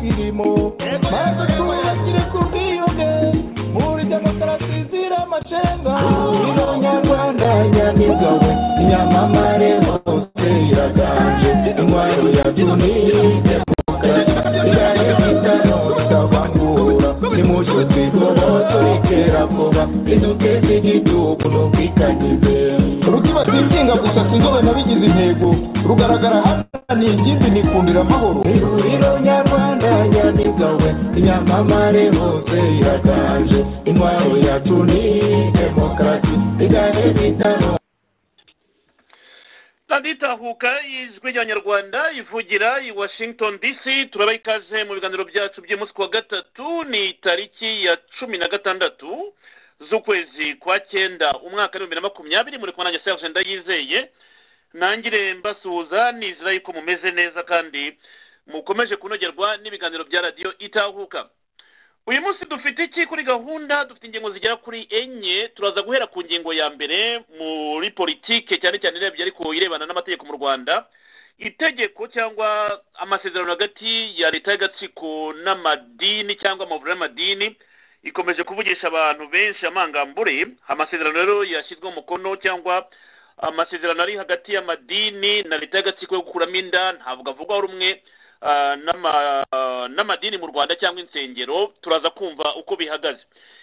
kirimo maze tubakire ku bwiyunge muri demokarasi izira amacenga abanyarwanda nyamibwa we inyamamare hose iraganje intwaro ya tunisiya rukibatikinga gusa sinzobe nabigize intego rugaragara hano ni ingimbi nikundira amahoro ihuriro nyarwanda nyamibwa we inyamamare hose iraganje intwaro ya tuni demokarasi igahe bitano radiyo itahuka y'ijwi ry'abanyarwanda ivugira i washington dc turabaha ikaze mu biganiro byacu by'umunsi wa gatatu ni tariki ya cumi na gatandatu z'ukwezi kwa cyenda umwaka w'ibihumbi na makumyabiri muri kumwe nanjye serge ndayizeye ntangire mbasuhuza nizera yuko mumeze neza kandi mukomeje kunogerwa n'ibiganiro bya radiyo itahuka uyu munsi dufite iki kuri gahunda dufite ingingo zigera kuri enye turaza guhera ku ngingo ya mbere muri politike cyane cyane irebye ariko irebana n'amategeko mu rwanda itegeko cyangwa amasezerano hagati ya leta y'agatsiko n'amadini cyangwa amavuriro y'amadini ikomeje kuvugisha abantu benshi amangambure amasezerano rero yashyizweho umukono cyangwa amasezerano ari hagati y'amadini na leta y'agatsiko yo gukuramo inda ntabwo avugwaho rumwe n'ama- n'amadini mu rwanda cyangwa insengero turaza kumva uko bihagaze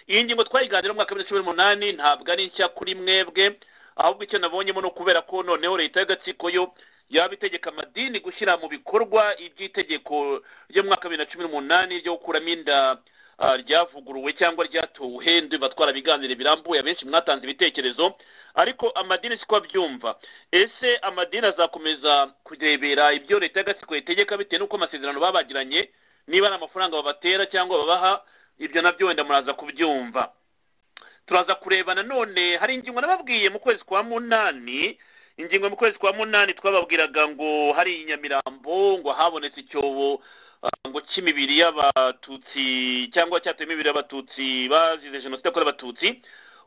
iyi ngingo twayiganiraho mu mwaka w'ibihumbi bibiri na cumi n'umunani ntabwo ari nshya kuri mwebwe ahubwo icyo nabonyemo ni ukubera ko noneho leta y'agatsiko yo yaba itegeka amadini gushyira mu bikorwa iby'itegeko ryo mu mwaka wa bibiri na cumi n'umunani ryo gukuramo inda ah, ryavuguruwe cyangwa ryatowe ndumva twarabiganire birambuye abenshi mwatanze ibitekerezo ariko amadini siko abyumva ese amadini azakomeza kurebera ibyo leta y'agatsiko itegeka bitewe n'uko amasezerano babagiranye niba ari amafaranga babatera cyangwa babaha ibyo nabyo wenda muraza kubyumva turaza kureba nanone hari ingingo nababwiye mu kwezi kwa munani ingingo mu kwezi kwa munani twababwiraga ngo hari i nyamirambo ngo habonetse icyobo ah, ngo cy'imibiri y'abatutsi cyangwa cyatuye imibiri y'abatutsi bazize jenoside yakorewe abatutsi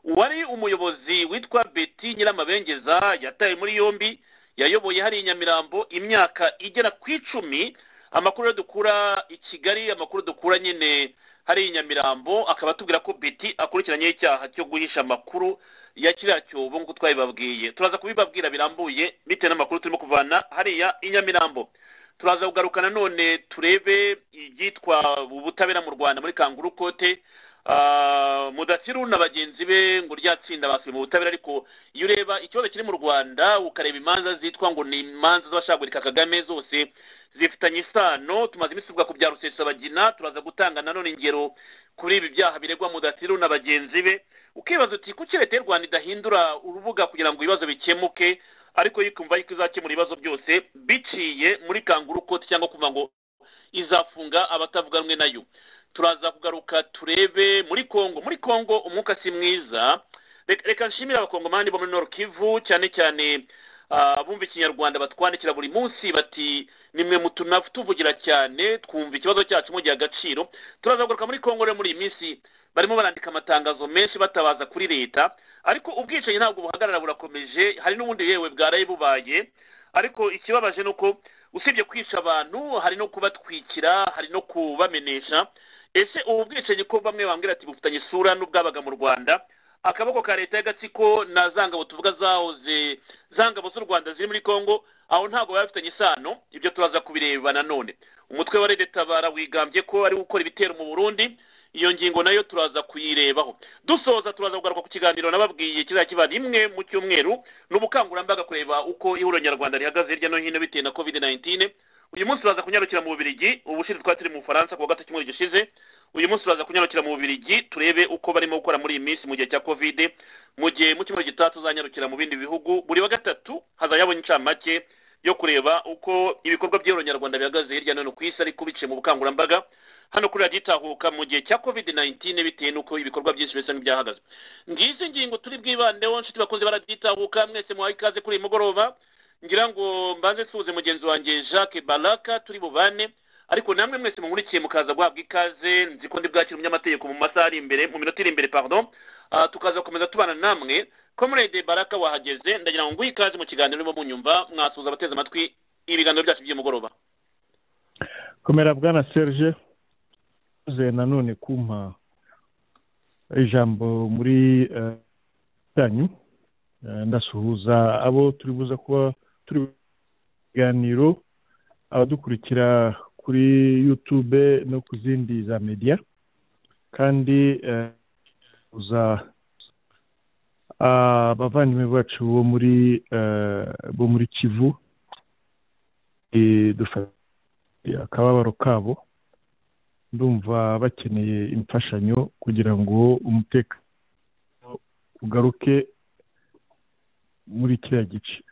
uwari umuyobozi witwa beti nyiramabengeza yatawe muri yombi yayoboye hari i nyamirambo imyaka igera ku icumi amakuru rero dukura i kigali amakuru dukura nyine hari i nyamirambo akaba atubwira ko beti akurikiranyeho icyaha cyo guhisha amakuru ya kiriya cyobo nk'uko twabibabwiye turaza kubibabwira birambuye bitewe n'amakuru turimo kuvana hariya i nyamirambo turaza kugaruka nanone turebe ibyitwa ubutabera mu rwanda muri kanguru kote Ah, mudasiru na bagenzi be ngo rya tsinda basuye mu butabera ariko iyo ureba ikibazo kiri mu rwanda ukareba imanza zitwa ngo ni imanza z'abashagurika kagame zose zifitanye isano tumaze iminsi tuvuga ku bya rusesabagina turaza gutanga nanone ingero kuri ibi byaha biregwa mudatiru na bagenzi be ukibaza uti kuki leta y'u rwanda idahindura urubuga kugira ngo ibibazo bikemuke ariko yikumva yuko izakemura ibibazo byose biciye muri kanguru koti cyangwa kuvuga ngo izafunga abatavuga rumwe nayo turaza kugaruka turebe muri kongo muri kongo umwuka si mwiza Reka- reka nshimire abakongomani bo muri nord kivu cyane cyane ah, abumva ikinyarwanda batwandikira buri munsi bati nimwe mutunavu tuvugira cyane twumva ikibazo cyacu mugihe agaciro turaza kugaruka muri kongo rero muri iyi minsi barimo barandika amatangazo menshi batabaza kuri leta ariko ubwicanyi ntabwo buhagarara burakomeje hari n'ubundi yewe bwaraye bubaye ariko ikibabaje ni uko usibye kwica abantu hari no kubatwikira hari no kubamenesha ese ubu bwicanyi ko bamwe bambwira ati bufitanye isura n'ubwabaga mu rwanda akaboko ka leta y'agatsiko na za ngabo tuvuga zahoze za ngabo z'u rwanda ziri muri congo aho ntabwo baba bafitanye isano ibyo turaza kubireba nanone umutwe wa redetabara wigambye ko ari gukora ibitero mu burundi iyo ngingo nayo turaza kuyirebaho dusoza turaza kugaruka ku kiganiro nababwiye kizajya kiba rimwe mu cyumweru ni ubukangurambaga kureba uko ihuriro nyarwanda rihagaze hirya no hino bitewe na covid 19 uyu munsi turaza kunyarukira mu bubirigi ubushize twari turi mu bufaransa ku wa gatatu cyumweru gishize uyu munsi turaza kunyarukira mu bubirigi turebe uko barimo gukora muri iyi minsi mu gihe cya covid mu gihe mu cyumweru gitaha tuzanyarukira mu bindi bihugu buri wa gatatu hazajabona incamake yo kureba uko ibikorwa by'ihuriro nyarwanda bihagaze hirya no hino ku isi ariko biciye mu bukangurambaga hano kuri radiyo itahuka mu gihe cya covid 19 bitewe n'uko ibikorwa byinshi bisa n'ibyahagaze ngizi ngingo turi bwibandeho nshuti bakunze baradiyo itahuka mwese muhaye ikaze kuri uyu mugoroba ngira ngo mbanze nsuhuze mugenzi wanjye jacques baraka turi bubane ariko namwe mwese mumurikiye mukaza guhabwa ikaze nzi ko ndi bwakira umunyamategeko mu masaha ari imbere mu minota iri imbere pardon Ah, tukaza gukomeza tubana namwe comrade baraka wahageze ndagira ngo nguhe ikaze mu kiganiro urimo munyumva mwasuhuza abateze amatwi ibiganiro byacu by'umugoroba komera bwana serge uze nanone kumpa ijambo muri tanyu ndasuhuza abo turi buza kuba turi biganiro abadukurikira kuri yutube no ku zindi za mediya kandi uza abavandimwe bacu bo muri bo muri kivu akababaro kabo ndumva bakeneye imfashanyo kugira ngo umutekano ugaruke muri kiriya gice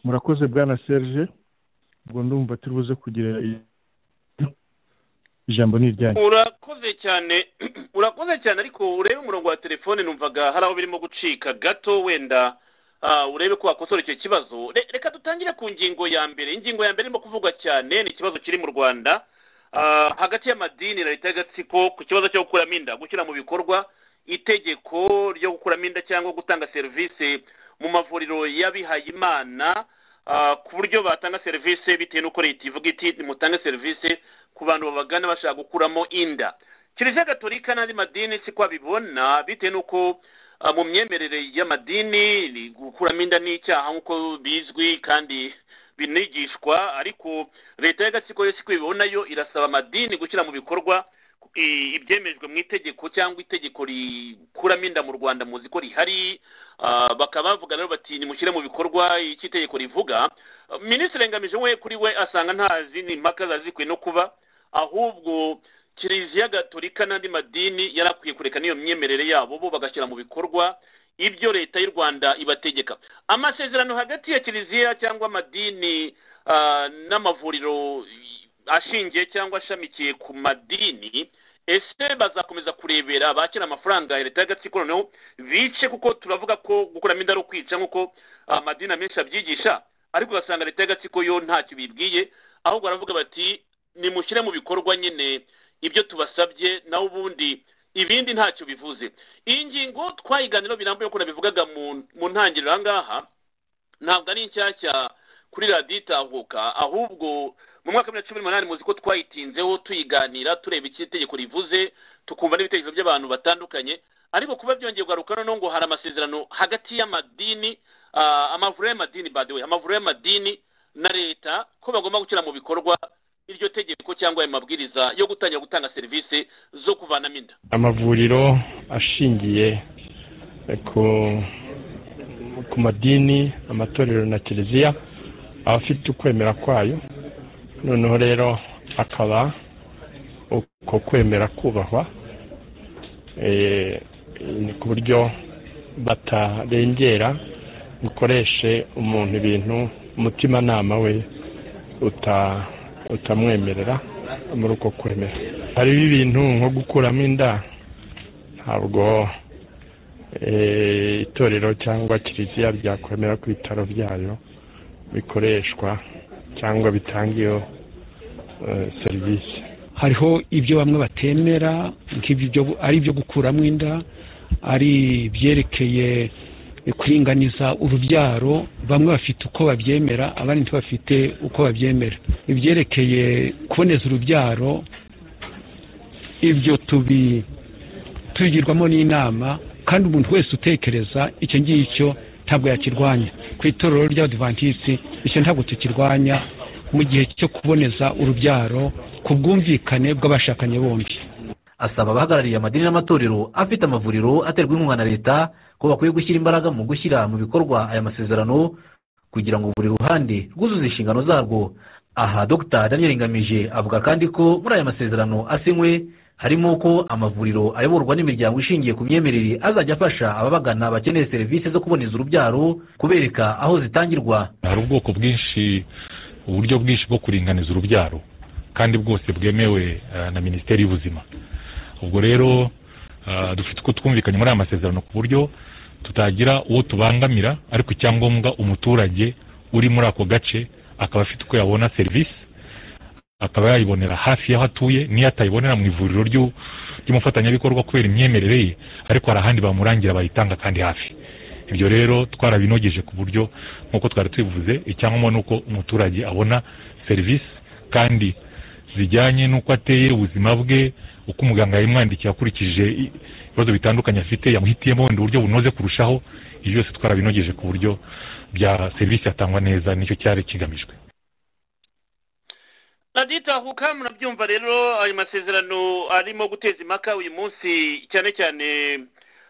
murakoze bwana serge ubwo ndumva turi buze kugira ijambo ni iryanyu urakoze cyane urakoze cyane ariko urebe umurongo wa telefone numvaga hari aho birimo gucika gato wenda urebe ko wakosora icyo kibazo reka dutangire ku ngingo ya mbere ingingo ya mbere irimo kuvugwa cyane ni ikibazo kiri mu rwanda hagati y'amadini na leta y'agatsiko ku kibazo cyo gukuramo inda gushyira mu bikorwa itegeko ryo gukuramo inda cyangwa gutanga serivisi mu mavuriro y'abihaye imana ku buryo batanga serivisi bitewe n'uko leta ivuga iti nimutange serivisi ku bantu babagana bashaka gukuramo inda kiliziya gatolika n'andi madini siko babibona bitewe n'uko mu myemerere y'amadini gukuramo inda ni icyaha nk'uko bizwi kandi binigishwa ariko leta y'agatsiko yose uko ibibona yo irasaba amadini gushyira mu bikorwa ibyemejwe mu itegeko cyangwa itegeko rikuramo inda mu rwanda muzi ko rihari bakaba bavuga rero bati nimushyire mu bikorwa icyo itegeko rivuga minisitiri ngamije we kuri we asanga nta zindi mpaka zazikwiye no kuba ahubwo kiliziya gatolika n'andi madini yari akwiye kureka n'iyo myemerere yabo bo bagashyira mu bikorwa ibyo leta y'u rwanda ibategeka amasezerano hagati ya kiliziya cyangwa amadini n'amavuriro ashingiye cyangwa ashamikiye ku madini ese bazakomeza kurebera abakira amafaranga ya leta y'agatsiko noneho bice kuko turavuga ko gukuramo inda ari ukwica nk'uko amadini amenshi abyigisha ariko ugasanga leta y'agatsiko yo ntacyo bibwiye ahubwo baravuga bati nimushyire mu bikorwa nyine ibyo tubasabye nawe ubundi ibindi ntacyo bivuze iyi ngingo twayiganiro birambuye ukuntu bivugaga mu ntangiriro aha ngaha ntabwo ari inshyashya kuri radiyo itahuka ahubwo mu mwaka wa bibiri na cumi n'umunani muzi ko twayitinzeho tuyiganira tureba icyo itegeko rivuze tukumva n'ibitekerezo by'abantu batandukanye ariko kuba byongeye kugaruka noneho ngo hari amasezerano hagati y'amadini amavuriro y'amadini badewe amavuriro y'amadini na leta ko bagomba gushyira mu bikorwa iryo tegeko cyangwa ayo mabwiriza yo gutangira gutanga serivisi zo kuvanamo inda amavuriro ashingiye ku madini amatorero na kiliziya aba afite ukwemera kwayo noneho rero akaba uko kwemera kubahwa ni ku buryo batarengera bukoreshe umuntu ibintu umutimanama we uta utamwemerera muri uko kwemera hariho ibintu nko gukuramo inda ntabwo itorero cyangwa kiliziya byakwemera ko ibitaro byayo bikoreshwa cyangwa bitanga iyo serivisi hariho ibyo bamwe batemera ari ibyo gukuramo inda ari ibyerekeye kuringaniza urubyaro bamwe bafite uko babyemera abandi ntibafite uko babyemera ibyerekeye kuboneza urubyaro ibyo tubigirwamo n'inama kandi umuntu wese utekereza icyo ngicyo ntabwo yakirwanya ku itorero ry'abadivantisiti icyo ntabwo tukirwanya mu gihe cyo kuboneza urubyaro ku bwumvikane bw'abashakanye bombi asaba abahagarariye amadini n'amatorero afite amavuriro aterwa inkunga na leta ko bakwiye gushyira imbaraga mu gushyira mu bikorwa aya masezerano kugira ngo buri ruhande rwuzuze inshingano zarwo aha dr daniel ngamije avuga kandi ko muri aya masezerano asinywe harimo ko amavuriro ayoborwa n'imiryango ishingiye ku myemerere azajya afasha ababagana bakeneye serivisi zo kuboneza urubyaro kubereka aho zitangirwa hari ubwoko bwinshi uburyo bwinshi bwo kuringaniza urubyaro kandi bwose bwemewe na minisiteri y'ubuzima ubwo rero dufite uko twumvikanye muri aya masezerano ku buryo tutagira uwo tubangamira ariko icyangombwa umuturage uri muri ako gace akaba afite uko yabona serivisi akaba yayibonera hafi y'aho atuye n'iyo atayibonera mu ivuriro ry'umufatanyabikorwa kubera imyemerere ye ariko hari ahandi bamurangira bayitanga kandi hafi ibyo rero twarabinogeje ku buryo nk'uko twari tubivuze icyangombwa ni uko umuturage abona serivisi kandi zijyanye n'uko ateye ubuzima bwe uko umuganga yamwandikiye akurikije i- ibibazo bitandukanye afite yamuhitiyemo wenda uburyo bunoze kurushaho ibyo byose twarabinogeje ku buryo bya serivisi yatangwa neza nicyo cyari kigamijwe raditahuka murabyumva rero ayo masezerano arimo guteza impaka uyu munsi cyane cyane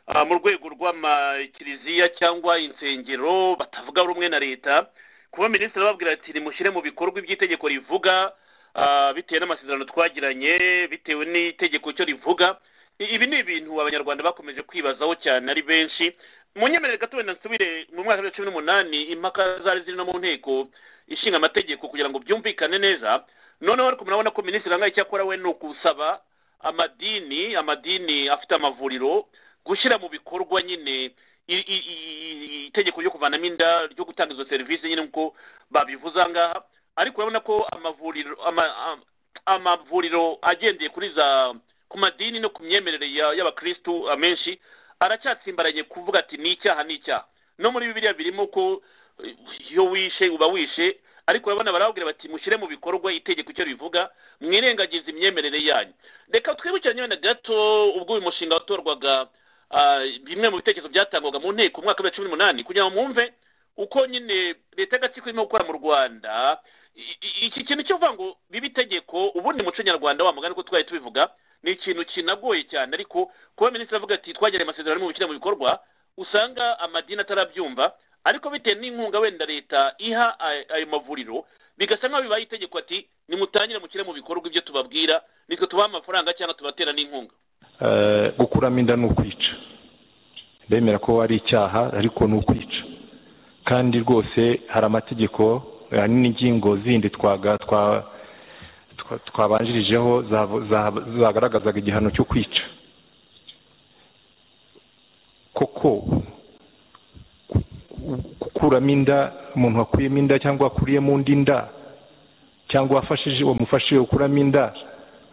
ah, mu rwego rw'amakiriziya cyangwa insengero batavuga rumwe na leta kuba minisitiri ababwira ati nimushyire mu bikorwa iby'itegeko rivuga ah, bitewe n'amasezerano twagiranye bitewe n'itegeko cyo rivuga I- ibi ni ibintu abanyarwanda bakomeje kwibazaho cyane ari benshi munyemerere gato wenda nsubire mu mwaka wa cumi n'umunani impaka zari ziri no mu nteko ishinga amategeko kugira ngo byumvikane neza noneho ariko murabona ko minisitiri angaye icyo akora we ni ukusaba amadini amadini afite amavuriro gushyira mu bikorwa nyine i- i- i- itegeko ryo kuvanamo inda ryo gutanga izo serivisi nyine nk'uko babivuze aha ngaha ariko urabona ko amavuriro ama- am- amavuriro agendeye kuri za ku madini no ku myemerere ya- y'abakirisitu amenshi aracyatsimbaranye kuvuga ati ni icyaha ni icyaha no muri bibiliya birimo ko eh, iyo wishe uba wishe ariko urabona barababwira bati mushyire mu bikorwa itegeko icyo rivuga mwirengagize imyemerere yanyu reka twibukiranye wenda gato ubwo uyu mushinga watorwaga ah, bimwe mu bitekerezo byatangwaga mu nteko mu mwaka wa cumi n'umunani kugira ngo mwumve uko nyine leta y'agatsiko irimo gukora mu rwanda I- i- iki kintu cyo kuvuga ngo biba itegeko ubundi muco nyarwanda wa mugani ko twari tubivuga ni ikintu kinagoye cyane ariko kuba minisitiri avuga ati twagiranye amasezerano mu gushyira mu bikorwa usanga amadini atarabyumva ariko bitewe n'inkunga wenda leta iha ay- ayo mavuriro bigasa nk'aho bibaye itegeko ati nimutangire mushyire mu bikorwa ibyo tubabwira nitwe tubaha amafaranga cyangwa tubatera n'inkunga Eh, gukuramo inda ni ukwica bemera ko ari icyaha ariko ni ukwica kandi rwose hari amategeko eh, hari n'ingingo zindi twaga twa- twa- twabanjirijeho zavu- za- zagaragazaga igihano cyo kwica koko gu- gukuramo inda umuntu wakuyemo inda cyangwa wakuriyemo undi inda cyangwa wafashije wamufashije gukuramo inda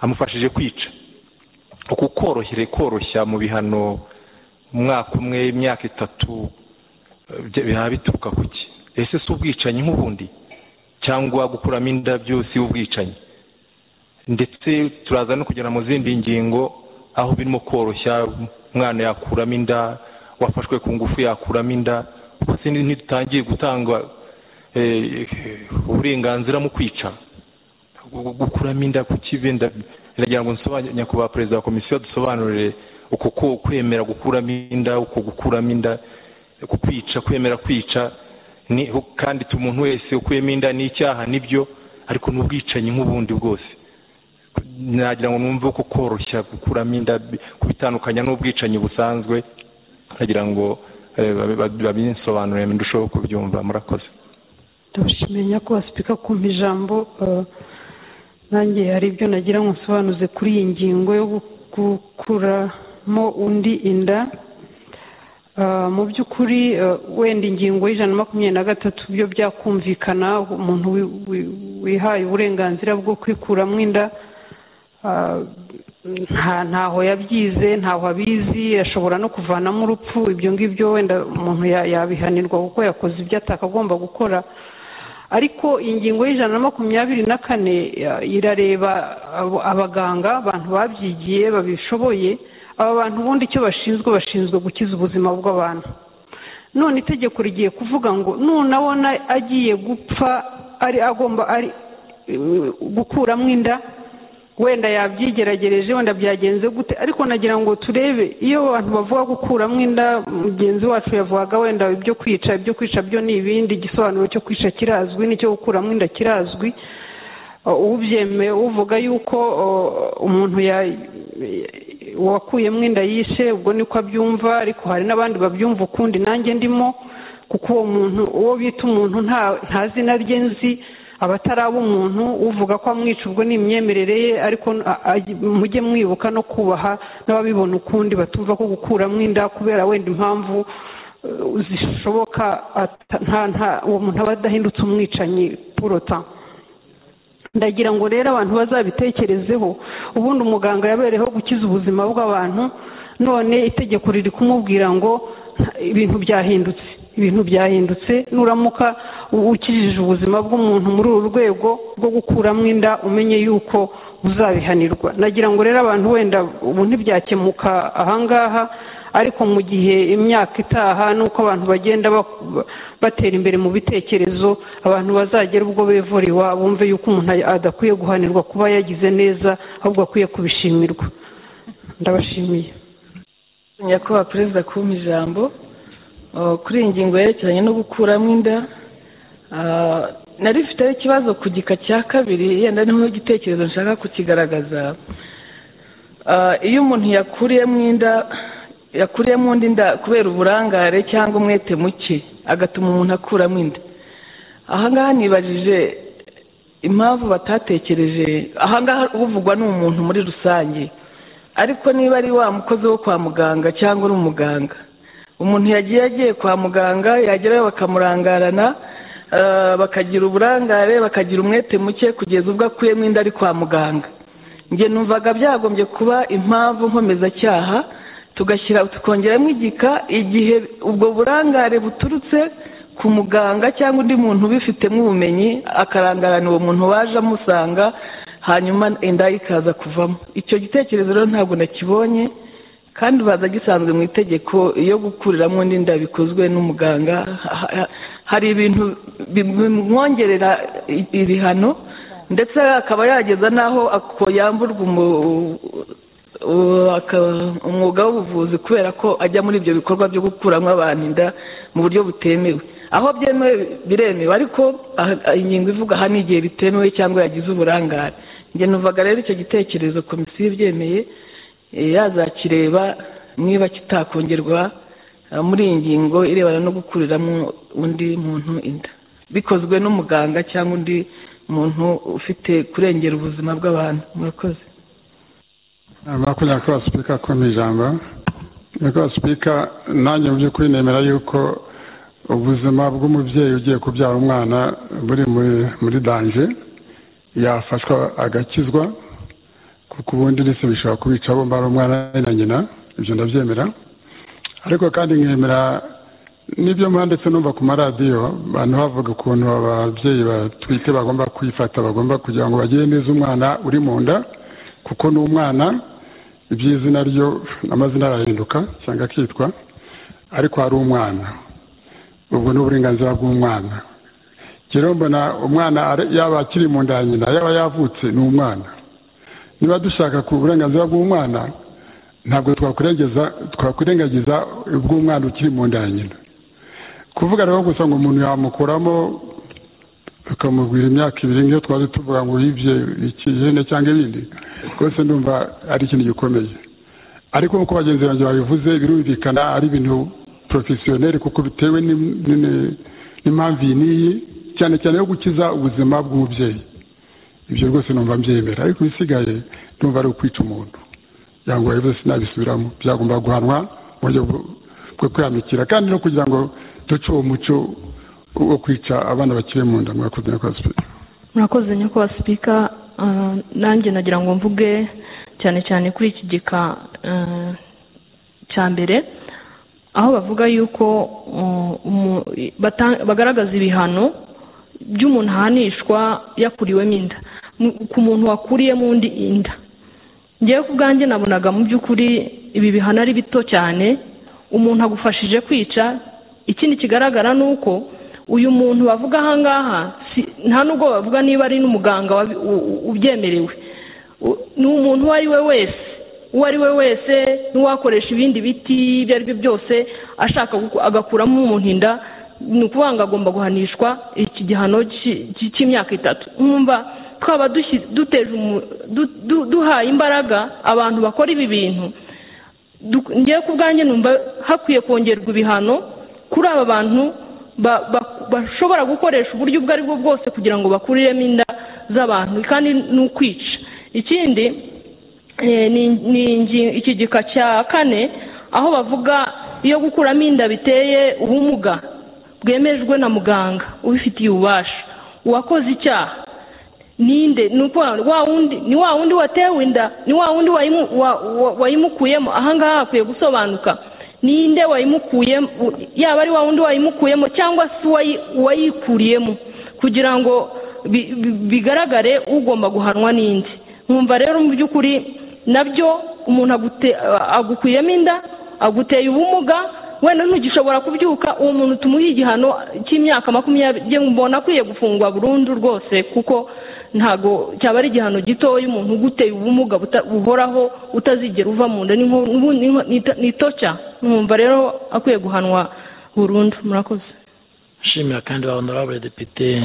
amufashije kwica uku korohere koroshya mu bihano umwaka umwe imyaka itatu eh, biba bituruka ku ki ese si ubwicanyi nk'ubundi cyangwa gukuramo inda byose ubwicanyi ndetse turaza no kugera mu zindi ngingo aho birimo koroshya umwana yakuramo inda wafashwe ku ngufu yakuramo inda ubuse ntidutangiye gutanga eh, uburenganzira mu kwica gu- gu- gukuramo inda ku kibi ndagira ngo nsobanure nyakubahwa perezida wa komisiyo dusobanurire uko ko kwemera gukuramo inda uko gukuramo inda uku kwica kwemera kwica ni kandi tu- umuntu wese ukuyemo inda ni icyaha nibyo ariko ni ubwicanyi nk'ubundi bwose nagira ngo numve ko koroshya gukuramo inda bi- kubitandukanya n'ubwicanyi busanzwe nagira ngo eh, babi- babi- babinsobanurire ndusheho kubyumva murakoze ndabashimiye nyakubahwa sipika kumpa ijambo eh, nanjye hari ibyo nagira ngo nsobanuze kuri iyi ngingo yo gukuramo undi inda Eh, mu by'ukuri eh, wenda ingingo y'ijana na makumyabiri na gatatu byo byakumvikana umuntu wi- wi- wihaye uburenganzira bwo kwikuramo inda Ah, nta ntaho yabyize ntaho abizi ashobora no kuvanamo urupfu ibyo ngibyo wenda umuntu ya- yabihanirwa kuko yakoze ibyo atakagomba gukora ariko ingingo y'ijana na makumyabiri na kane ya- irareba abo- abaganga abantu babyigiye babishoboye aba bantu ubundi icyo bashinzwe bashinzwe gukiza ubuzima bw'abantu none itegeko rigiye kuvuga ngo nunabona agiye gupfa ari agomba ari eh, gukuramo inda wenda yabyigeragereje wenda byagenze gute ariko nagira ngo turebe iyo abantu bavuga gukuramo inda mugenzi wacu yavugaga wenda ibyo kwica ibyo kwica byo ni ibindi igisobanuro cyo kwica kirazwi n'icyo gukuramo inda kirazwi ubyemeye uvuga yuko uh, umuntu ya- wakuyemo inda yishe ubwo niko abyumva ariko hari n'abandi babyumva ukundi nanjye ndimo kuko uwo muntu uwo bita umuntu nta- nta zina rye nzi aba atari ab'umuntu uvuga ko amwica ubwo ni imyemerere ye ariko a- a- mujye mwibuka no kubaha n'ababibona ukundi batumva ko gukuramo inda kubera wenda impamvu uh, zishoboka ata- nta- nta- uwo muntu aba adahindutse umwicanyi purota ndagira ngo rero abantu bazabitekerezeho ubundi umuganga yabereyeho gukiza ubuzima bw'abantu none itegeko riri kumubwira ngo "Nta- ibintu byahindutse ibintu byahindutse nuramuka u- ukijije ubuzima bw'umuntu muri uru rwego rwo gukuramo inda umenye yuko uzabihanirwa nagira ngo rero abantu wenda ubu ntibyakemuka ahangaha ariko mu gihe imyaka itaha n'uko abantu bagenda bak- ba- batera imbere mu bitekerezo abantu bazagera ubwo bevura iwabo bumve yuko umuntu adakwiye guhanirwa kuba yagize neza ahubwo akwiye kubishimirwa ndabashimiye nyakubahwa perezida kumpa ijambo Uh, kuri iyi ngingo yerekeranye no gukuramo inda uh, nari mfiteho ikibazo ku gika cya kabiri yenda niho igitekerezo nshaka kukigaragaza Uh, iyo umuntu yakuriyemo inda yakuriyemo undi inda kubera uburangare cyangwa umwete muke agatuma umuntu akuramo inda ahangaha nibajije impamvu batatekereje ahangaha uvugwa ni umuntu muri rusange ariko niba ari wa mukozi wo kwa muganga cyangwa uri umuganga umuntu yagiye agiye kwa muganga yagerayo bakamurangarana eh, bakagira uburangare bakagira umwete muke kugeza ubwo akuyemo inda ari kwa muganga njye numvaga byagombye kuba impamvu nkomezacyaha tugashyira tukongeramo igika igihe ubwo burangare buturutse ku muganga cyangwa undi muntu ubifitemo ubumenyi akarangarana uwo muntu waje amusanga hanyuma inda ikaza kuvamo icyo gitekerezo rero ntabwo nakibonye kandi baza gisanzwe mu itegeko iyo gukuriramo undi nda bikozwe n'umuganga ha- ha- hari ibintu bi- bimwongerera i- ibihano ndetse akaba yageza n'aho ako- yamburwa umu- u- aka- umwuga w'ubuvuzi kubera ko ajya muri ibyo bikorwa byo gukuramo abantu inda mu buryo butemewe aho byemewe biremewe ariko aha- ingingo ivuga aha ni igihe bitemewe cyangwa yagize uburangare njye numvaga rero icyo gitekerezo komisiyo ibyemeye eh, yazakireba niba kitakongerwa eh, muri iyi ngingo irebana no gukuriramo undi muntu inda bikozwe n'umuganga cyangwa undi muntu ufite kurengera ubuzima bw'abantu murakoze murakoze nyakubahwa sipika kumpa ijambo nyakubahwa sipika nanjye mu by'ukuri nemera yuko ubuzima bw'umubyeyi ugiye kubyara umwana buri muri muri danje yafashwa agakizwa kuko ubundi ndetse bishobora kubica bomba ari umwana we na nyina ibyo ndabyemera ariko kandi nkemera n'ibyo mba ndetse numva ku maradiyo abantu bavuga ukuntu ababyeyi batwite bagomba kwifata bagomba kugira ngo bagire neza umwana uri mu nda kuko ni umwana iby'izina ryo amazina arahinduka cyangwa akitwa ariko hari umwana ubwo ni uburenganzira bw'umwana rero mbona umwana ari- yaba akiri mu nda ya nyina yaba yavutse ni umwana niba dushaka ku burenganzira bw'umwana ntabwo twakurengeza twakurengagiza ubw'umwana ukiri mu nda ya nyina kuvuga rero gusa ngo umuntu yamukuramo tukamubwira imyaka ibiri nk'iyo twari tuvuga ngo yibye iki ihene cyangwa ibindi rwose ndumva ari ikintu gikomeye ariko nk'uko bagenzi banjye babivuze birumvikana ari ibintu porofesiyoneri kuko bitewe n'im- n'ini- n'impamvu iyi n'iyi cyane cyane yo gukiza ubuzima bw'umubyeyi ibyo rwose numva mbyemera ariko ibisigaye ndumva ari ukwica umuntu yango rero sinabisubiramo byagomba guhanwa mu buryo bwo- bwo kwihanukira kandi no kugira ngo duce uwo muco wo kwica abana bakiri mu nda mwakoze nyakubahwa sipika murakoze nyakubahwa sipika ah, nanjye nagira ngo mvuge cyane cyane kuri iki gika ah, cya mbere aho bavuga yuko uh, umu- bata- bagaragaza ibihano by'umuntu ahanishwa yakuriwemo inda Mu- ku muntu wakuriyemo undi inda ngewe ku bwanjye nabonaga mu by'ukuri ibi bihano ari bito cyane umuntu agufashije kwica ikindi kigaragara ni uko uyu muntu bavuga ahangaha si- nta n'ubwo bavuga niba ari n'umuganga wabi- u- u- ubyemerewe U- ni umuntu uwo ari we wese uwo ari we wese n'uwakoresha ibindi biti ibyo ari byo byose ashaka guku- agakuramo umuntu inda ni ukuvuga ngo agomba guhanishwa iki gihano cy'i- cy'i- cy'imyaka itatu mwumva twaba dushyi- duteje umu- du- du- duhaye imbaraga abantu bakora ibi bintu Duk- ngewe ku bwanjye numva hakwiye kongerwa ibihano kuri aba bantu ba- ba- bashobora gukoresha uburyo ubwo ari bwo bwose kugira ngo bakuriremo inda z'abantu kandi ni ukwica ikindi eh, ni- ni ingi- iki gika cya kane aho bavuga iyo gukuramo inda biteye ubumuga bwemejwe na muganga ubifitiye ububasha uwakoze icyaha ninde ni uko wa wundi ni wa wundi watewe inda ni wa wundi wayimu- wa- wa- wayimukuyemo ahangaha hakwiye gusobanuka ninde wayimukuyemo yaba ari wa wundi wayimukuyemo cyangwa se uwayi- uwayikuriyemo kugira ngo bi- bi- bigaragare ugomba guhanwa n'indi nkumva rero mu by'ukuri nabyo umuntu agute- agukuyemo inda aguteye ubumuga wenda ntugishobora kubyuka uwo muntu tumuhe igihano cy'imyaka makumyabiri mbona akwiye gufungwa burundu rwose kuko ntabwo cyaba ari igihano gitoya umuntu uguteye ubumuga buta- buhoraho utazigera uva mu nda ni nko- n'ubu- ni nko- ni to- ni toca nkumva rero akwiye guhanwa burundu murakoze nshimira kandi ba honorable depite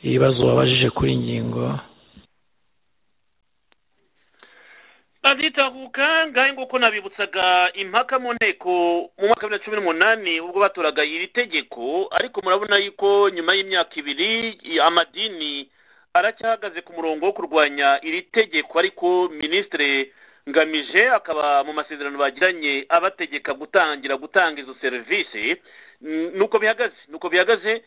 ibibazo wabajije kuri ingingo aditahuka ngahe nguko nabibutsaga impaka mu nteko mu mwaka wa bibiri na cumi n'umunani ubwo batoraga iri tegeko ariko murabona yuko nyuma y'imyaka ibiri amadini aracyahagaze ku murongo wo kurwanya iri tegeko ariko minisitiri ngamije akaba mu masezerano bagiranye abategeka gutangira gutanga izo serivisi N- nuko bihagaze nuko bihagaze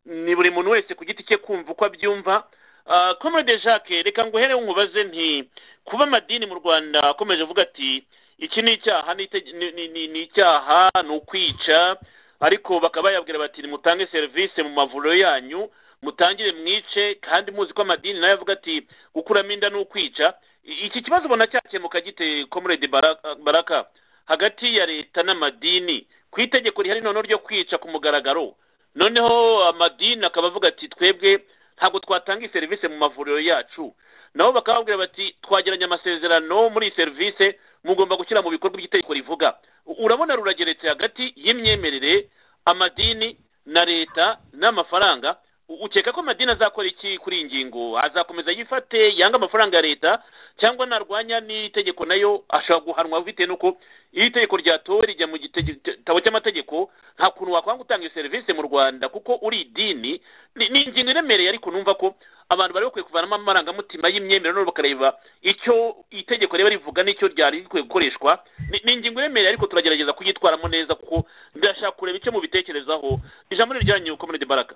ni buri muntu wese ku giti cye kumva uko abyumva Ah, comrade jacques reka nguhere nkubaze nti kuba amadini mu rwanda akomeje avuga ati iki ni icyaha ni itege- ni- ni- ni- ni icyaha ni ukwica ariko bakaba bayabwira bati nimutange serivisi mu mavuriro yanyu mutangire mwice kandi muzi ko amadini nayo avuga ati gukuramo inda ni ukwica I- iki kibazo ubona cyakemuka gite comrade Baraka- baraka hagati ya leta n'amadini ku itegeko rihari noneho ryo kwica ku mugaragaro noneho amadini akaba avuga ati twebwe ntabwo twatanga iyi serivisi mu mavuriro yacu nabo bakaba babwira bati twagiranye amasezerano muri iyi serivisi mugomba gushyira mu bikorwa iby'itegeko rivuga U- urabona rurageretse hagati y'imyemerere amadini na leta n'amafaranga U- ukeka ko amadini azakora iki kuri iyi ngingo azakomeza yifate yanga amafaranga ya leta cyangwa narwanya n'itegeko nayo ashobora guhanwa bitewe n'uko iyo itegeko ryatowe rijya mu gitabo cy'amategeko nta kuntu wakwanga utanga iyo serivisi mu rwanda kuko uri idini ni ni ingingo iremereye ariko numva ko abantu bari bakwiye kuvanamo amarangamutima y'imyemerere noneho bakareba icyo itegeko riba rivuga n'icyo ryari rikwiye gukoreshwa Ni- ni ingingo iremereye ariko turagerageza kuyitwaramo neza kuko ndashaka kureba icyo mubitekerezaho ijambo ni iryanyu komuniti baraka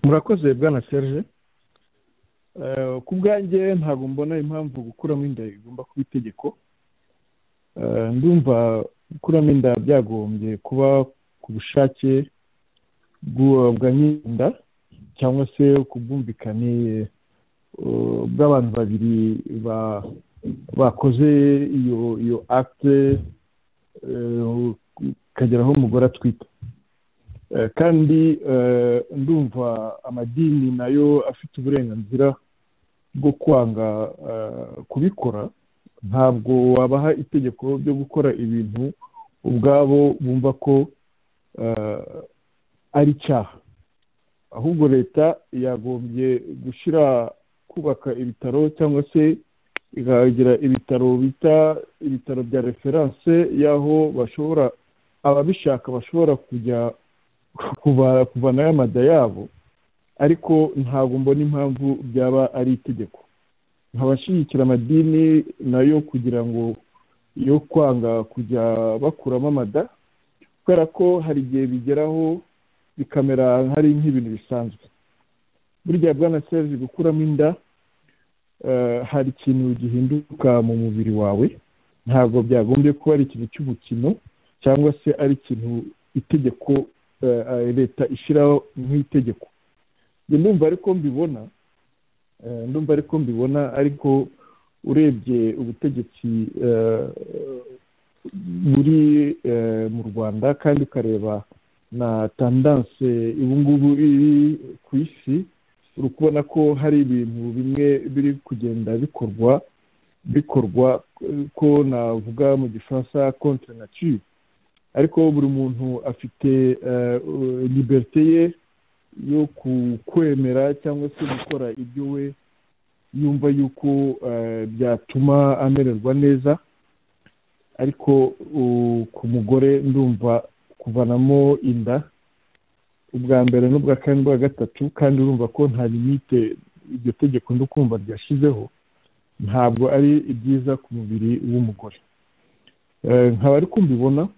murakoze bwana serge Eh, ku bwanjye ntabwo mbona impamvu gukuramo inda igomba kuba itegeko Eh, ndumva gukuramo inda byagombye kuba ku bushake bw'uwo bwa nyir'inda cyangwa se ku bwumvikane eh, bw'abantu babiri ba- bakoze iyo iyo akite ikagera aho umugore atwite Eh, kandi eh, ndumva amadini nayo afite uburenganzira bwo kwanga eh, kubikora ntabwo wabaha itegeko ryo gukora ibintu ubwabo bumva ko eh, ari icyaha ahubwo leta yagombye gushyira kubaka ibitaro cyangwa se ikagira ibitaro bita ibitaro bya referanse y'aho bashobora ababishaka bashobora kujya kuva- kuvanayo amada yabo ariko ntabwo mbona impamvu byaba ari itegeko nkabashyigikira amadini nayo kugira ngo yo kwanga kujya bakuramo amada kubera ko hari igihe bigeraho bikamera hari nk'ibintu bisanzwe burya bwana sevi gukuramo inda eh, hari ikintu gihinduka mu mubiri wawe ntabwo byagombye kuba ari ikintu cy'umukino cyangwa se ari ikintu itegeko eh, leta ishyiraho nk'itegeko njye ndumva ariko mbibona eh, ndumva ariko mbibona ariko urebye ubutegetsi eh, buri eh, mu rwanda kandi ukareba na tandanse ubu ngubu iri ku isi uri kubona ko hari ibintu bimwe biri kugenda bikorwa bikorwa eh, ko navuga mu gifaransa contre nature ariko buri muntu afite eh, eh, liberite ye yo ku- kwemera cyangwa se gukora ibyo we yumva yuko eh, byatuma amererwa neza ariko uh, ku mugore ndumva kuvanamo inda ubwa mbere n'ubwa kane n'ubwa gatatu kandi urumva ko nta limite iryo tegeko ndukumva ryashyizeho ntabwo ari ibyiza ku mubiri w'umugore Eh, nkaba ari kumbibona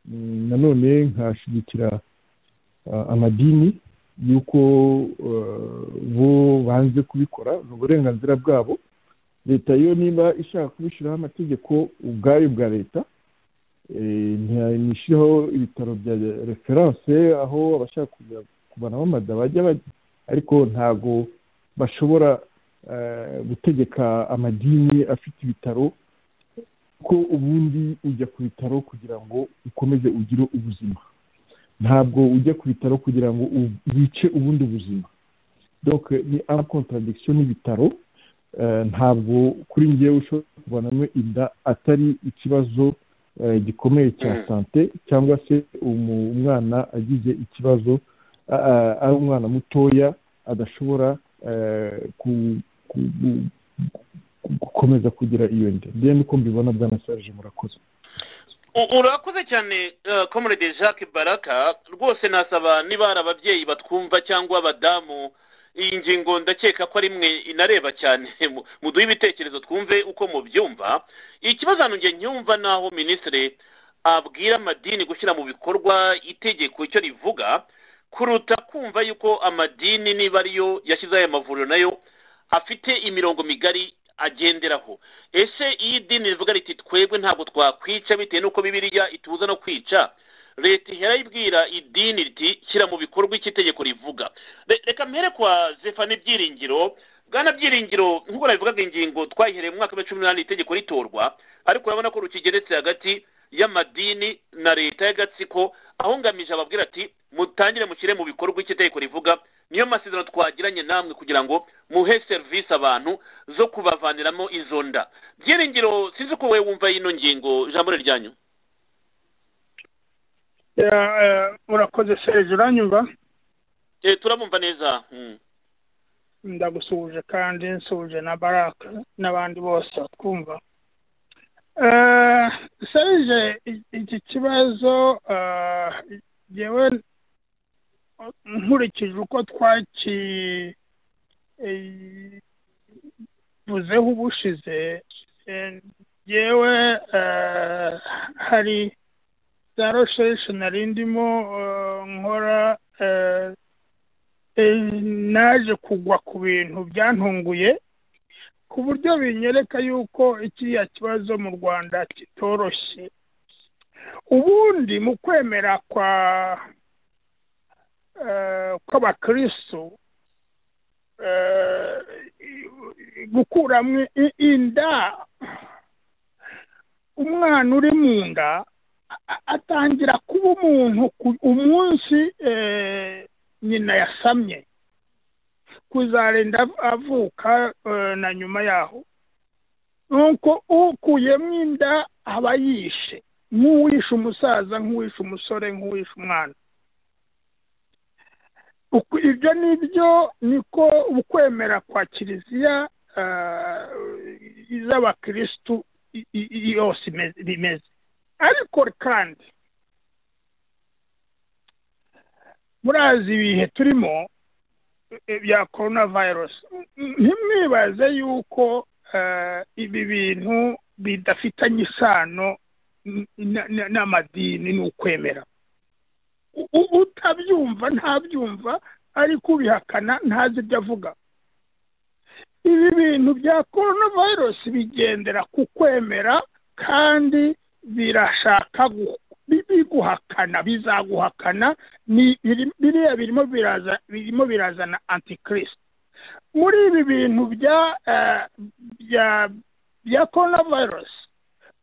Mm, nanone nkashyigikira ah, amadini y'uko eh, bo banze kubikora ni uburenganzira bwabo leta yo niba ishaka kubishyiraho amategeko ubwayo bwa leta eh, nta- nishyireho ibitaro bya referanse aho abashaka kujya kubanamo amada bajya bajya ariko ntago bashobora eh, gutegeka amadini afite ibitaro ko ubundi ujya ku bitaro kugira ngo ukomeze ugire ubuzima ntabwo ujya ku bitaro kugira ngo u- wice ubundi buzima donc ni ama contradiction n'ibitaro eh, ntabwo kuri ngewe ushobora kuvanamo inda atari ikibazo eh, gikomeye cya Mm. sante cyangwa se umu- umwana agize ikibazo a- a- ari umwana mutoya adashobora eh, ku- ku- ku- ku- gukomeza kugira iyo nda njyewe niko mbibona bwana Serge murakoze U- urakoze cyane eh, comrade jacques baraka rwose nasaba niba hari ababyeyi batwumva cyangwa abadamu iyi ngingo ndakeka ko ari mwe inareba cyane mu- muduhe ibitekerezo twumve uko mubyumva ikibazo hano njye nyumva naho minisitiri abwira amadini gushyira mu bikorwa itegeko icyo rivuga kuruta kumva yuko amadini niba ariyo yashyizeho aya mavuriro nayo afite imirongo migari agenderaho ese iyo idini rivuga riti twebwe ntabwo twakwica bitewe n'uko bibiliya itubuza no kwica leta ihera ibwira idini riti shyira mu bikorwa icyo itegeko rivuga Re- reka mpere kwa zefani byiringiro bwana byiringiro nk'uko nabivugaga ingingo twayihereye mu mwaka wa cumi n'umunani itegeko ritorwa ariko urabona ko rukigeretse hagati y'amadini na leta y'agatsiko aho ngamije ababwira ati mutangire mushyire mu bikorwa icyo itegeko rivuga niyo masezerano twagiranye namwe kugira ngo muhe serivisi abantu zo kubavaniramo izo nda byiringiro sinzi ko wowe wumva ino ngingo ijambo ryanyu Ya, eh, urakoze serge uranyumva Eh, turamumva neza Mm. ndagusuhuje kandi nsuhuje na baraka n'abandi bose twumva Eh, serge i- iki kibazo eh, jyewe nkurikije uko twaki eh, vuzeho ubushize eh, jyewe eh, hari za rosheshe nari ndimo eh, nkora eh, eh, naje kugwa ku bintu byantunguye ku buryo binyereka yuko ikiriya kibazo mu rwanda kitoroshye ubundi mu kwemera kwa eh, kw'abakristo eh, gukuramo i- inda umwana uri mu nda a- atangira kuba umuntu ku- umunsi eh, nyina yasamye kuzarinda av- avuka eh, na nyuma yaho nuko ukuyemo inda aba yishe nk'uwishe umusaza nk'uwishe umusore nk'uwishe umwana Uku- ibyo ni byo niko ukwemera kwa kiliziya eh, iz'abakirisitu i- i- i- yose ime- bimeze ariko kandi murazi ibihe turimo e- bya korona virusi ntimwibaze yuko eh, ibi bintu bidafitanye isano n- n- n- n'amadini n'ukwemera U- u- utabyumva ntabyumva ariko ubihakana ntazi ibyo avuga ibi bintu bya korona virusi bigendera ku kwemera kandi birashaka gu- bi- biguhakana bizaguhakana ni biri- biriya birimo biraza birimo birazana antikristo muri ibi bintu bya eh, bya bya korona virusi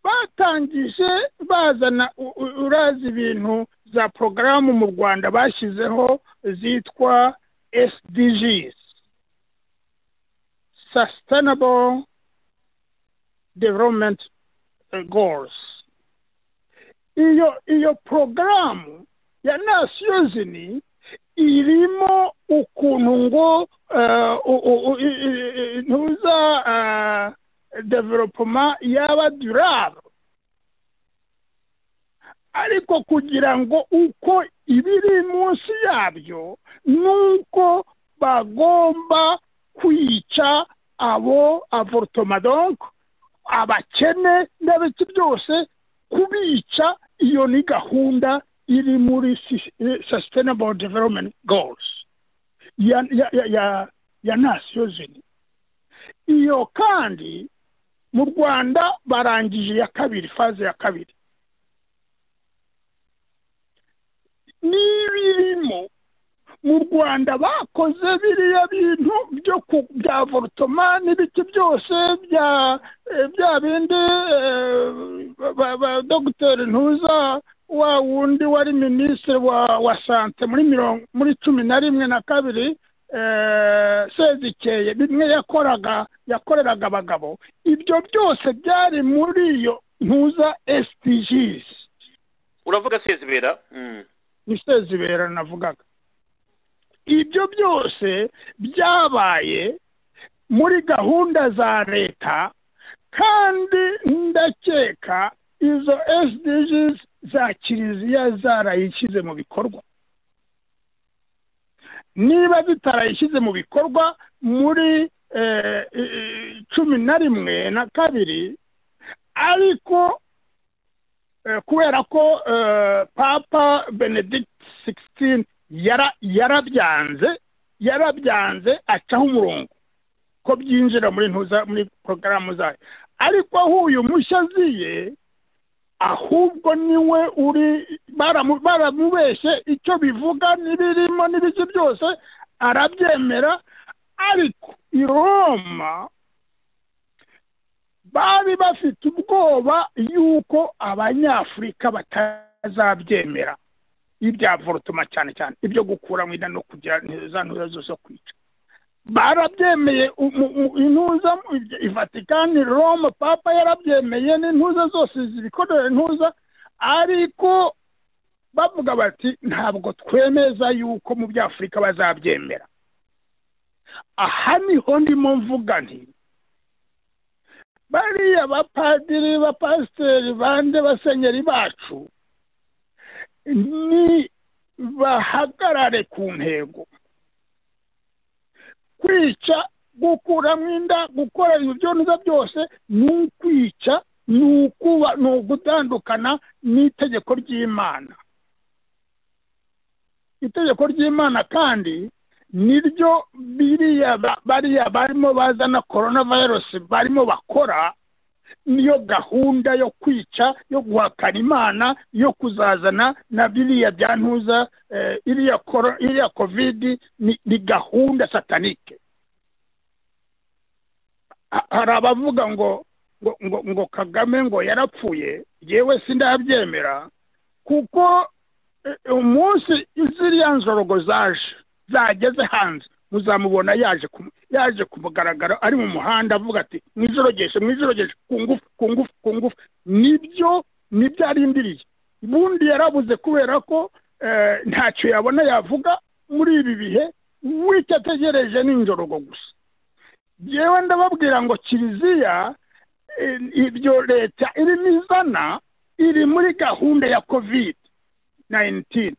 batangije bazana u- u- urazi ibintu za porogaramu mu rwanda bashyizeho zitwa sdgs sustainable development eh, goals iyo iyo porogaramu ya nasiyozini irimo ukuntu ngo eh, u- u- u- i- i- i- ntuza eh, developoma yaba durable ariko kugira ngo uko ibiri munsi yabyo nuko bagomba kwica abo avortoma donc abakene n'abiki byose kubica iyo ni gahunda iri muri sis- eh, sustainable development goals ya ya ya ya, ya nations Unies. iyo kandi mu rwanda barangije iya kabiri faze ya kabiri n'ibirimo mu rwanda bakoze biriya bintu byo ku- bya vorutoma n'ibiti byose bya eh, bya bindi eh, ba- ba- ba- dogiteri ntuza wa wundi wari minisitiri wa wa sante muri mirongo muri cumi na rimwe na kabiri eh, sezikeye bimwe yakoraga yakoreraga abagabo ibyo byose byari muri iyo ntuza esitigisi uravuga sezibera Mm. ibera navugaga ibyo byose byabaye muri gahunda za leta kandi ndakeka izo SDGs za kiliziya zarayishyize mu bikorwa niba zitarayishyize mu bikorwa muri eh, eh, eh, cumi na rimwe na kabiri ariko eh, kubera ko eh, papa benedict sixteen yarabyanze yarabyanze acaho umurongo ko byinjira muri ntuza muri porogaramu zayo ariko aho uyu mushya aziye ahubwo niwe uri baramu- baramubeshye icyo bivuga n'ibirimo n'ibiki byose arabyemera ariko i roma bari bafite ubwoba y'uko abanyafurika batazabyemera ibya vorutoma cyane cyane ibyo gukuramo inda no kugira za ntuza zo zo kwica barabyemeye umu- umu- intuza i vatikani roma papa yarabyemeye n'intuza zose zibikorera intuza ariko bavuga bati ntabwo twemeza yuko mu by'afurika bazabyemera aha niho ndimo mvuga nti bariya bapadiri bapasiteri bande basenyeri bacu ni bahagarare ku ntego kwica gukuramo inda gukorera ibyo neza byose ni ukwica ni ukuba ni ugutandukana n'itegeko ry'imana itegeko ry'imana kandi niryo biriya ba- bariya barimo bazana korona virusi barimo bakora niyo gahunda yo kwica yo guhakana imana yo kuzazana na biriya bya ntuza eh, iriya koro- iriya kovidi ni, ni gahunda satanike Ha- hari abavuga ngo ngo, ngo ngo kagame ngo yarapfuye yewe sindabyemera kuko eh, umunsi ziriya nzorogo zaje zageze hanze muzamubona yaje ku- yaje kumugaragara ari mu muhanda avuga ati mwijorogeshe mwijorogeshe ku ngufu ku ngufu ku ngufu nibyo nibyo arindiriye ubundi yarabuze kubera ko eh, ntacyo yabona yavuga muri ibi bihe wicyo ategereje ni injorogo gusa yewe ndababwira ngo kiliziya eh, ibyo leta irimo izana iri muri gahunda ya covid 19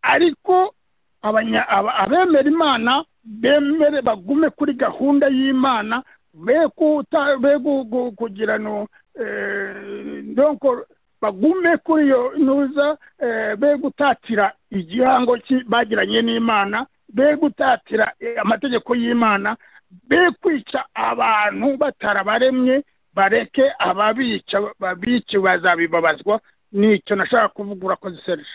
ariko abanya- aba- abemera imana bemere bagume kuri gahunda y'imana be kuta- be gu- gu- kugira no eh, donko bagume kuri iyo ntuza eh, be gutatira igihango ki- bagiranye n'imana be gutatira eh, amategeko y'imana be kwica abantu batarabaremye bareke ababica babici bazabibabazwa nicyo nashaka kuvuga urakoze serije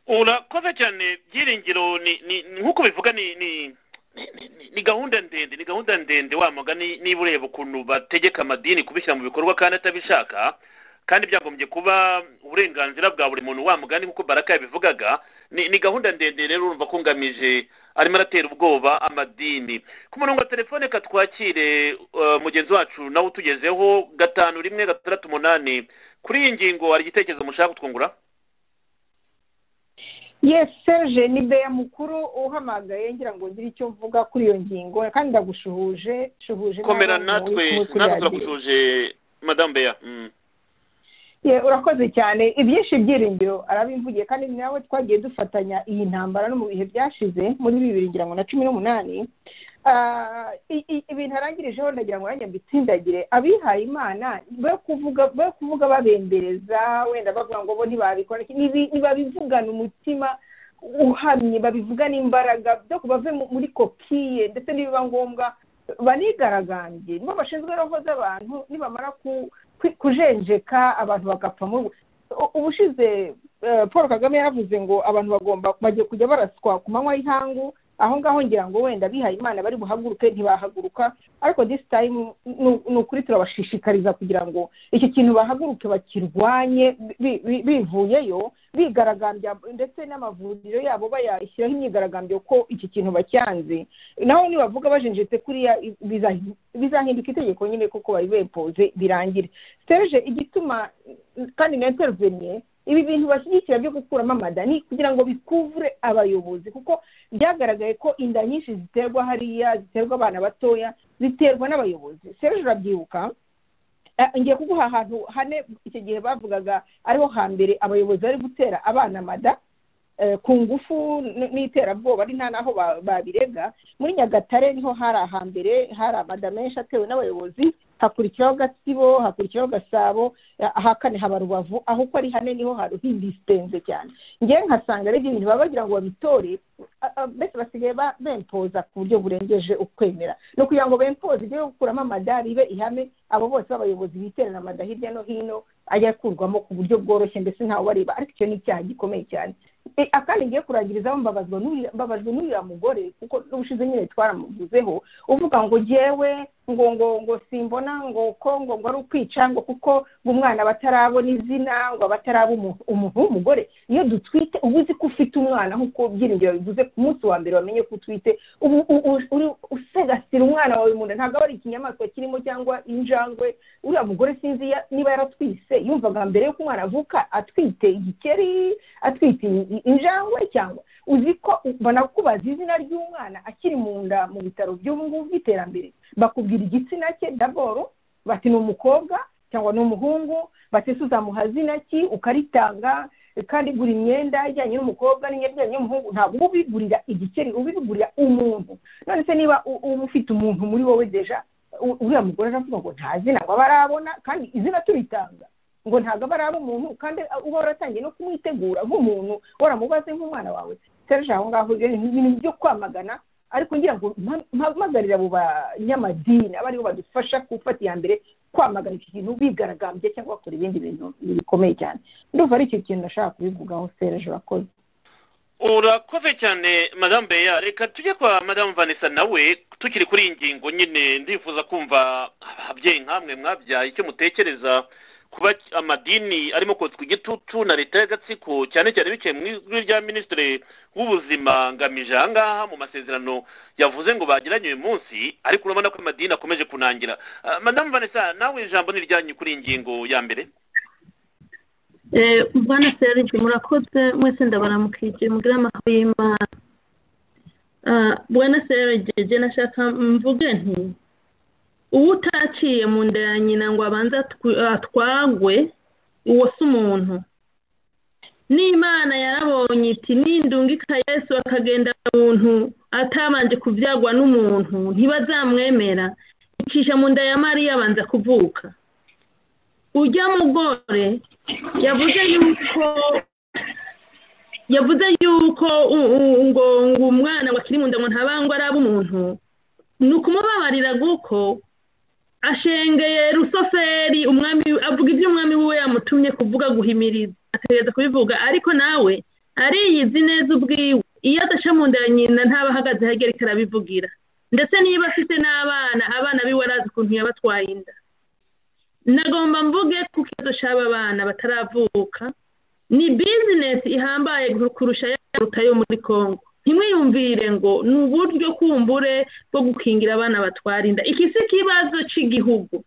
urakoze cyane byiringiro ni ni nk'uko bivuga ni ni ni- ni- ni gahunda ndende ni gahunda ndende wa mugani niba ureba ukuntu bategeka amadini kubishyira mu bikorwa kandi atabishaka kandi byagombye kuba uburenganzira bwa buri muntu wa mugani nk'uko baraka yabivugaga ni ni gahunda ndende rero urumva ko ngamije arimo aratera ubwoba amadini ku murongo wa telefone ka twakire eh, mugenzi wacu nawe utugezeho gatanu rimwe gatandatu umunani kuri iyi ngingo hari igitekerezo mushaka kutwungura yes serge ni beya mukuru uhamagaye ngira ngo ngire icyo mvuga kuri iyo ngingo kandi ndagushuhuje shuhuje komera n'abo natwe muri- muri natwe radiyo. turakusuje madamu beya Mm. Ye, urakoze cyane ibyinshi byiringiro arabimvugiye kandi nawe twagiye dufatanya iyi ntambara no mu bihe byashize muri bibiri ngira ngo na cumi n'umunani Ah, i- i- ibintu arangirijeho ndagira ngo nanjye mbitsindagire abihaye imana be kuvuga be kuvuga babembereza wenda bavuga ngo bo ntibabikora iki, nibi- ntibabivugana umutima uhamye babivugana imbaraga byo kubave muri kokiye ndetse nibiba ngombwa banigaragambye nibo bashinzwe roho z'abantu nibamara ku ku- kujenjeka abantu bagapfa mu ubushize eh, paul kagame yaravuze ngo abantu bagomba bagiye kujya baraswa ku manywa y'ihangu aho ngaho ngira ngo wenda bihaye imana bari buhaguruke ntibahaguruka ariko this time ni- ni ukuri turabashishikariza kugira ngo iki kintu bahaguruke bakirwanye bi- bi- bivuyeyo bigaragambya ndetse n'amavuriro yabo bayashyiraho imyigaragambyo ko iki kintu bacyanze naho nibavuga bajinjitse kuriya i- bizahi- bizahinduka itegeko nyine kuko bari bempoze birangire serge igituma kandi na intervenye ibi bintu bashyigikira byo gukuramo amada ni kugira ngo bikuvure abayobozi kuko byagaragaye ko inda nyinshi ziterwa hariya ziterwa abana batoya ziterwa n'abayobozi serge urabyibuka Eh, ngiye kuguha ahantu hane icyo gihe bavugaga ariho hambere abayobozi bari gutera abana mada eh, ku ngufu n- n'iterabwoba ari nta n'aho ba- babirega muri nyagatare niho hari ahambere hari amada menshi atewe n'abayobozi hakurikiraho gatsibo hakurikiraho gasabo eh, ahakane haba rubavu aho uko ari hane niho hantu hindisipenze cyane ngewe nkasanga ari ibyo bintu baba bagira ngo babitore ah, ah, mbese basigaye ba- bempoza ku buryo burengeje ukwemera ni ukugira ngo bempoze ibyo gukuramo amadari ibe ihame abo bose b'abayobozi biterana amada hirya no hino ajya akurwamo ku buryo bworoshye ndetse ntawe ubareba ariko icyo ni icyaha gikomeye cyane E, akandi ngiye kurangirizaho mbabazwa n'uriya- mbabajwe n'uriya mugore kuko n'ubushize nyine twaramuvuzeho uvuga ngo ngewe ngo ngo ngo simbona ngo ko ngo ngo ari ukwica ngo kuko ngo umwana batarabona izina ngo bataraba umu- umuntu w'umugore iyo dutwite uba uzi ko ufite umwana nk'uko byiringiro bivuze ku munsi wa mbere wamenye ko utwite ubu u- u- uri usegasira umwana wawe mu nda ntabwo aba ari ikinyamaswa kirimo cyangwa injangwe uriya mugore sinzi ya- niba yaratwise yumvaga mbere y'uko umwana avuka atwite igikeri atwite i- i- injangwe cyangwa uzi ko mbona kubaza izina ry'umwana akiri mu nda mu bitaro by'ubu ngubu by'iterambere bakubwira igitsina cye daboro bati ni umukobwa cyangwa ni umuhungu bati se uzamuha zina ki ukaritanga kandi gura imyenda ijyanye n'umukobwa n'imyenda ijyanye n'umuhungu ntabwo uba ubigurira igikeri uba ubigurira umuntu none se niba u- uba ufite umuntu muri wowe deja u- uriya mugore aravuga ngo nta zina ngo abe arabona kandi izina turitanga ngo ntabwo aba araba umuntu kandi uba waratangiye no kumwitegura nk'umuntu waramubaze nk'umwana wawe serge aho ngaho ibyo ni ibintu byo kwamagana ariko ngira ngo mpa- mpamagarire abo banyamadini aba aribo badufasha gufata iya mbere kwamagana iki kintu bigaragambye cyangwa bakora ibindi bintu bikomeye cyane ndumva ari icyo kintu nashaka kubivugaho serge urakoze urakoze cyane madamu beya reka tujye kwa madamu vanessa nawe tukiri kuri iyi ngingo nyine ndifuza kumva ababyeyi nk'amwe mwabyaye icyo mutekereza kuba amadini arimo kotswa igitutu na leta y'agatsiko cyane cyane biciye mu ijwi rya minisitiri w'ubuzima ngamije aha ngaha mu masezerano yavuze ngo bagiranye uyu munsi ariko urabona ko amadini akomeje kunangira Ah, madamu vanessa nawe ijambo ni iryanyu kuri iyi ngingo ya mbere Eh, bwana serge murakoze mwese ndabaramukije mugire amahoro y'imana Ah, bwana serge je nashaka mvuge nti uwo utaciye mu nda ya nyina ngo abanze atw- atwagwe uwo si umuntu n'imana yarabonye iti nindungika yesu akagenda muntu atabanje kubyagwa n'umuntu ntibazamwemera icisha mu nda ya mariya abanza kuvuka ujya mugore yavuze yuko yavuze yuko u- u- ngo ngo umwana wakiri mu nda ngo ntabangwe araba umuntu ni ukumubabarira guko ashengeye rusoferi umwami avuga ibyo umwami we yamutumye kuvuga guhimiriza akagerageza kubivuga ariko nawe ariyizi neza ubwiwe iyo adaca mu nda ya nyina ntaba ahagaze hagereka arabivugira ndetse niba afite n'abana abana biwe arazi ukuntu yabatwaye inda nagomba mvuge ku kibazo cy'aba bana bataravuka ni bizinesi ihambaye kurusha yaruta yo muri congo ntimwiyumvire ngo ni uburyo kumbure bwo gukingira abana batwara inda iki si ikibazo cy'igihugu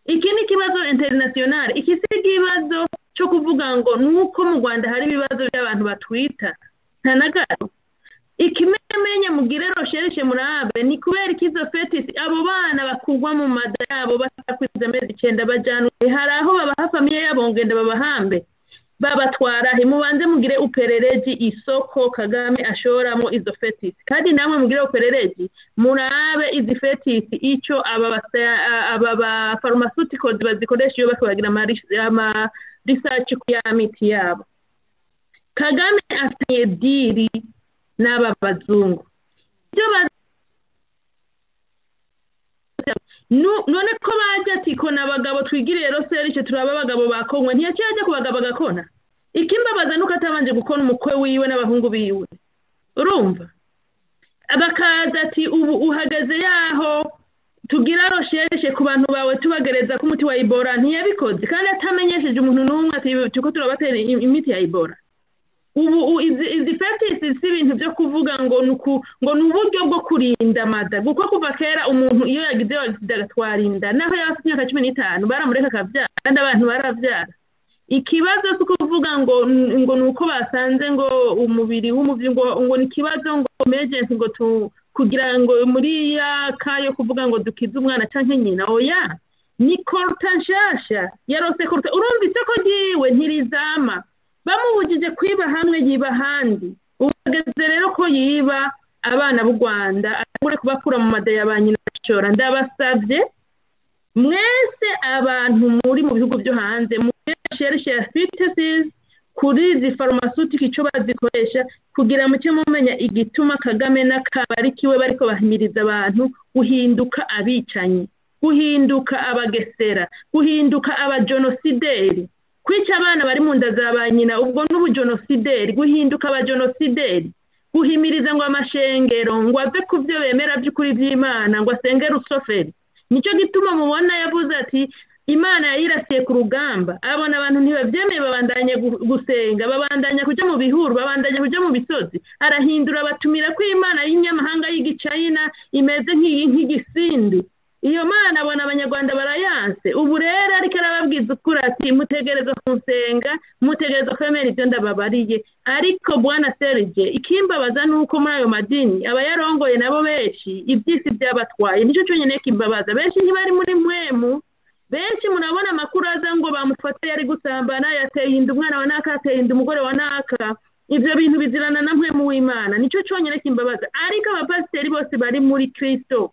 iki ni ikibazo interinasiyonari iki si ikibazo cyo kuvuga ngo ni uko mu rwanda hari ibibazo by'abantu batwita nta na gato ikimenyemenye mugire rosherishe murabe ni kubera ikizo fetisi abo bana bakurwa mu mada yabo batakwiza amezi icyenda bajyanwe hari aho babaha famiye yabo ngenda babahambe babatwara he mubanze mugire uperereji isoko kagame ashoramo izo fetisi kandi namwe mugire uperereji murabe izi fetisi icyo aba basa- aba ba pharmaceuticals bazikoresha iyo bakabagira ama research ku ya miti yabo kagame afitanye diri n'aba bazungu ibyo bazi Nu- none ko bajya ati kona abagabo twigiriye roseri icyo turaba abagabo ba konywa ntiyacyo yajya ku bagabo agakona ikimbabaza nuko atabanje gukora umukwe wiwe n'abahungu biwe urumva bakaza ati ubu uhagaze yaho tugira roshereshe ku bantu bawe tubagereza ko umuti wa ibora ntiyabikoze kandi atamenyesheje umuntu n'umwe ati turiko turabatera imiti ya ibora ubu u- izi- izi fetisi si ibintu byo kuvuga ngo ni uku ngo ni uburyo bwo kurinda mada kuko kuva kera umuntu iyo yagize agisida agatwara inda naho yaba afite imyaka cumi n'itanu baramureka akabyara kandi abantu barabyara ikibazo si ukuvuga ngo ngo ni uko basanze ngo umubiri w'umubyeyi ngo ngo ni ikibazo ngo emergency ngo tu kugira ngo muri ya ka yo kuvuga ngo dukize umwana cyangwa nyina oya ni koruta nshasha yarose koruta urumva isoko ryiwe ntirizama bamubujije kwiba hamwe yiba ahandi ubu ageze rero ko yiba abana b'u rwanda arabure kubakura mu madaya ba nyina bashora ndabasabye mwese abantu muri mu bihugu byo hanze mureshereshe ya fitisizi kuri izi farumasutika icyo bazikoresha kugira ngo muke mumenya igituma kagame n'akabari kiwe bariko bahimiriza abantu guhinduka abicanyi guhinduka abagesera guhinduka abajenosideri kwica abana bari mu nda za ba nyina ubwo n'ubujenosideri guhinduka abajenosideri guhimiriza ngo amashengero ngo ave ku byo bemera by'ukuri by'imana ngo asenge rusoferi nicyo gituma mubona yavuze ati imana yayirasiye ku rugamba abona abantu ntibabyemeye babandanya gu- gusenga babandanya kujya mu bihuru babandanya kujya mu bisozi arahindura batumira ko imana y'inyamahanga y'igicayina imeze nk'iyi- nk'igisindi iyo mana abona abanyarwanda barayanse ubu rero ariko arababwiza ukuri ati mutegereza kunsenga mutegereza kwemera ibyo ndababariye ariko bwana serge ikimbabaza ni uko muri ayo madini abayarongoye nabo benshi iby'isi byabatwaye nicyo cyonyine kimbabaza benshi ntibari muri mwemu benshi murabona amakuru aza ngo bamufate yari gusambana yateye inda umwana wa naka yateye inda umugore wa naka ibyo bintu bizirana na mpemu w'imana nicyo cyonyine kimbabaza ariko abapasiteri bose bari muri kristo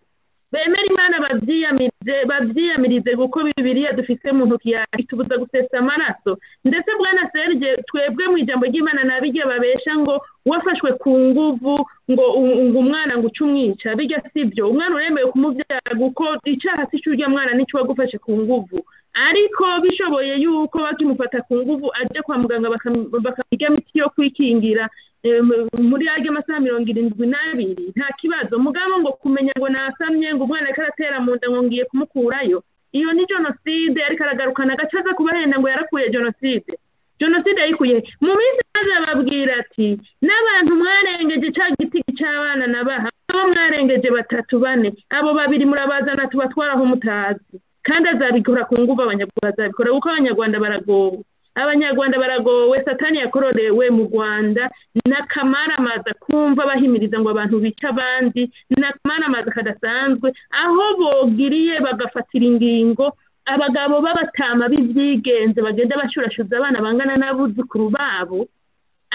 bemera imana babyiyamirize babyiyamirize kuko bibiliya dufite mu ntoki yawe itubuza gusesa amaraso ndetse bwana serge twebwe mu ijambo ry'imana nabijya babesha ngo wafashwe ku nguvu ngo u- ngo umwana ngo uce umwica bijya sibyo umwana uremewe kumubyara kuko icyaha si cy'urya mwana nicyo wagufashe ku nguvu ariko bishoboye yuko bakimufata ku nguvu ajya kwa muganga bakam- bakamuha imiti yo kwikingira em, muri yaryo masaha mirongo irindwi n'abiri nta kibazo mugabo ngo kumenya ngo nasamye ngo umwana ariko aratera mu nda ngo ngiye kumukurayo iyo ni jenoside ariko aragarukana agace aza kubahenda ngo yarakuye jenoside jenoside yayikuye he? mu minsi maze bababwira ati n'abantu mwarengeje cya giti cy'abana nabaha abo mwarengeje batatu bane abo babiri murabazana tubatwaraho mutazi kandi azabikora ku nguvu abanyarwanda azabikora kuko abanyarwanda baragowe abanyarwanda baragowe satani yakororewe mu rwanda n'akamaramaza kumva bahimiriza ngo abantu bice abandi n'akamaramaza kadasanzwe aho bogiriye bagafatira ingingo abagabo b'abatama b'ibyigenze bagenda bashurashuza abana bangana n'abuzukuru babo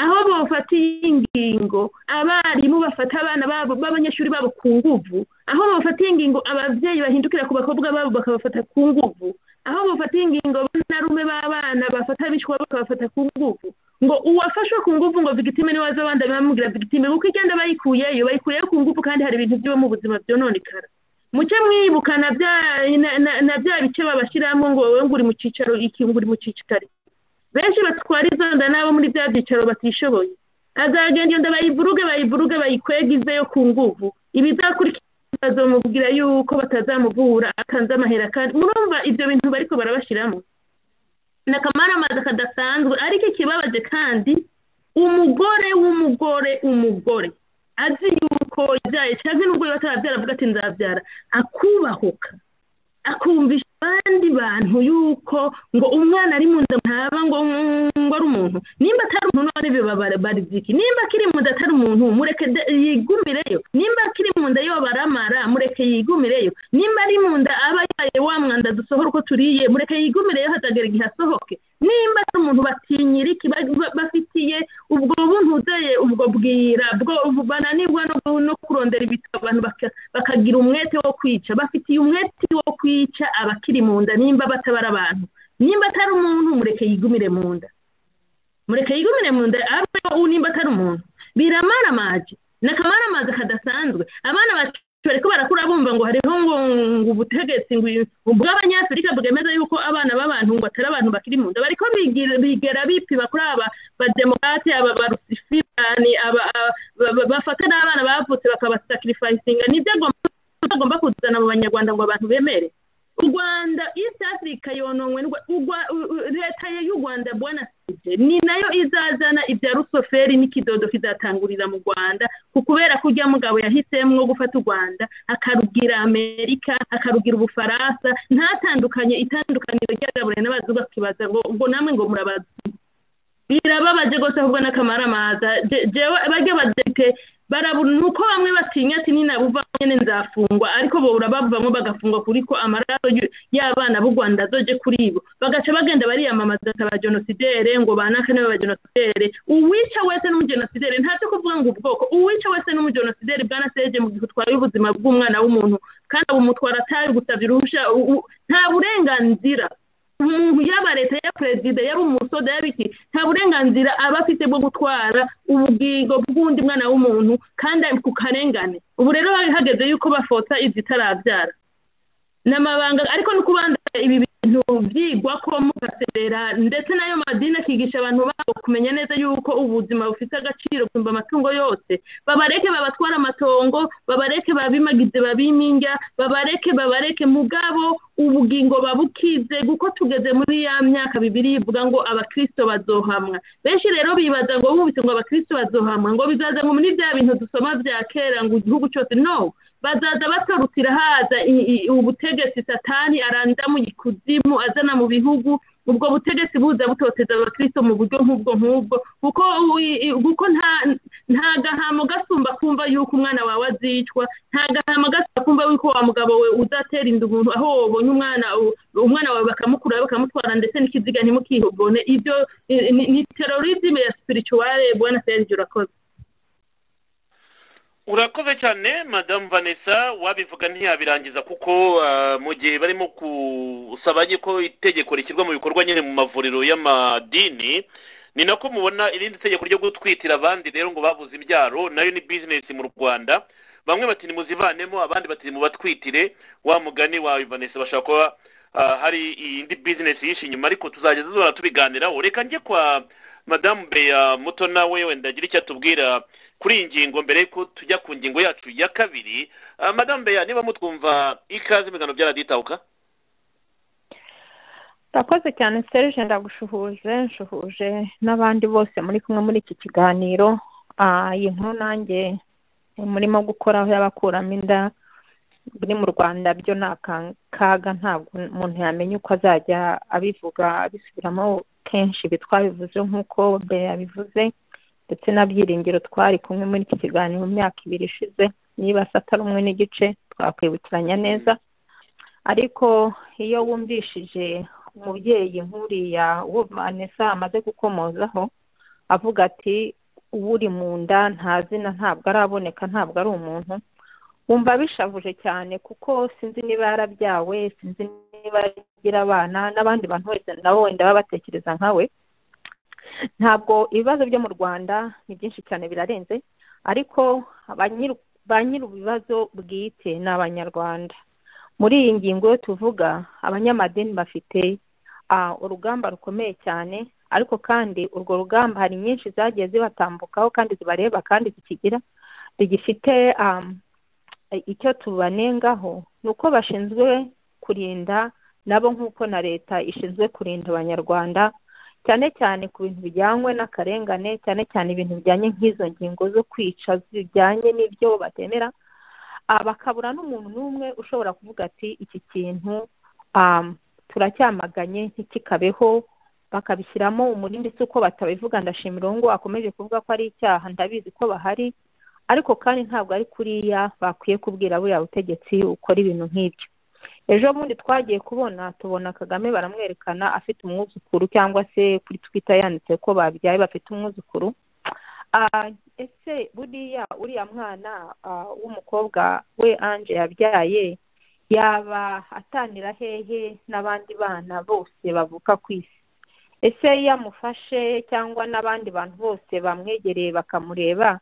aho bafatiye ingingo abarimu bafata abana babo b'abanyeshuri babo ku nguvu aho bafatiye ingingo ababyeyi bahindukira ku bakobwa babo bakabafata ku nguvu aho bafatiye ingingo banarume b'abana bafata abishwa bakabafata ku nguvu ngo uwafashwe ku nguvu ngo vigitime niwe waza abandi bamubwira vigitime kuko igenda bayikuyeyo bayikuyeyo ku nguvu kandi hari ibintu byiwe mu buzima byononekara muke mwibuka na bya na- na- na bya bice babashyiramo ngo wowe ngo uri mu cyicaro iki ngo uri mu cyicaro benshi batwara izo nda nabo muri bya byicaro batishoboye azagenda iyo nda bayivuruge bayivuruge bayikwege ize yo ku nguvu ibizakurikira bazamubwira yuko batazamuvura akanze amahera kandi murumva ibyo bintu bariko barabashyiramo ni akamaramaza kadasanzwe ariko ikibabaje kandi umugore w'umugore umugore azi yuko yabyaye cyangwa nubwo yaba atarabyara avuga ati nzabyara akubahuka akumvisha abandi bantu yuko ngo umwana ari mu nda ntaba ngo ngo ari umuntu nimba atari umuntu ari byo bariziki nimba akiri mu nda atari umuntu mureke de- yigumireyo nimba akiri mu nda yo baramara mureke yigumireyo nimba ari mu nda aba yaye wa mwanda dusohora uko turiye mureke yigumireyo hatagera igihe asohoke nimba ari umuntu batinyiriki ba- ba- bafitiye ubwo buntuze ubwo bwira bwo ubu bananirwa no no kurondera ibitabo abantu baka- bakagira umwete wo kwica bafitiye umwete wo kwica abakiri mu nda nimba batabara abantu nimba atari umuntu mureke yigumire mu nda mureke yigumire mu nda abe nimba atari umuntu biramaramaje ni akamaramaza kadasanzwe abana bacu bariko barakura bumva ngo hariho ngo ngo ubutegetsi ngo ubwo abanyafurika bwemeza yuko abana b'abantu ngo atari abantu bakiri mu nda bariko bigira- bigera bipiba kuri aba bademokrate aba barusifirani aba aba- ba- bafata n'abana bavutse bakabasakirifayisinga nibyo agomba- agomba kuzana mu banyarwanda ngo abantu bemere u rwanda east africa yononwe n'u- u Rwa- u- u- leta y'u rwanda bwana sije ni nayo izazana ibya rusoferi n'ikidodo kizatangurira mu rwanda ku kubera ko ujya mugabo yahisemo gufata u rwanda akarugira amerika akarugira ubufaransa ntatandukanye itandukaniro ry'agaburira n'abazungu akibaza ngo ubwo namwe ngo murabaza birababaje rwose ahubwo n'akamaramaza Je- jewe bajya badepite barabura ni uko bamwe batinya ati ninabuva nyine nzafungwa ariko bo urabavamo bagafungwa kuri ko amaraso y'u- y'abana b'u rwanda azoje kuri bo bagaca bagenda bariyamamaza ati abajenosidere ngo banaka nibo bajenosidere uwica wese n'umujenosidere ntacyo kuvuga ngo ubwoko uwica wese n'umujenosidere bwana seje mu gihe utwaye ubuzima bw'umwana w'umuntu kandi abumutwara atari gusabye uruhushya u- u- nta burenganzira umuntu yaba leta ya perezida yaba umusoda yaba iki nta burenganzira aba afite bwo gutwara ubugingo bw'undi mwana w'umuntu kandi ari ku karengane ubu rero hari hageze yuko bafota izitarabyara ni amabanga ariko no kubandanya ibi bintu byigwa ko mugaserera ndetse n'ayo madini akigisha abantu babo kumenya neza yuko ubuzima bufite agaciro kumva amatungo yose babareke babatwara amatongo babareke babimagize babimingya babareke babareke mugabo ubugingo babukize kuko tugeze muri ya myaka bibiri ivuga ngo abakristo bazohamwa benshi rero bibaza ngo bubise ngo abakristo bazohamwa ngo bizaza ngo muri bya bintu dusoma bya kera ngo igihugu cyose no bazaza batorutira haza i- i- ubutegetsi satani aranda mu ikuzimu azana mu bihugu ubwo butegetsi buza butoteza abakristo mu buryo nk'ubwo nk'ubwo kuko wi- i- kuko nta nta gahamo gasumba kumva yuko umwana wawe azicwa nta gahamo gasumba kumva yuko wa mugabo we uzatera inda umuntu aho wabonye umwana u- umwana wawe bakamukura bakamutwara ndetse n'ikiziga ntimukihogone ibyo i- ni- ni terorizme ya spirituale bwana serge urakoze urakoze cyane madamu vanessa wabivuga ntiyabirangiza kuko ah, mu gihe barimo gusaba ko itegeko rishyirwa mu bikorwa nyine mu mavuriro y'amadini ni nako mubona irindi tegeko ryo gutwitira abandi rero ngo babuze ibyaro nayo ni bizinesi mu rwanda bamwe bati nimuzivanemo abandi bati mubatwitire wa mugani wawe vanessa bashobora kuba ah, hari indi bizinesi yishe inyuma ariko tuzajya tuzora tubiganiraho reka njye kwa madamu beya muto nawe wenda agira icyo atubwira kuri iyi ngingo mbere yuko tujya ku ngingo yacu ya kabiri Ah, madamu beya niba mutwumva ikaze mu biganiro bya radiyo itahuka urakoze cyane serge ndagushuhuje nshuhuje n'abandi bose muri kumwe muri iki kiganiro Ah, iyi nkuru nanjye murimo gukoraho y'abakuramo inda biri mu rwanda byo ni akaga ntabwo umuntu yamenya uko azajya abivuga abisubiramo kenshi ibi twabivuze nk'uko mbere yabivuze ndetse na byiringiro twari kumwe muri iki kiganiro mu myaka ibiri ishize niba se atari umwe n'igice twakwibukiranya neza ariko iyo wumvishije umubyeyi nk'uriya uwo vanessa amaze gukomozaho avuga ati uwuri mu nda nta zina ntabwo araboneka ntabwo ari umuntu wumva bishavuje cyane kuko sinzi niba yarabyawe sinzi niba agira abana n'abandi bantu bose nabo wenda baba batekereza nkawe ntabwo ibibazo byo mu rwanda ni byinshi cyane birarenze ariko abanyir- ba nyiri ibibazo bwite ni abanyarwanda muri iyi ngingo yo tuvuga abanyamadini bafite ah, urugamba rukomeye cyane ariko kandi urwo rugamba hari nyinshi zagiye zibatambukaho kandi zibareba kandi zikigira zigifite um, icyo tubanengaho ni uko bashinzwe kurinda nabo nk'uko na leta ishinzwe kurinda abanyarwanda cyane cyane ku bintu bijyanywe n'akarengane cyane cyane ibintu bijyanye nk'izo ngingo zo kwica zijyanye n'ibyo batemera ah, bakabura n'umuntu n'umwe ushobora kuvuga ati iki kintu um, turacyamaganye ntikikabeho bakabishyiramo umurindi si uko batabivuga ndashimira uwo ngo akomeje kuvuga ko ari icyaha ndabizi ko bahari ariko kandi ntabwo ari kuriya bakwiye kubwira buriya butegetsi ukora ibintu nk'ibyo ejo bundi twagiye kubona tubona kagame baramwerekana afite umwuzukuru cyangwa se kuri twita yanditse ko babyaye bafite umwuzukuru Ah, ese buriya uriya mwana ah, w'umukobwa we anje yabyaye yaba atanira hehe n'abandi bana bose bavuka ku isi ese iyo amufashe cyangwa n'abandi bantu bose bamwegereye bakamureba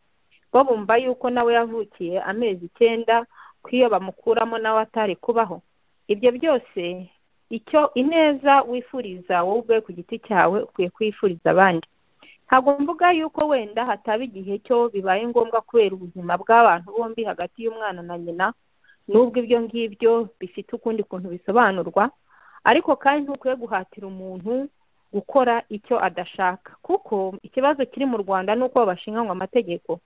bo bumva yuko nawe yavukiye amezi icyenda ko iyo bamukuramo nawe atari kubaho ibyo byose icyo ineza wifuriza wowe ubwe ku giti cyawe ukwiye kwifuriza abandi ntabwo mvuga yuko wenda hataba igihe cyo bibaye ngombwa kubera ubuzima bw'abantu bombi hagati y'umwana na nyina n'ubwo ibyo ngibyo bifite ukundi kuntu bisobanurwa ariko kandi ntukwiye guhatira umuntu gukora icyo adashaka kuko ikibazo kiri mu rwanda ni uko babashinganywa amategeko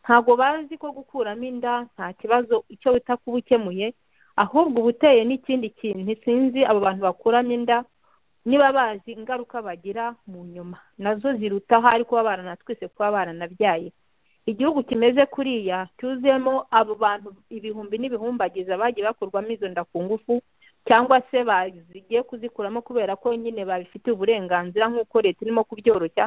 ntabwo bazi ko gukuramo inda nta kibazo icyo wita kuba ukemuye ahubwo uba uteye n'ikindi kintu sinzi abo bantu bakuramo inda niba bazi ingaruka bagira mu nyuma nazo ziruta ahari kuba baranatwise kuba baranabyaye igihugu kimeze kuriya cyuzemo abo bantu ibihumbi n'ibihumbagiza bagiye bakurwamo izo nda ku ngufu cyangwa se bagiye kuzikuramo kubera ko nyine babifitiye uburenganzira nk'uko leta irimo kubyoroshya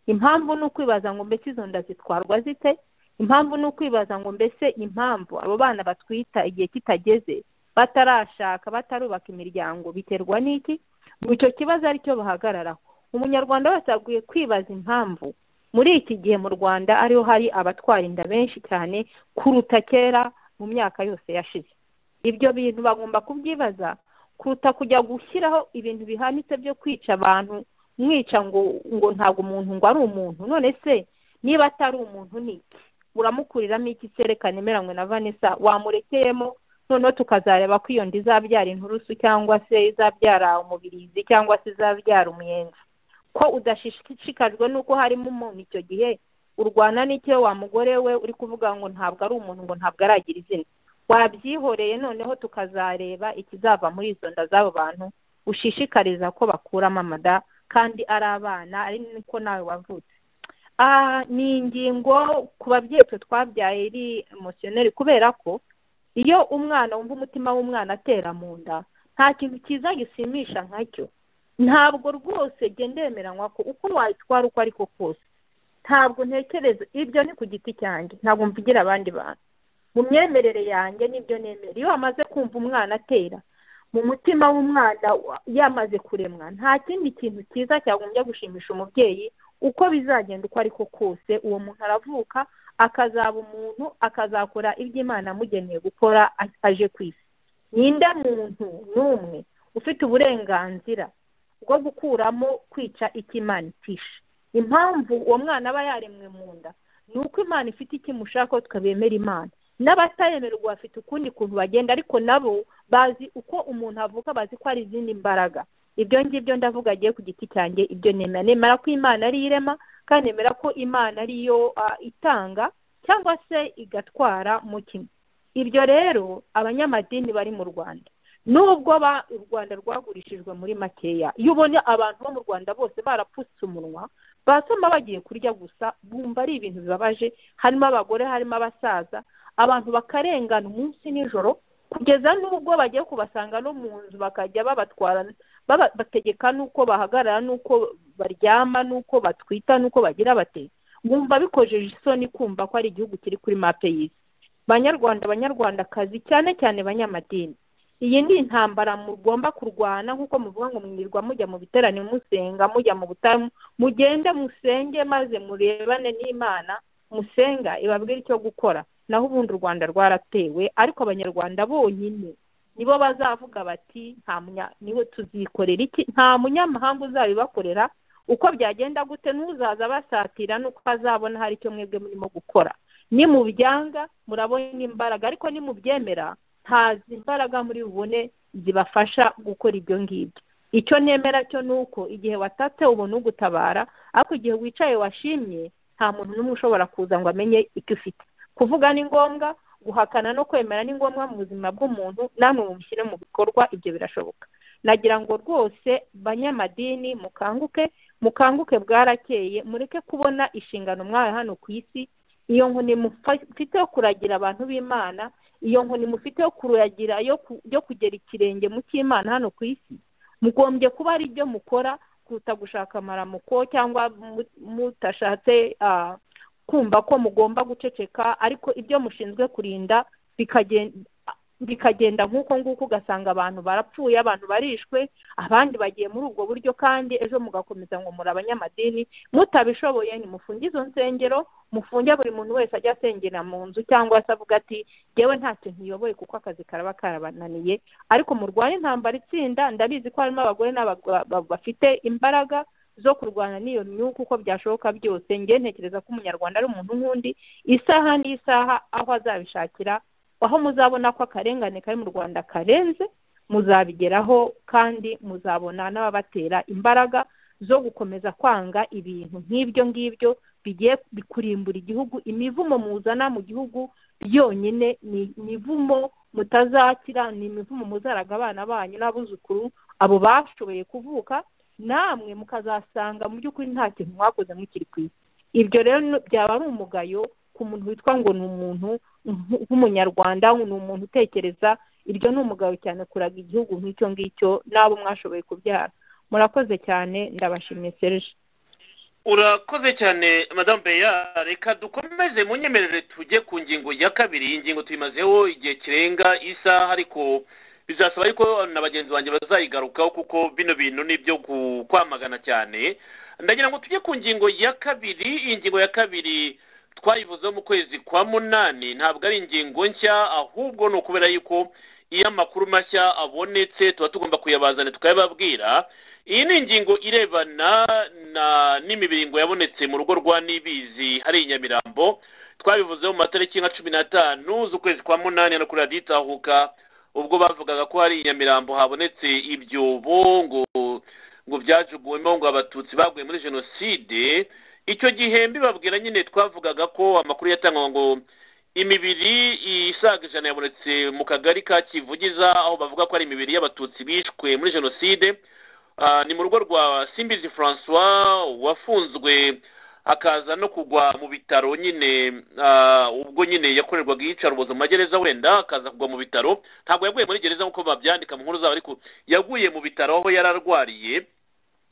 impamvu ni ukwibaza ngo mbese izo nda zitwarwa zite impamvu ni ukwibaza ngo mbese impamvu abo bana batwita igihe kitageze batarashaka batarubaka imiryango biterwa n'iki ngo icyo kibazo aricyo bahagararaho umunyarwanda wese aguye kwibaza impamvu muri iki gihe mu rwanda ariho hari abatwara inda benshi cyane kuruta kera mu myaka yose yashize ibyo bintu bagomba kubyibaza kuruta kujya gushyiraho ibintu bihanitse byo kwica abantu mwica ngo ngo ntabwo umuntu ngo ari umuntu none se niba atari umuntu ni iki uramukuriramo iki cyerekana emeranywe na vanessa wamurekeyemo noneho tukazareba ko iyo nda izabyara inturusu cyangwa se izabyara umubirizi cyangwa se izabyara umuyenzi ko udashishikajwe n'uko harimo umuntu icyo gihe urwana n'icyo wa mugore we uri kuvuga ngo ntabwo ari umuntu ngo ntabwo aragira izina wabyihoreye noneho tukazareba ikizava muri izo nda z'abo bantu ushishikariza ko bakuramo amada kandi ari abana ari niko nawe wavutse ni ingingo ku babyeyi twe twabyaye iri emosiyoneri kubera ko iyo umwana wumva umutima w'umwana atera mu nda nta kintu cyiza gishimisha nkacyo ntabwo rwose genda yemeranywa ko uko wayitwara uko ariko kose ntabwo ntekereza ibyo ni ku giti cyanjye ntabwo mvugira abandi bantu mu myemerere yanjye n'ibyo nemera iyo wamaze kumva umwana atera mu mutima w'umwana yamaze kuremwa nta kindi kintu cyiza cyagombye gushimisha umubyeyi uko bizagenda uko ariko kose uwo muntu aravuka akazaba umuntu akazakora ibyo imana amugeneye gukora aje ku isi ninde muntu n'umwe ufite uburenganzira bwo gukuramo kwica icyo imana itisha impamvu uwo mwana aba yaremwe mu nda ni uko imana ifite ikimushaka tukabemera imana n'abatayemerwa bafite ukundi kuntu bagenda ariko nabo bazi uko umuntu avuka bazi ko hari izindi mbaraga ibyo ngibyo ndavuga agiye ku giti cyanjye ibyo nemera nemera ko imana ari irema kandi nemera ko imana ariyo itanga cyangwa se igatwara mu kimwe ibyo rero abanyamadini bari mu rwanda nubwo u rwanda rwagurishijwe muri makeya iyo ubonye abantu bo mu rwanda bose barapfutse umunwa basoma bagiye kurya gusa bumva ari ibintu bibabaje harimo abagore harimo abasaza abantu bakarengana umunsi nijoro kugeza n'ubwo bagiye kubasanga no mu nzu bakajya babatwara bategeka n'uko bahagarara n'uko baryama n'uko batwita n'uko bagira bate bumva bikojeje isoni kumva ko ari igihugu kiri kuri mape y'isi banyarwanda banyarwandakazi cyane cyane banyamadini iyi ni intambara mugomba kurwana nk'uko muvuga ngo mwirirwa mujya mu biteraniro musenga mujya mu butamu mugende musenge maze murebane n'imana musenga ibabwire icyo gukora naho ubundi u rwanda rwaratewe ariko abanyarwanda bonyine nibo bazavuga bati nta niwe tuzikorera iki nta munyamahanga uzabibakorera uko byagenda gute n'uzaza basatira n'uko azabona hari icyo mwebwe murimo gukora nimubyanga murabona imbaraga ariko nimubyemera ntazi imbaraga muri bubone zibafasha gukora ibyo ngibyo icyo nemera cyo ni uko igihe watatse ubona ugutabara ariko igihe wicaye washimye nta muntu n'umwe ushobora kuza ngo amenye icyo ufite kuvuga ni ngombwa guhakana no kwemera ni ngombwa mu buzima bw'umuntu namwe mubishyire mu bikorwa ibyo birashoboka nagira ngo rwose banyamadini mukanguke mukanguke bwarakeye mureke kubona inshingano mwawe hano ku isi iyo nkoni mufite yo kuragira abantu b'imana iyo nkoni mufite yo kuragira yo kugera ikirenge mu cy'imana hano ku isi mugombye kuba ari ibyo mukora kuruta gushaka amaramuko cyangwa mutashatse kumva ko mugomba guceceka ariko ibyo mushinzwe kurinda bikagenda nk'uko nguko ugasanga abantu barapfuye abantu barishwe abandi bagiye muri ubwo buryo kandi ejo mugakomeza ngo muri abanyamadini mutabishoboye nimufunge izo nsengero mufunge buri muntu wese ajya asengera mu nzu cyangwa se avuga ati yewe nta kintu iyoboye kuko akazi karaba karabananiye ariko murwanya intambara itsinda ndabizi ko harimo abagore n'abagabo bafite imbaraga zo kurwana n'iyo myuka uko byashoboka byose njye ntekereza ko umunyarwanda ari umuntu nk'undi isaha n'isaha aho azabishakira aho muzabona ko akarengane kari mu rwanda karenze muzabigeraho kandi muzabona n'ababatera imbaraga zo gukomeza kwanga ibintu nk'ibyo ngibyo bigiye kurimbura igihugu imivumo muzana mu gihugu yonyine ni imivumo mutazakira ni imivumo muzaraga abana banyu n'abuzukuru abo bashoboye kuvuka namwe mukazasanga mu by'ukuri nta kintu mwakoze mukiri ku isi ibyo rero byaba ari umugayo ku muntu witwa ngo ni umuntu nk'umunyarwanda ni umuntu utekereza iryo ni umugabo cyane kuraga igihugu nk'icyo ngicyo n'abo mwashoboye kubyara murakoze cyane ndabashimye serge urakoze cyane madamu beya reka dukomeze mu nyemerere tujye ku ngingo ya kabiri iyi ngingo tuyimazeho igihe kirenga isaha ariko bizasaba yuko na bagenzi banjye bazayigarukaho kuko bino bintu ni ibyo ku- kwamagana cyane ndagira ngo tujye ku ngingo ya kabiri iyi ngingo ya kabiri twayivuzeho mu kwezi kwa munani ntabwo ari ingingo nshya ahubwo ni ukubera yuko iyo amakuru mashya abonetse tuba tugomba kuyabazana tukayababwira iyi ni ingingo irebana na n'imibiringo yabonetse mu rugo rwa nibizi hari i nyamirambo twabivuzeho mu matariki nka cumi n'atanu z'ukwezi kwa munani no kuri radiyo itahuka ubwo bavugaga ko hari i nyamirambo habonetse ibyobo ngo ngo byajuguwemo ngo abatutsi baguye muri jenoside icyo gihe mbibabwira nyine twavugaga ko amakuru yatangwaga ngo imibiri isaga ijana yabonetse mu kagari ka kivugiza aho bavuga ko ari imibiri y'abatutsi bishwe muri jenoside Ah, ni mu rugo rwa simbizi francois wafunzwe akaza no kugwa mu bitaro nyine ah, ubwo nyine yakorerwaga iyicarubozo mu magereza wenda akaza kugwa mu bitaro ntabwo yaguye muri gereza nk'uko babyandika mu nkuru zabo ariko yaguye mu bitaro aho yari arwariye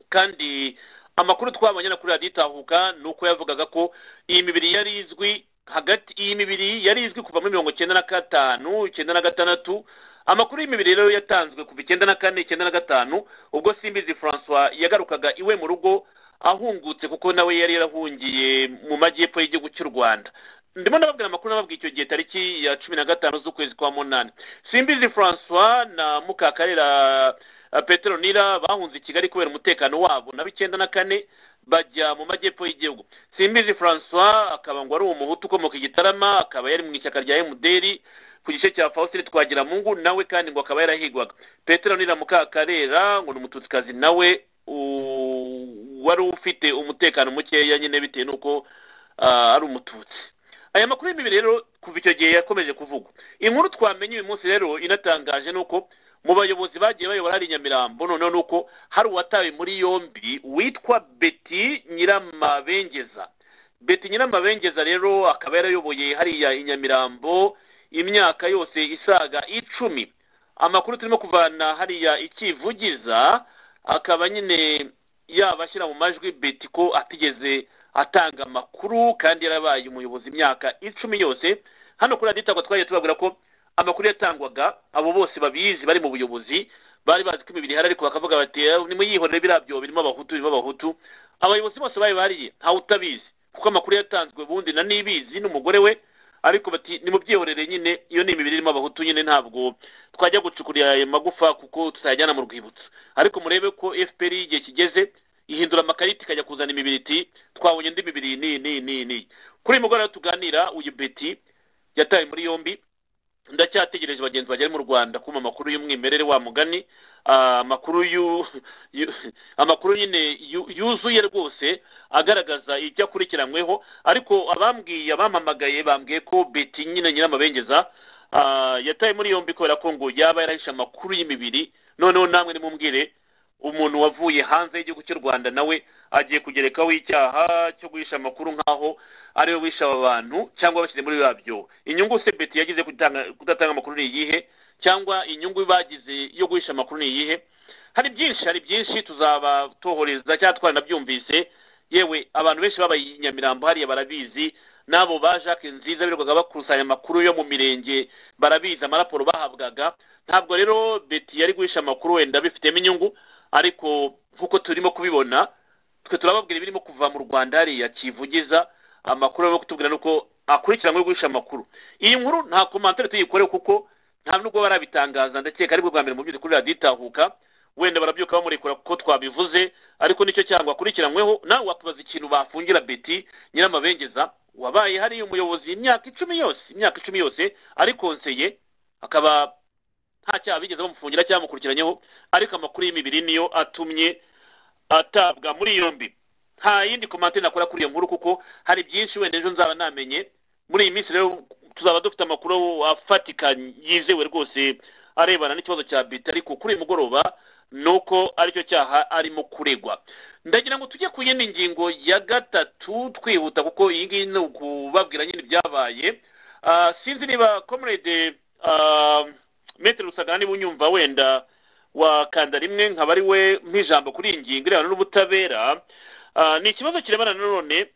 kandi amakuru twabonye no kuri radiyo itahuka ni uko yavugaga ko iyi mibiri yari izwi hagati iyi mibiri yari izwi kuva muri mirongo icyenda na gatanu icyenda na gatandatu amakuru y'imibiri rero yatanzwe kuva icyenda na kane icyenda na gatanu ubwo simbizi francois yagarukaga iwe mu rugo ahungutse kuko nawe yari yarahungiye mu majyepfo y'igihugu cy'u rwanda ndimo ndababwira amakuru nababwiye icyo gihe tariki ya cumi na gatanu z'ukwezi kwa munani simbizi francois na mukakarera eh, petero nira bahunze i kigali kubera umutekano wabo na icyenda na kane bajya mu majyepfo y'igihugu simbizi francois akaba ngo ari umuhutu ukomoka i gitarama akaba yari mu ishyaka rya emuderi ku gice cya faustin twagira mungu nawe kandi ngo akaba yarahigwaga petero nira mukakarera ngo ni umututsikazi nawe u- wari ufite umutekano mukeya nyine bitewe n'uko ah, ari umututsi aya makuru y'imibiri rero kuva icyo gihe yakomeje kuvugwa inkuru twamenye uyu munsi rero inatangaje ni uko mu bayobozi bagiye bayobora hari i nyamirambo noneho ni uko hari uwatawe muri yombi witwa beti nyiramabengeza beti nyiramabengeza rero akaba yarayoboye hariya i nyamirambo imyaka yose isaga icumi amakuru turimo kuvana hariya ikivugiza akaba nyine yabashyira mu majwi beti ko atigeze atanga amakuru kandi yarabaye umuyobozi imyaka icumi yose hano kuri radiyo itangwa twagiye tubabwira ko amakuru yatangwaga abo bose babizi bari mu buyobozi bari bazi ko imibiri ihari ariko bakavuga bati "Eh, nimuyihorere biriya byobo birimo abahutu birimo abahutu abayobozi bose bari bariye ntawe utabizi kuko amakuru yatanzwe ubundi na nibizi n'umugore we ariko bati nimubyihorere nyine iyo ni imibiri irimo abahutu nyine ntabwo twajya gucukurira ayo magufa kuko tutayajyana mu rwibutso ariko murebe ko fpr igihe kigeze ihindura amakarita ikajya kuzana imibiri iti twabonye indi mibiri ni ni ni ni kuri uyu mugoroba tuganira uyu beti yatawe muri yombi ndacyategereje bagenzi banjye bari mu rwanda kuma amakuru y'umwimerere wa mugani Ah, amakuru yu- yu- amakuru nyine yu- yuzuye rwose agaragaza ibyo akurikiranyweho ariko abambwiye abampamagaye bambwiye ko beti nyine nyiramabengeza ah, yatawe muri yombi kubera ko ngo yaba yarahishe amakuru y'imibiri noneho namwe nimumbwire umuntu wavuye hanze y'igihugu cy'u rwanda nawe agiye kugerekaho icyaha cyo guhisha amakuru nk'aho ariwe wishe aba bantu cyangwa bashyize muri babyo inyungu se beti yagize kutanga- kudatanga amakuru ni iyihe cyangwa inyungu bagize yo guhisha amakuru ni iyihe hari byinshi hari byinshi tuzaba tohoreza cyangwa twari nabyumvise yewe abantu benshi babaye i nyamirambo hariya barabizi n'abo ba jacques nziza birirwaga bakusanya amakuru yo mu mirenge barabizi amaraporo bahabwaga ntabwo rero beti yari guhisha amakuru wenda bifitemo inyungu ariko nk'uko turimo kubibona twe turababwira ibirimo kuva mu rwanda hariya kivugiza amakuru arimo kutubwira ni uko akurikiranyweho guhisha amakuru iyi nkuru nta komantere tuyikore kuko nta nubwo barabitangaza ndakeka aribwo bwa mbere mu by'ukuri radiyo itahuka wenda barabyuka bamurekura kuko twabivuze ariko nicyo cyangwa akurikiranyweho nawe wakubaza ikintu bafungira beti nyiramabengeza wabaye hariya umuyobozi imyaka icumi yose imyaka icumi yose ari konseye akaba nta cyaha bigeze bamufungira cyangwa bamukurikiranyeho ariko amakuru y'imibiri niyo atumye atabwa muri yombi nta yindi komantere nakora kuri iyo nkuru kuko hari byinshi wenda ejo nzaba namenye muri iyi minsi rero tuzaba dufite amakuru afatika yizewe rwose arebana n'ikibazo cya bita ariko kuri uyu mugoroba ni uko aricyo cyaha arimo kuregwa ndagira ngo tujye ku yindi ngingo ya gatatu twihuta kuko iyi ngiyi ni ukubabwira nyine ibyabaye Ah, sinzi niba comrade ah, metere rusagara niba unyumva wenda wakanda rimwe nkaba ari we nk'ijambo kuri iyi ngingo irebana n'ubutabera Ah, ni ikibazo kirebana nanone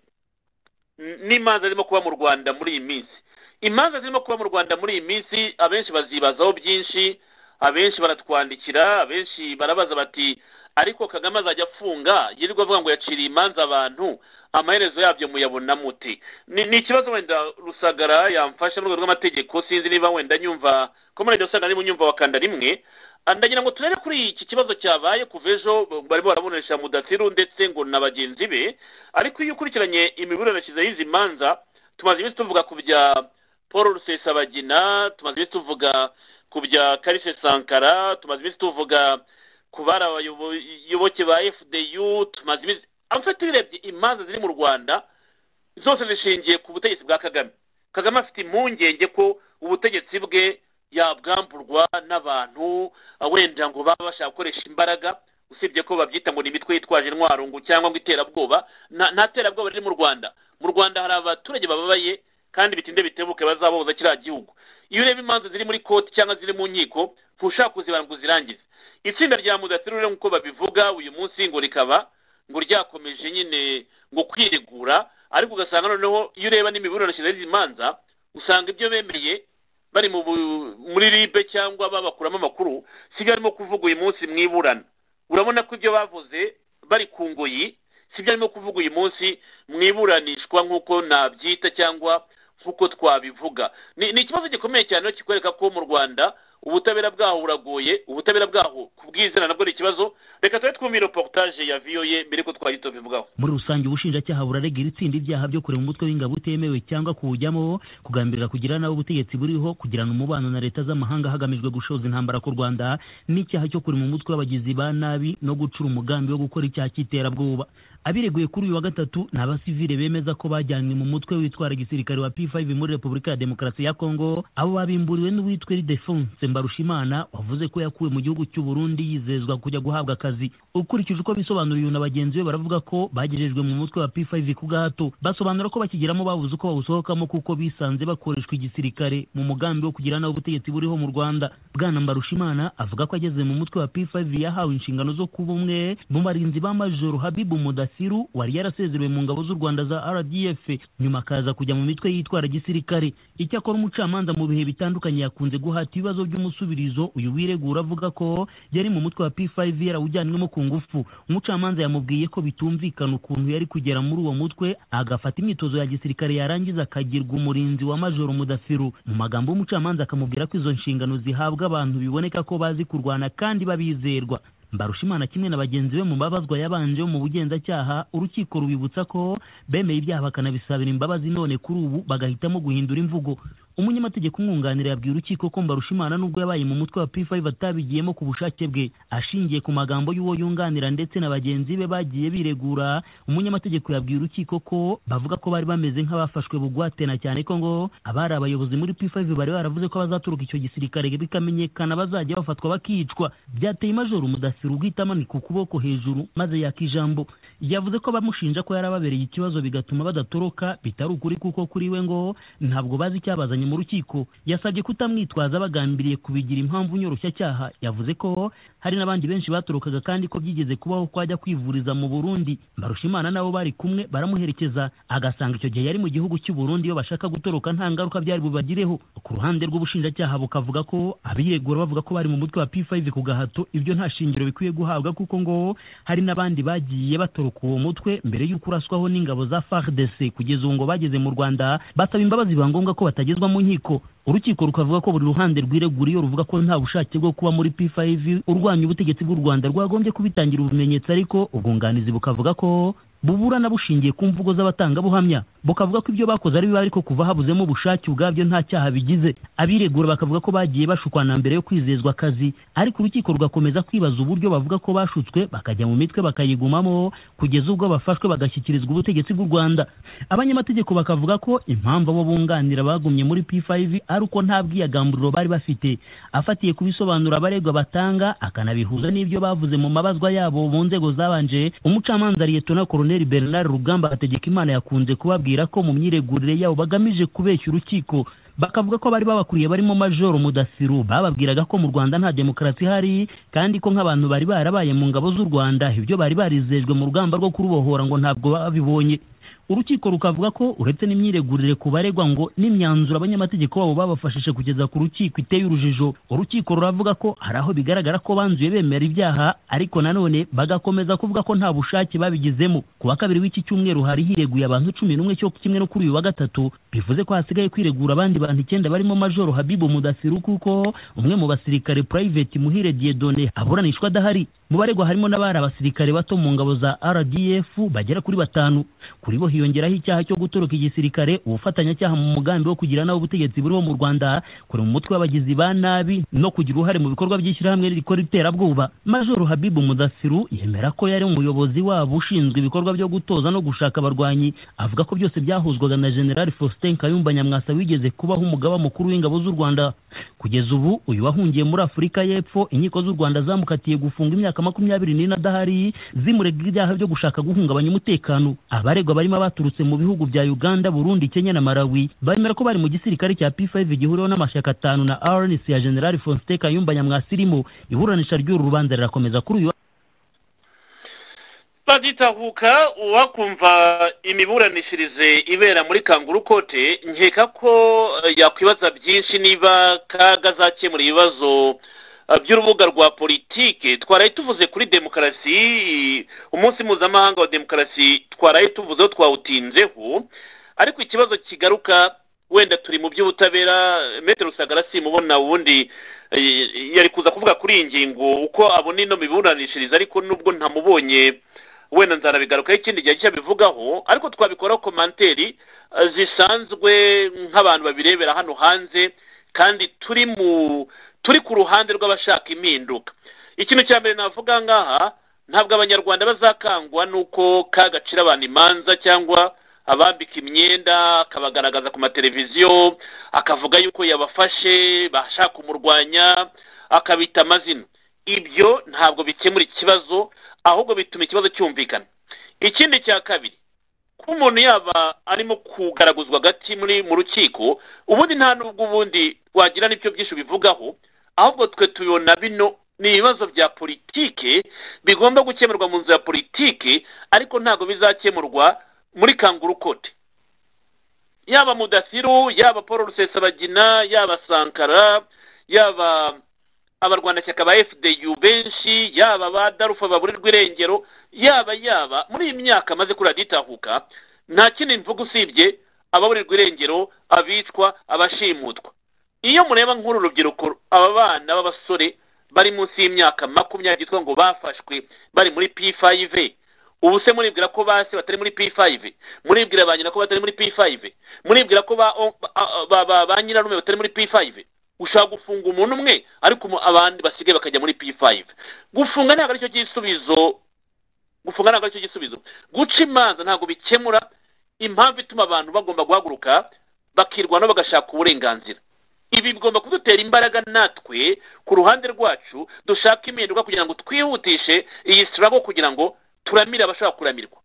n- n'imanza zirimo kuba mu rwanda muri iyi minsi imanza zirimo kuba mu rwanda muri iyi minsi abenshi bazibazaho byinshi abenshi baratwandikira abenshi barabaza bati ariko kagame azajya afunga yirirwa avuga ngo yaciriye imanza abantu amaherezo yabyo muyabona mute ni ni ikibazo wenda rusagara yamfasha mu rwego rw'amategeko sinzi niba wenda nyumva komerede usanga niba unyumva wakanda rimwe Ah, ndagira ngo turebe kuri iki kibazo cyabaye kuva ejo b- barimo barabonesha mudatsiru ndetse ngo na bagenzi be ariko iyo ukurikiranye imiburanishirize y'izi manza tumaze iminsi tuvuga ku bya paul rusesabagina tumaze iminsi tuvuga ku bya karise sankara tumaze iminsi tuvuga ku bari abayoboke ba fdu tumaze iminsi amufite urebye imanza ziri mu rwanda zose zishingiye ku butegetsi bwa kagame kagame afite impungenge ko ubutegetsi bwe yabwamburwa n'abantu ah, wenda ngo baba bashaka gukoresha imbaraga usibye ko babyita ngo ni imitwe yitwaje intwaro ngo cyangwa ngo iterabwoba nta nta terabwoba riri mu rwanda mu rwanda hari abaturage bababaye kandi bitinde bitebuke bazabohoza kiriya gihugu iyo ureba imanza ziri muri koti cyangwa ziri mu nkiko ntushaka kuzibana ngo uzirangize itsinda rya mudatsiru rero nk'uko babivuga uyu munsi ngo rikaba ngo ryakomeje nyine ngo kwiregura ariko ugasanga noneho iyo ureba n'imiburanishirize y'izi manza usanga ibyo bemeye bari mu bu- muri ribe cyangwa babakuramo amakuru sibyo arimo kuvuga uyu munsi mu iburana urabona ko ibyo bavuze bari ku ngoyi sibyo arimo kuvuga uyu munsi mu iburanishwa nk'uko nabyita cyangwa nk'uko twabivuga ni ni ikibazo gikomeye cyane rero kikwereka ko mu rwanda ubutabera bwaho buragoye ubutabera bwaho kubwizana nabwo ni ikibazo reka tube twumvira reportage ya voye mbere ko twahita tubivugaho muri rusange ubushinjacyaha buraregera itsinda ibyaha byo kurema umutwe w'ingabo utemewe cyangwa kuwujyamo kugambirira kugira nabi ubutegetsi buriho kugirana umubano na leta z'amahanga hagamijwe gushoza intambara ku rwanda n'icyaha cyo kurema umutwe w'abagizi ba nabi no gucura umugambi wo gukora icyaha cy'iterabwoba abireguye kuri uyu wa gatatu ni abasivile bemeza ko bajyanywe mu mutwe witwara gisirikare wa p5 muri repubulika ya demokarasi ya kongo abo babimburiwe n'uwitwa ildefonse mbarushimana wavuze ko yakuwe mu gihugu cy'u burundi yizezwa kujya guhabwa akazi ukurikije uko bisobanuriwe na bagenzi be baravuga ko bagejejwe mu mutwe wa p5 ku gahato basobanura ko bakigeramo babuze uko bawusohokamo kuko bisanze bakoreshwa igisirikare mu mugambi wo kugira nawe ubutegetsi buriho mu rwanda bwana mbarushimana avuga ko ageze mu mutwe wa p5 yahawe inshingano zo kuba umwe mu barinzi ba majoro habibu mudasiru wari yarasezerewe mu ngabo z'u rwanda za rdf nyuma akaza kujya mu mitwe yitwara gisirikare icyakora umucamanza mu bihe bitandukanye yakunze guhata ibibazo by'umusubirizo uyu wiregura avuga ko yari mu mutwe wa p5 yarawujyanwemo ku ngufu umucamanza yamubwiye ko bitumvikana ukuntu yari kugera muri uwo mutwe agafata imyitozo ya gisirikare yarangiza akagirwa umurinzi wa majoro mudasiru mu magambo y'umucamanza akamubwira ko izo nshingano zihabwa abantu biboneka ko bazi kurwana kandi babizerwa mbarushimana kimwe na bagenzi be mu babazwa yabanje bo mu bugenzacyaha urukiko rubibutsa ko bemeye ibyaha bakanabisabira imbabazi none kuri ubu bagahitamo guhindura imvugo umunyamategeko umwunganira yabwiye urukiko ko mbarushimana nubwo yabaye mu mutwe wa p5 atabigiyemo ku bushake bwe ashingiye ku magambo y'uwo yunganira ndetse na bagenzi be bagiye biregura umunyamategeko yabwiye urukiko ko bavuga ko bari bameze nk'abafashwe bugwate na cyane ko ngo abari abayobozi muri p5 bari baravuze ko bazaturuka icyo gisirikare bikamenyekana bazajya bafatwa bakicwa byateye majoro mudasiru ubwitamani ku kuboko hejuru maze yaka ijambo yavuze ko bamushinja ko yarababereye ikibazo bigatuma badatoroka bitari ukuri kuko kuri we ngo ntabwo bazi icyabazanye yabimenyekanye mu rukiko yasabye kutamwitwaza bagambiriye kubigira impamvu nyoroshyacyaha yavuze ko hari n'abandi benshi batorokaga kandi ko byigeze kubaho ko ajya kwivuriza mu burundi barushimana nabo bari kumwe baramuherekeza agasanga icyo gihe yari mu gihugu cy'u Burundi iyo bashaka gutoroka nta ngaruka byari bubagireho ku ruhande rw'ubushinjacyaha bukavuga ko abiregura bavuga ko bari mu mutwe wa P5 ku gahato ibyo nta shingiro bikwiye guhabwa kuko ngo hari n'abandi bagiye batoroka uwo mutwe mbere y'uko uraswaho n'ingabo za FARDC kugeza ubu ngo bageze mu Rwanda basaba imbabazi biba ngombwa ko batagezwa mu nkiko urukiko rukavuga ko buri ruhande rwiregura iyo ruvuga ko nta bushake bwo kuba muri P5 urwanya ubutegetsi bw'u Rwanda rwagombye kubitangira ubumenyetso ariko ubwunganizi bukavuga ko buburana bushingiye ku mvugo z'abatangabuhamya bukavuga ko ibyo bakoze ari bibi ariko kuva habuzemo ubushake ubwabyo nta cyaha bigize abiregura bakavuga ko bagiye bashukwana mbere yo kwizezwa akazi ariko urukiko rugakomeza kwibaza uburyo bavuga ko bashutswe bakajya mu mitwe bakayigumamo kugeza ubwo bafashwe bagashyikirizwa ubutegetsi bw'u rwanda abanyamategeko bakavuga ko impamvu abo bunganira bagumye muri p5 ari uko nta bwiyagamburiro bari bafite afatiye ku bisobanuro abaregwa batanga akanabihuza n'ibyo bavuze mu mabazwa yabo mu nzego zabanje umucamanza liyetona koroneli bernard rugamba hategeka imana yakunze kubabwira ko mu myiregurire yabo bagamije kubeshya urukiko bakavuga ko bari babakuriye barimo majoro mudasiru bababwiraga ko mu rwanda nta demokarasi ihari kandi ko nk'abantu bari barabaye mu ngabo z'u rwanda ibyo bari barizejwe mu rugamba rwo kurubohora ngo ntabwo babibonye urukiko rukavuga ko uretse n'imyiregurire ku baregwa ngo n'imyanzuro abanyamategeko babo babafashije kugeza ku rukiko iteye urujijo urukiko ruravuga ko hari aho bigaragara ko banzuye bemera ibyaha ariko nanone bagakomeza kuvuga ko nta bushake babigizemo ku wa kabiri w'iki cyumweru hari hireguye abantu cumi n'umwe cyo kimwe no kuri uyu wa gatatu bivuze ko hasigaye kwiregura abandi bantu icyenda barimo majoro habibu mudasiru kuko umwe mu basirikare purayiveti muhire diyedone aburanishwa adahari mu baregwa harimo n'abari abasirikare bato mu ngabo za rdf bagera kuri batanu kuri bo hiyongeraho icyaha cyo gutoroka igisirikare ubufatanyacyaha mu mugambi wo kugira nabi ubutegetsi buriho mu rwanda kuri mu mutwe w'abagizi ba nabi no kugira uruhare mu bikorwa by'ishyirahamwe rikora iterabwoba majoro habibu mudasiru yemera ko yari umuyobozi wabo ushinzwe ibikorwa byo gutoza no gushaka abarwanyi avuga ko byose byahuzwaga na general faustin kayumba nyamwasa wigeze kubaho umugaba mukuru w'ingabo z'u rwanda kugeza ubu uyu wahungiye muri afurika y'epfo inkiko z'u rwanda zamukatiye gufunga imyaka makumyabiri n'ine adahari zimurega ibyaha byo gushaka guhungabanya umutekano abaregwa barimo baturutse mu bihugu bya uganda burundi kenya na malawi bemera ko bari mu gisirikare cya p5 gihuriweho n'amashyaka atanu na arns ya general faustin kayumba nyamwasa irimo iburanisha ry'uru rubanza rirakomeza kuri uyu wa- baditahuka uwakumva imiburanishirize ibera muri kanguru kote nkeka ko eh, yakwibaza byinshi niba kaga azakemura ibibazo eh, by'urubuga rwa politike twaraye tuvuze kuri demokarasi umunsi mpuzamahanga wa demokarasi twaraye tuvuzeho twawutinzeho ariko ikibazo kigaruka wenda turi mu by'ubutabera metero rusagara simubona ubundi eh, yari kuza kuvuga kuri iyi ngingo uko abona ino miburanishirize ariko nubwo ntamubonye wenda nzanabigarukaho ikindi gihe cyabivugaho ariko twabikoraho komanteri eh, zisanzwe nk'abantu babirebera hano hanze kandi turi mu turi ku ruhande rw'abashaka impinduka ikintu cya mbere navuga ngaha ntabwo abanyarwanda bazakangwa n'uko ka gacira abantu imanza cyangwa abambika imyenda akabagaragaza ku mateleviziyo akavuga yuko yabafashe bashaka kumurwanya akabita amazina ibyo ntabwo bikemura ikibazo ahubwo bituma ikibazo cyumvikana ikindi cya kabiri ko umuntu yaba arimo kugaraguzwa agati muri mu rukiko ubundi nta n'ubwo ubundi wagira n'ibyo byinshi bivugaho ahubwo twe tubibona bino ni ibibazo bya politike bigomba gukemurwa mu nzu ya politike ariko ntabwo bizakemurwa muri kanguru kote yaba mudasiru yaba paul rusesabagina yaba sankara yaba abarwanashyaka ba fdu benshi yaba ba darufa baburirwa irengero yaba yaba muri iyi myaka amaze kuri raditahuka nta kindi mvuga usibye ababurirwa irengero abicwa abashimutwa iyo mureba nk'uru rubyiruko aba bana b'abasore bari munsi y'imyaka makumyabiri yitwa ngo bafashwe bari muri p5 ubu se muribwira ko ba se batari muri p5 muribwira ba nyina ko batari muri p5 muribwira ko ba ba- ba- ba nyirarume batari muri p5 ushobora gufunga umuntu umwe ariko umu- abandi basigaye bakajya muri p5 gufunga ntabwo aricyo gisubizo gufunga ntabwo aricyo gisubizo guca imanza ntabwo bikemura impamvu ituma abantu bagomba guhaguruka bakirwanaho bagashaka uburenganzira ibi bigomba kudutera imbaraga natwe ku ruhande rwacu dushaka impinduka kugira ngo twihutishe iyi sirabo kugira ngo turamire abashaka kuramirwa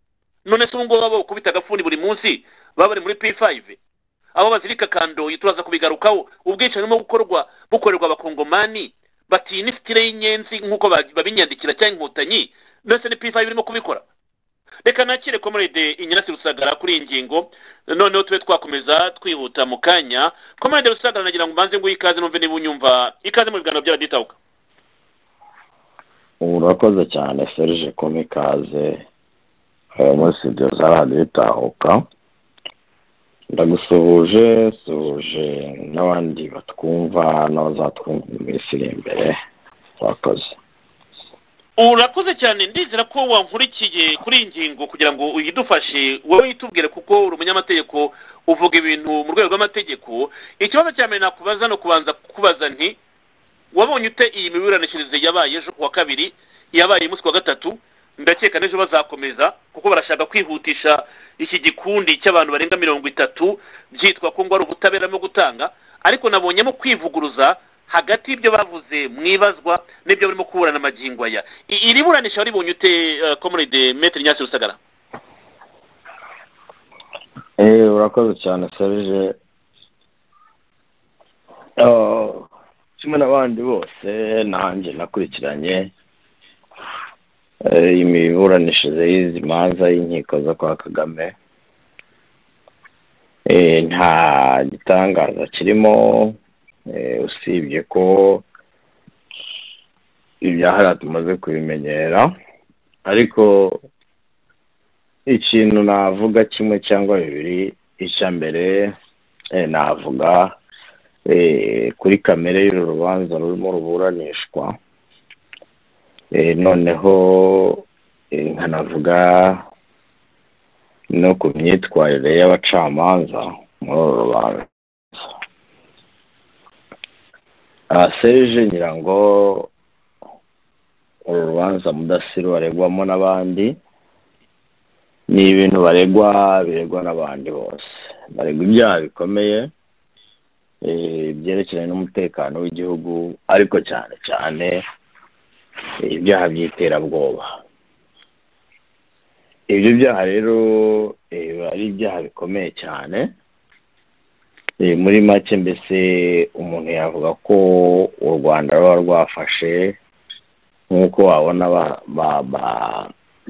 none se ubu ngubu baba bakubita agafuni buri munsi baba bari muri p5 abo bazirika kandoyi turaza kubigarukaho ubwicanyi burimo gukorwa bukorerwa abakongomani batinya isitire y'inyenzi nk'uko ba- babinyandikira cyangwa inkotanyi ndetse ni pifayi birimo kubikora reka nakire komerede inyarasi rusagara kuri iyi ngingo noneho tube twakomeza twihuta mu kanya komerede rusagara nagira ngo mbanze nguhe ikaze numve niba unyumva ikaze mu biganiro by'araditabuka urakoze cyane serge komikaze eh, muri studio za radiyo itahuka ndagusuhuje suhuje n'abandi batwumva n'abazatwumva mu minsi iri imbere urakoze urakoze cyane ndizera ko wankurikiye kuri iyi ngingo kugira ngo uyidufashe wowe uyitubwire kuko uri umunyamategeko uvuga ibintu mu rwego rw'amategeko ikibazo cya mbere nakubaza ni ukubanza kukubaza nti wabonye ute iyi miburanishirize yabaye ejo ku wa kabiri yabaye umunsi ku wa gatatu ndakeka n'ejo bazakomeza kuko barashaka kwihutisha iki gikundi cy'abantu barenga mirongo itatu byitwa ko ngo ari ubutabera no gutanga ariko nabonyemo kwivuguruza hagati y'ibyo bavuze mu ibazwa n'ibyo barimo kuburana amagingo aya I- iri buranisha waribonye ute eh, comrade metre nyasi rusagara Eh, urakoze cyane serge Ah, kimwe n'abandi bose nanjye nakurikiranye eh, imiburanishirize y'izi manza y'inkiko zo kwa kagame Eh, nta gitangaza kirimo eh, usibye ko ibyahara tumaze kubimenyera ariko ikintu navuga kimwe cyangwa bibiri icya mbere eh, navuga eh, kuri kamere y'uru rubanza rurimo ruburanishwa Eh, noneho eh, nkanavuga no ku myitwarire y'abacamanza muri uru rubanza Ah, serge nyirango uru rubanza mudasiru aregwamo n'abandi ni ibintu baregwa biregwa n'abandi bose baregwa ibyaha bikomeye eh, byerekeranye n'umutekano w'igihugu ariko cyane cyane eh, ibyaha by'iterabwoba ibyo byaha rero eh, biba ari ibyaha bikomeye cyane Eh, muri make mbese umuntu yavuga ko u rwanda ruba rwafashe nk'uko wabona ba, ba, ba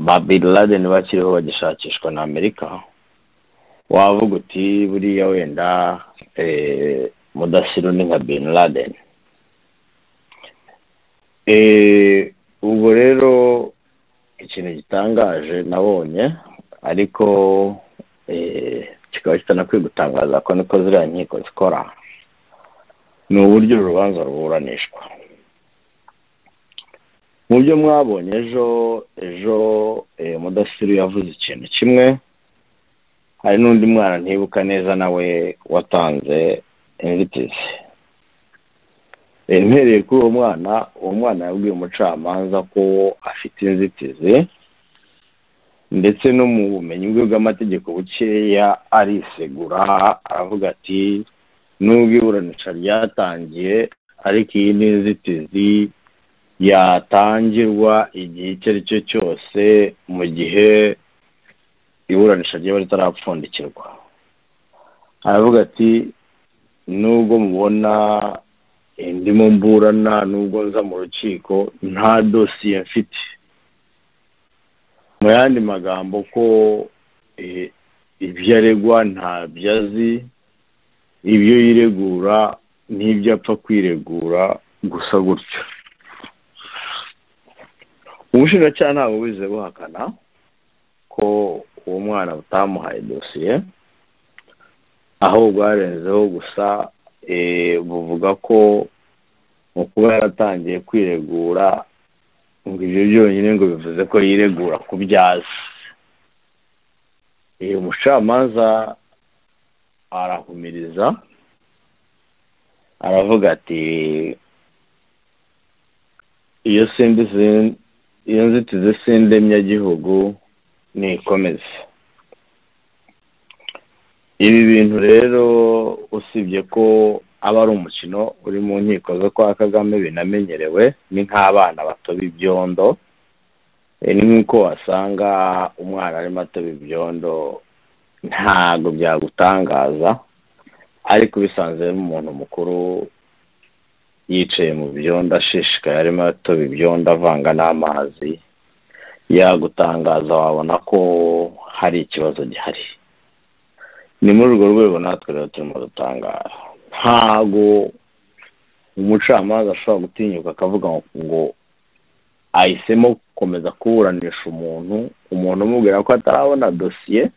ba bin laden bakiriho bagishakishwa na amerika wavuga uti buriya wenda eh, mudasiru ni nka bin laden Eh, ubwo rero ikintu gitangaje nabonye ariko eh, kikaba kitanakwiye gutangaza ko niko ziriya nkiko zikora ni uburyo uru rubanza ruburanishwa mu byo mwabonye ejo ejo eh, mudasiru yavuze ikintu kimwe hari n'undi mwana ntibuka neza nawe watanze inzitizi Eh, mpereye kuri uwo mwana uwo mwana yabwiye umucamanza ko afite inzitizi ndetse no mu bumenyi bwe bw'amategeko bukeya arisegura aravuga ati nubwo iburanisha ryatangiye ariko iyi ni inzitizi yatangirwa igihe icyo ari cyo cyose mu gihe iburanisha ryaba ritarapfundikirwa aravuga ati nubwo mubona eh, ndimo mburana nubwo nza mu rukiko nta dosiye mfite mu yandi magambo ko eh, ibyo aregwa ntabyo azi ibyo yiregura n'ibyo apfa kwiregura gusa gutyo ubushinjacyaha ntabwo buze buhakana ko uwo mwana butamuhaye dosiye aho bwarenzeho gusa eh, buvuga ko mu kuba yaratangiye kwiregura ngo ibyo byonyine ngo bivuze ko yiregura ku byazi Eh, umucamanza arahumiriza aravuga ati iyo sindi sin- iyo nzitizi s'indemyagihugu nikomeze ibi bintu rero usibye ko aba ari umukino uri mu nkiko zo kwa kagame binamenyerewe ni nk'abana batoba ibyondo Eh, ni nk'uko wasanga umwana arimo atoba ibyondo ntabwo byagutangaza ariko bisanzwe umuntu mukuru yicaye mu byondo ashishikaye arimo atoba ibyondo avanga n'amazi yagutangaza wabona ko hari ikibazo gihari ni muri urwo rwego natwe rero turimo dutangara ntago umucamanza ashobora gutinyuka akavuga ngo ahisemo gukomeza kuburanisha umuntu umuntu umubwira ko atarabona dosiye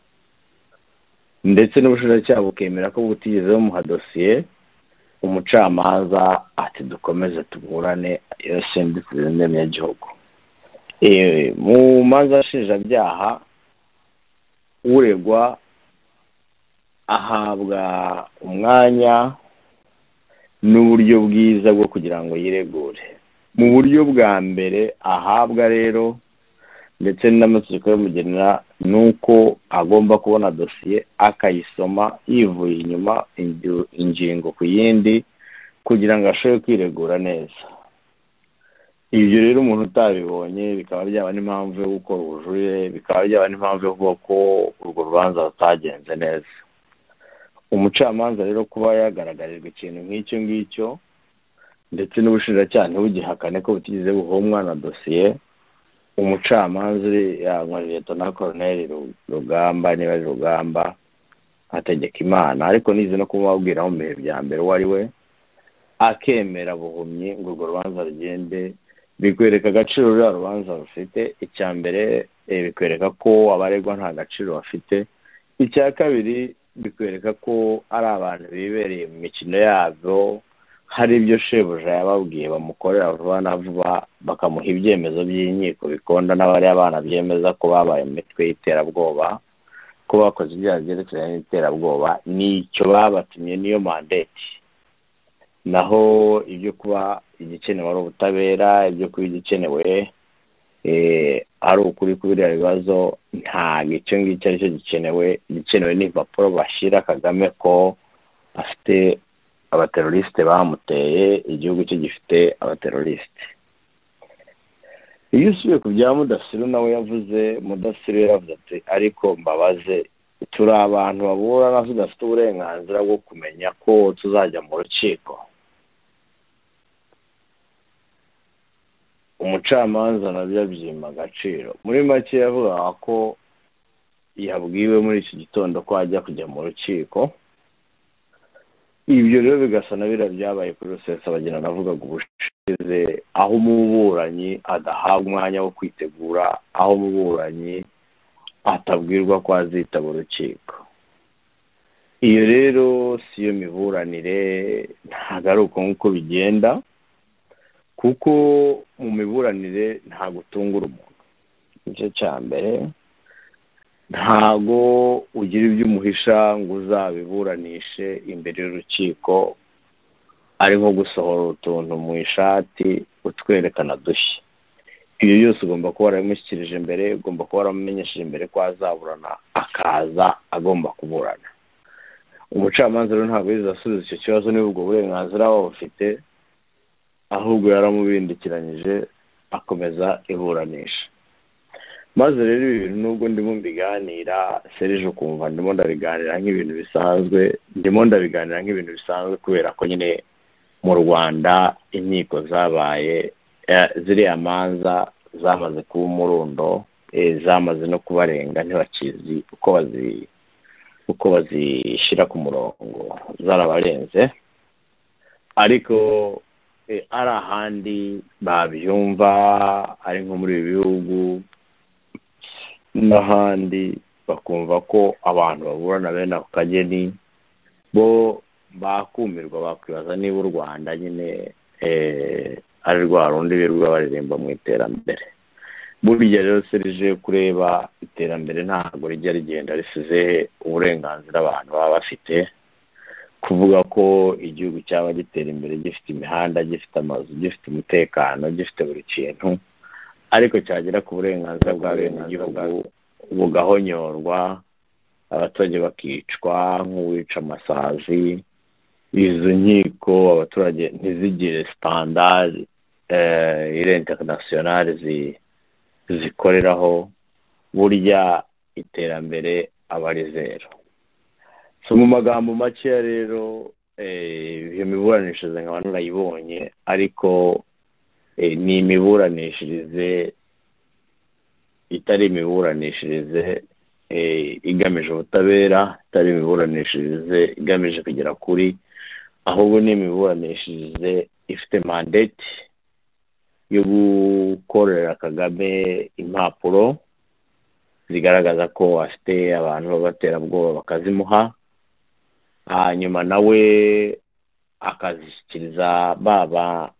ndetse n'ubushinjacyaha bukemera ko butigeze bumuha dosiye umucamanza ati dukomeze tuburane iyo sendi kurindemye y'igihugu mu manza nshinjabyaha uregwa ahabwa umwanya n'uburyo bwiza bwo kugira ngo yiregure mu buryo bwa mbere ahabwa rero ndetse n'amategeko y'umugenera ni uko agomba kubona dosiye akayisoma yivuye inyuma ingingo ku yindi kugira ngo ashobore kwiregura neza ibyo rero umuntu utabibonye bikaba byaba n'impamvu yo gukora ubujurire bikaba byaba n'impamvu yo kuvuga ko urwo rubanza rutagenze neza umucamanza rero kuba yagaragarijwe ikintu nk'icyo ngicyo ndetse n'ubushinjacyaha ntibugihakane ko butigeze buhomwa na dosiye umucamanza yanywa leta na koroneri rugamba niba ari rugamba ategeka imana ariko nize no kumubabwira mu bihe bya mbere uwo ari we akemera buhumyi ngo urwo rubanza rugende bikwereka agaciro ruriya rubanza rufite icya mbere bikwereka ko abaregwa nta gaciro bafite icya kabiri bikwereka ko ari abantu bibereye mu mikino yabo hari ibyo shebuja yababwiye bamukorera vuba na vuba bakamuha ibyemezo by'inkiko bikonda n'abariya bana byemeza ko babaye mu mitwe y'iterabwoba ko bakoze ibyaha byerekeranye n'iterabwoba nicyo babatumye niyo mandeti naho ibyo kuba igikenewe ari ubutabera ibyo kuba igikenewe ari ukuri kuri biriya bibazo ntabwo icyo ngicyo aricyo gikenewe igikenewe n'impapuro bashyira kagame ko afite abaterorisite bamuteye igihugu cye gifite abaterorisite iyo usubiye ku bya mudasiru nawe yavuze mudasiru yaravuze ati ariko mbabaze turi abantu baburana tudafite uburenganzira bwo kumenya ko tuzajya mu rukiko umucamanza nabyo abyima agaciro muri make yavugaga ko yabwiwe muri iki gitondo ko ajya kujya mu rukiko ibyo rero bigasa na biriya byabaye kuri rusesa bagenda navugaga ubushize aho umuburanyi adahabwa umwanya wo kwitegura aho umuburanyi atabwirwa ko azitaba urukiko iyo rero si yo miburanire ntabwo ari uko nguko bigenda kuko mu miburanire ntabwo utungura umuntu igice cya mbere ntago ugira ibyo umuhisha ngo uzabiburanishe imbere y'urukiko ari nko gusohora utuntu mu ishati utwerekana dushya ibyo byose ugomba kuba warabimushyikirije mbere ugomba kuba waramumenyesheje mbere ko azaburana akaza agomba kuburana umucamanza rero ntabwo yize asubiza icyo kibazo niba ubwo burenganzira waba bufite ahubwo yaramubindikiranyije akomeza iburanisha maze rero ibi bintu nubwo ndimo mbiganira serije ukumva ndimo ndabiganira nk'ibintu bisanzwe ndimo ndabiganira nk'ibintu bisanzwe kubera ko nyine mu rwanda inkiko zabaye ziriya manza zamaze kuba umurundo zamaze no kubarenga ntibakizi uko bazi uko bazishyira ku murongo zarabarenze ariko ari ahandi babyumva ari nko muri ibi bihugu n'ahandi bakumva ko abantu baburana bene ako kageni bo bakumirwa bakwibaza niba u rwanda nyine ari rwa rundi birirwa baririmba mu iterambere burya rero serije kureba iterambere ntabwo rijya rigenda risize uburenganzira abantu baba bafite kuvuga ko igihugu cyaba gitera imbere gifite imihanda gifite amazu gifite umutekano gifite buri kintu ariko cyagera ku burenganzira bwa bene igihugu bugahonyorwa abaturage bakicwa nk'uwica amasazi izo nkiko abaturage ntizigire sitandari ire interinasiyonari zikoreraho burya iterambere aba ari zero so mu magambo makeya rero eh, iyo miburanishirize nkaba narayibonye ariko eh, ni imiburanishirize itari imiburanishirize eh, igamije ubutabera itari imiburanishirize igamije kugera kuri ahubwo ni imiburanishirize ifite mandate yo gukorera kagame impapuro zigaragaza ko afite abantu b'abaterabwoba bakazimuha hanyuma nawe akazishyikiriza baba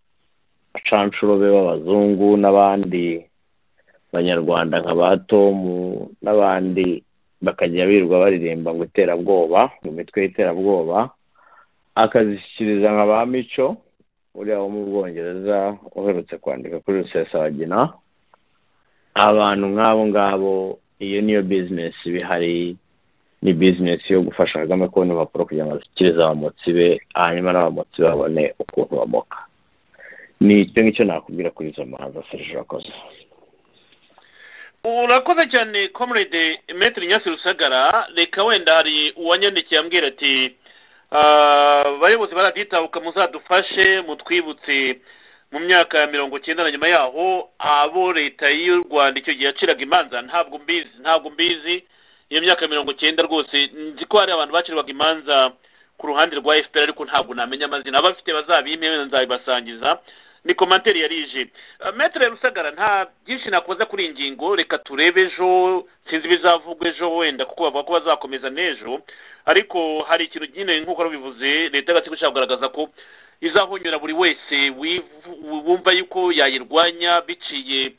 bacanshuro be b'abazungu n'abandi banyarwanda nka ba tomu n'abandi bakajya birirwa baririmba ngo iterabwoba mu mitwe y'iterabwoba akazishyikiriza nka ba mico uriya wo mu bwongereza uherutse kwandika kuri rusesabagina abantu nk'abo ngabo iyo niyo bizinesi bihari ni bizinesi yo gufasha kagame kubona impapuro kugira ngo azishyikirize abamotsi be hanyuma n'abamotsi babone ukuntu bamoka ni icyo ngicyo nakubwira kuri izo manza serije urakoze urakoze cyane comrade metero nyasi rusagara reka wenda hari uwanyandikiye ambwira ati "Ah, abayobozi baraditabuka muzadufashe mutwibutse mu myaka ya mirongo icyenda na nyuma yaho abo leta y'u rwanda icyo gihe yaciraga imanza ntabwo mbizi ntabwo mbizi iyo myaka ya mirongo icyenda rwose nzi ko hari abantu bacirwaga imanza ku ruhande rwa fpr ariko ntabwo namenya amazina abafite bazabimpe wenda nzabibasangiza ni komantere yari ije Ah, Maître rusagara nta byinshi nakoza kuri iyi ngingo reka turebe ejo sinzi ibizavugwa ejo wenda kuko bavuga ko bazakomeza n'ejo ariko hari ikintu nyine nk'uko bivuze leta y'agatsiko ishaka kugaragaza ko izahonyura buri wese wivu- wumva yuko yayirwanya biciye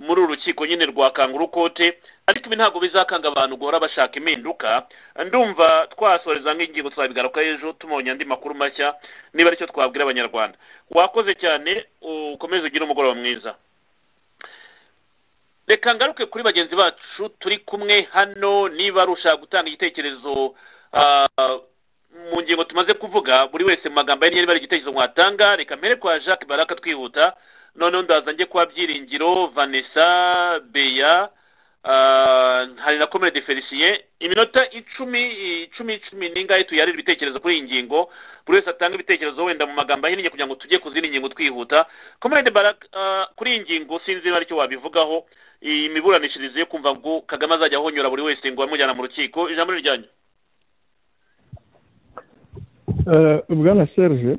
muri uru rukiko nyine rwa kanguru kote ariko ibi ntabwo bizakanga abantu guhora bashaka impinduka ndumva twasoreza nk'ingingo tuzabigaruka ejo tumenya andi makuru mashya niba aricyo twabwira abanyarwanda wakoze cyane ukomeze ugire umugoroba mwiza reka ngaruke kuri bagenzi bacu turi kumwe hano niba ari ushaka gutanga igitekerezo ah, mu ngingo tumaze kuvuga buri wese mu magambo ye niyo niba ari igitekerezo mwatanga reka mbere kwa jacques baraka twihuta noneho ndaza njye kwa byiringiro vanessa beya ah, hari na comrade felicien iminota icumi icumi icumi n'ingahe tuyarira ibitekerezo kuri iyi ngingo buri wese atanga ibitekerezo wenda mu magambo ahinnye kugira ngo tujye ku zindi ngingo twihuta comrade baraka ah, kuri iyi ngingo sinzi niba aricyo wabivugaho iyi miburanishirize yo kumva ngo kagame azajya ahonyora buri wese ngo bamujyana mu rukiko ijambo ni ryanyu Eh, bwana serge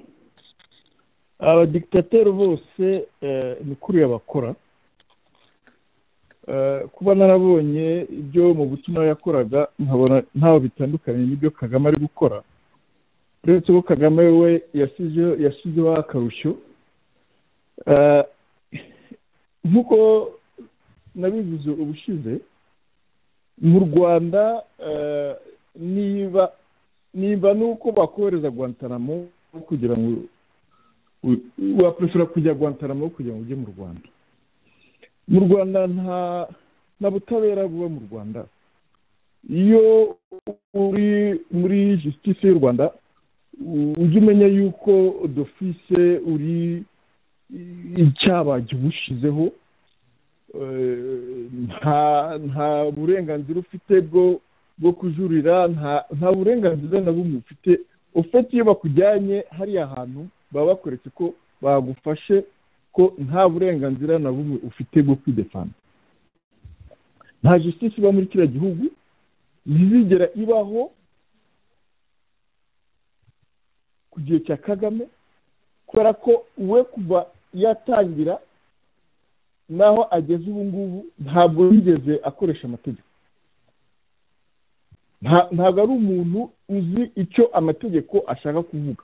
abadikitateri bose eh, ni kuriya bakora Eh, kuba narabonye ibyo mu butumwa yakoraga nkabona ntaho bitandukanye n'ibyo kagame ari gukora uretse ko kagame we yasize- yasizeho akarushyo Eh, nk'uko nabivuze ubushize mu rwanda eh, niba nimba nuko bakohereza guantanamo kugira ngo u- waprefera kujya guantanamo kugira ngo ujye mu rwanda mu rwanda nta nta butabera buba mu rwanda iyo uri muri justice y'u rwanda u- ujye umenya yuko dofise uri icyaha bagibushizeho eh, nta nta burenganzira ufite bwo bwo kujurira nta nta burenganzira na bumwe ufite ufite iyo bakujyanye hariya hantu baba bakweretse ko bagufashe ko nta burenganzira na bumwe ufite bwo kwidefanda nta justice iba muri kiriya gihugu ntizigera ibaho ku gihe cya kagame kubera ko we kuva yatangira naho ageze ubu ngubu ntabwo yigeze akoresha amategeko Nta- ntabwo ari umuntu uzi icyo amategeko ashaka kuvuga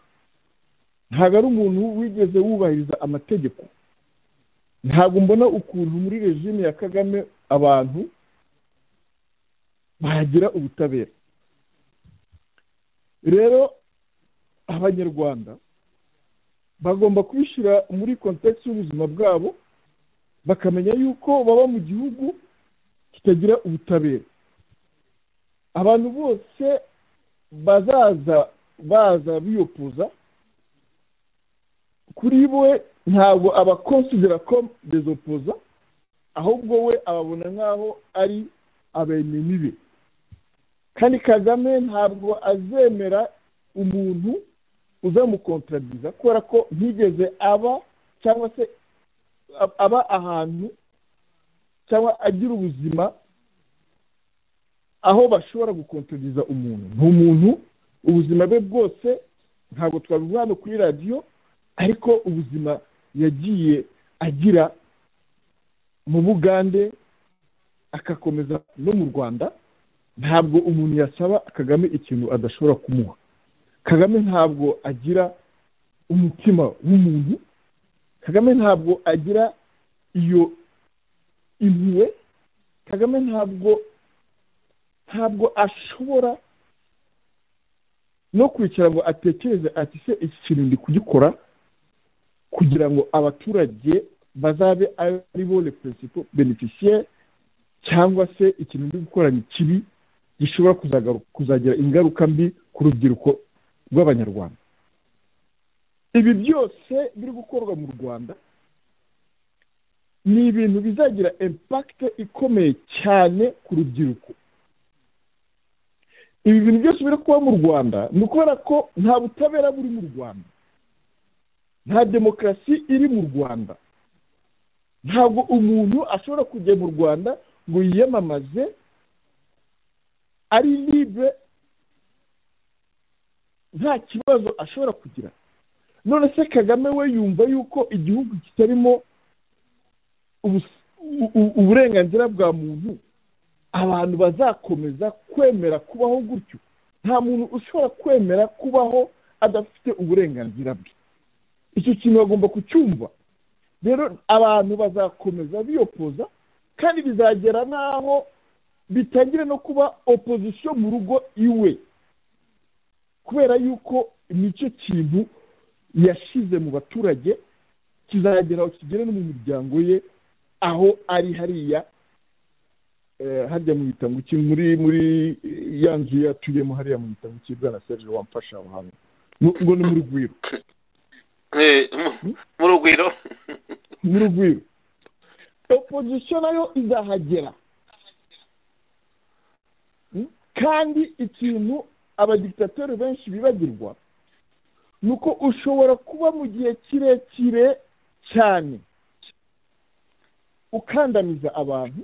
ntabwo ari umuntu wigeze wubahiriza amategeko ntabwo mbona ukuntu muri regime ya kagame abantu bagira ubutabera rero abanyarwanda bagomba kubishyira muri kontekisi y'ubuzima bwabo bakamenya yuko baba mu gihugu kitagira ubutabera abantu bose bazaza baza biyopuza kuri we ntabwo abakonsidera ko dezopoza ahubwo we ababona nk'aho ari abenemibe kandi kagame ntabwo azemera umuntu uzamukontaradiza kubera ko ntigeze aba cyangwa se aba ahantu cyangwa agira ubuzima aho bashobora gukontaradiza umuntu ni umuntu ubuzima bwe bwose ntabwo twabivuga hano kuri radiyo ariko ubuzima yagiye agira mu bugande agakomeza no mu rwanda ntabwo umuntu yasaba kagame ikintu adashobora kumuha kagame ntabwo agira umutima w'umuntu kagame ntabwo agira iyo impuhwe kagame ntabwo ntabwo ashobora no kwicara ngo atekereze ati se iki kintu ndi kugikora kugira ngo abaturage bazabe ari bo reperesipo beneficiyeri cyangwa se ikintu ndi gukora ni kibi gishobora kuzagira ingaruka mbi ku rubyiruko rw'abanyarwanda ibi byose biri gukorwa mu rwanda ni ibintu bizagira impakite ikomeye cyane ku rubyiruko ibi bintu byose biri kuba mu rwanda ni ukubera ko nta butabera buri mu rwanda nta demokarasi iri mu rwanda ntabwo umuntu ashobora kujya mu rwanda ngo yiyamamaze ari libre nta kibazo ashobora kugira none se kagame we yumva yuko igihugu kitarimo uburenganzira bwa muntu abantu bazakomeza kwemera kubaho gutyo nta muntu ushobora kwemera kubaho adafite uburenganzira bwe icyo kintu bagomba kucyumva rero abantu bazakomeza biyopoza kandi bizagera n'aho bitangira no kuba opozisiyo mu rugo iwe kubera yuko nicyo kintu yashyize mu baturage kizagera aho kigera no mu miryango ye aho ari hariya harya mu gitanguki muri muri ya nzu yatuyemo hariya mu gitanguki bwa na serge wamfasha aho hantu ngo ni mu rugwiro mu rugwiro mu rugwiro opozisiyo nayo izahagera kandi ikintu abadikitateri benshi bibagirwa ni uko ushobora kuba mu gihe kirekire cyane ukandamiza abantu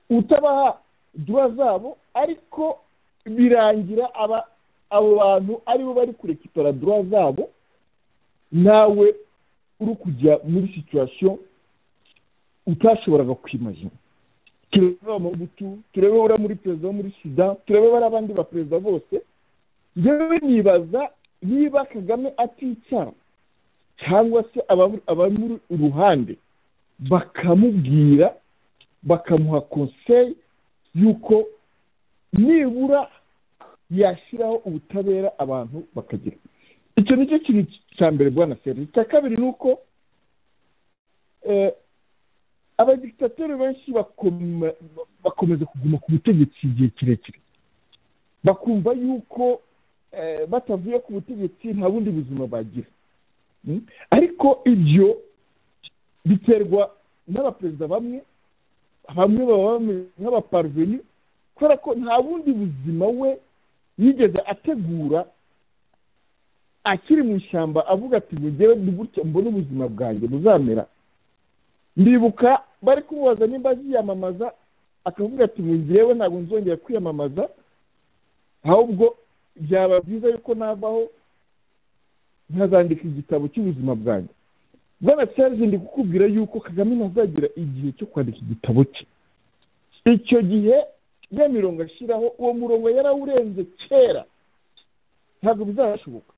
utabaha duwa zabo ariko birangira aba abo bantu aribo bari kurekitora duwa zabo nawe uri kujya muri situwasiyo utashoboraga kwimajina turebe amabutu turebe uriya muri perezida wo muri sida turebe bari abandi baperezida bose yewe nibaza niba kagame atica cyangwa se abamuri uruhande bakamubwira bakamuha konseyi y'uko nibura yashyiraho ubutabera abantu bakagira icyo ni cyo kintu cya mbere bwana seri icya kabiri ni uko abadikitateri benshi bakomeza kuguma ku butegetsi igihe kirekire bakumva yuko batavuye ku butegetsi nta bundi buzima bagira ariko ibyo biterwa n'abaperezida bamwe bamwe baba bameze nk'abaparveni kubera ko nta bundi buzima we yigeze ategura akiri mu ishyamba avuga ati mugere gutya mbone ubuzima bwanjye buzamera ndibuka bari kumubaza nimba aziyamamaza akavuga ati ngewe ntabwo nzongera kwiyamamaza ahubwo byaba byiza yuko navaho nkazandika igitabo cy'ubuzima bwanjye bwana serge ndi kukubwira yuko kagame ntazagira igihe cyo kwandika igitabo cye icyo gihe ya mirongo ashyiraho uwo murongo yarawurenze kera ntabwo bizashoboka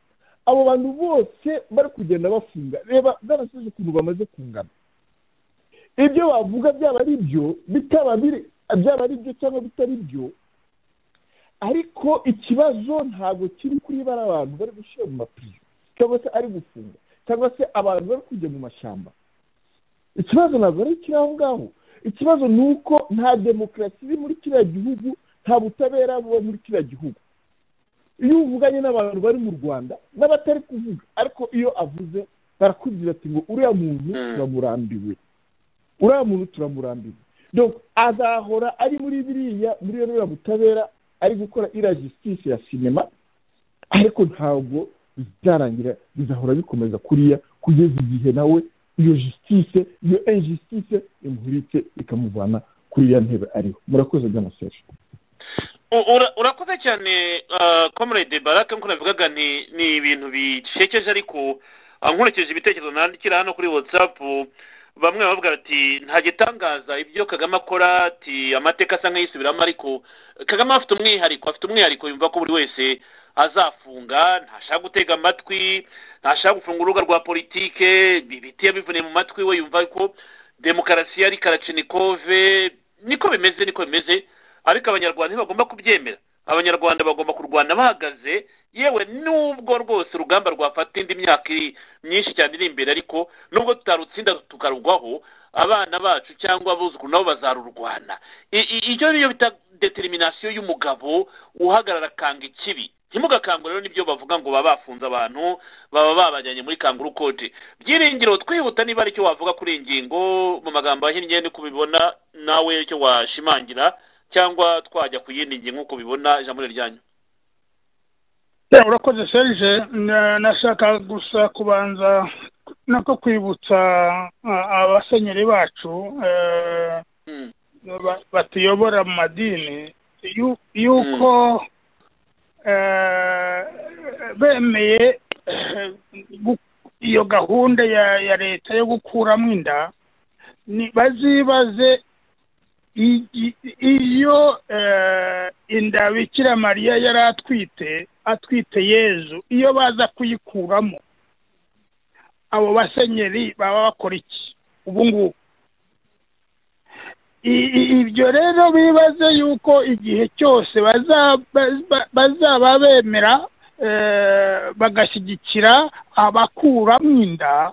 abo bantu bose bari kugenda bafunga reba bwana serge ukuntu bamaze kungana ibyo bavuga byaba ari byo bitaba biri byaba ari byo cyangwa bitari byo ariko ikibazo ntabwo kiri kuri bari abantu bari gushyira mu mapiyo cyangwa se ari gufunga cyangwa se abantu bari kujya mu mashyamba ikibazo ntabwo ari ikiri aho ngaho ikibazo ni uko nta demokarasi iri muri kiriya gihugu nta butabera buba muri kiriya gihugu iyo uvuganye n'abantu bari mu rwanda n'abatari kuvuga ariko iyo avuze barakubwira ati ngo uriya muntu turamurambiwe uriya muntu turamurambiwe azahora ari muri biriya muri biriya butabera ari gukora iriya gisitisi ya sinema ariko ntabwo byarangira bizahora bikomeza kuriya kugeza igihe nawe iyo jisitise iyo injisitise imuhurike ikamuvana kuri iriya ntebe ariho murakoze by'amaseje U- ura- urakoze cyane ah, comrade barake nk'uko nabivugaga ni ni ibintu bisekeje ariko ah, nkurikije ibitekerezo nandikira hano kuri whatsapp bamwe bavuga ati nta gitangaza ibyo kagame akora ati amateka asa nk'ayisubiramo ariko kagame afite umwihariko afite umwihariko yumva ko buri wese azafunga ntashaka gutega amatwi ntashaka gufunga urubuga rwa politike ibiti yabivuniye mu matwi we yumva ko demokarasi ari karacinikove niko bimeze niko bimeze ariko abanyarwanda ntibagomba kubyemera abanyarwanda bagomba kurwana bahagaze yewe nubwo rwose urugamba rwafata indi myaka iri myinshi cyane iri imbere ariko nubwo tutarutsinda tukarugwaho abana bacu cyangwa abuzukuru nabo bazarurwana I- i- icyo niyo bita determination y'umugabo uhagarara akanga ikibi ntimugakangure rero nibyo bavuga ngo baba bafunze abantu baba babajyanye muri kanguru kote byiringiro twihuta niba ari icyo wavuga kuri iyi ngingo mu magambo ahinnye niko ubibona nawe icyo washimangira cyangwa twajya ku yindi ngingo nk'uko ubibona ijambo ni ryanyu Eh, urakoze serge Na- nashaka gusa kubanza nako kwibutsa ah, abasenyeri bacu eh, ba- batuyobora mu madini yu- yuko eh, bemeye eh, gu- iyo gahunda ya ya leta yo gukuramo inda ni- bazibaze i- i- iyo eh, inda bikira mariya yari atwite atwite yezu iyo baza kuyikuramo abo basenyeri baba bakora iki ubu ngubu I- i- ibyo rero bibaze yuko igihe cyose bazaba baza- bazaba bemera eh, bagashyigikira abakuramo inda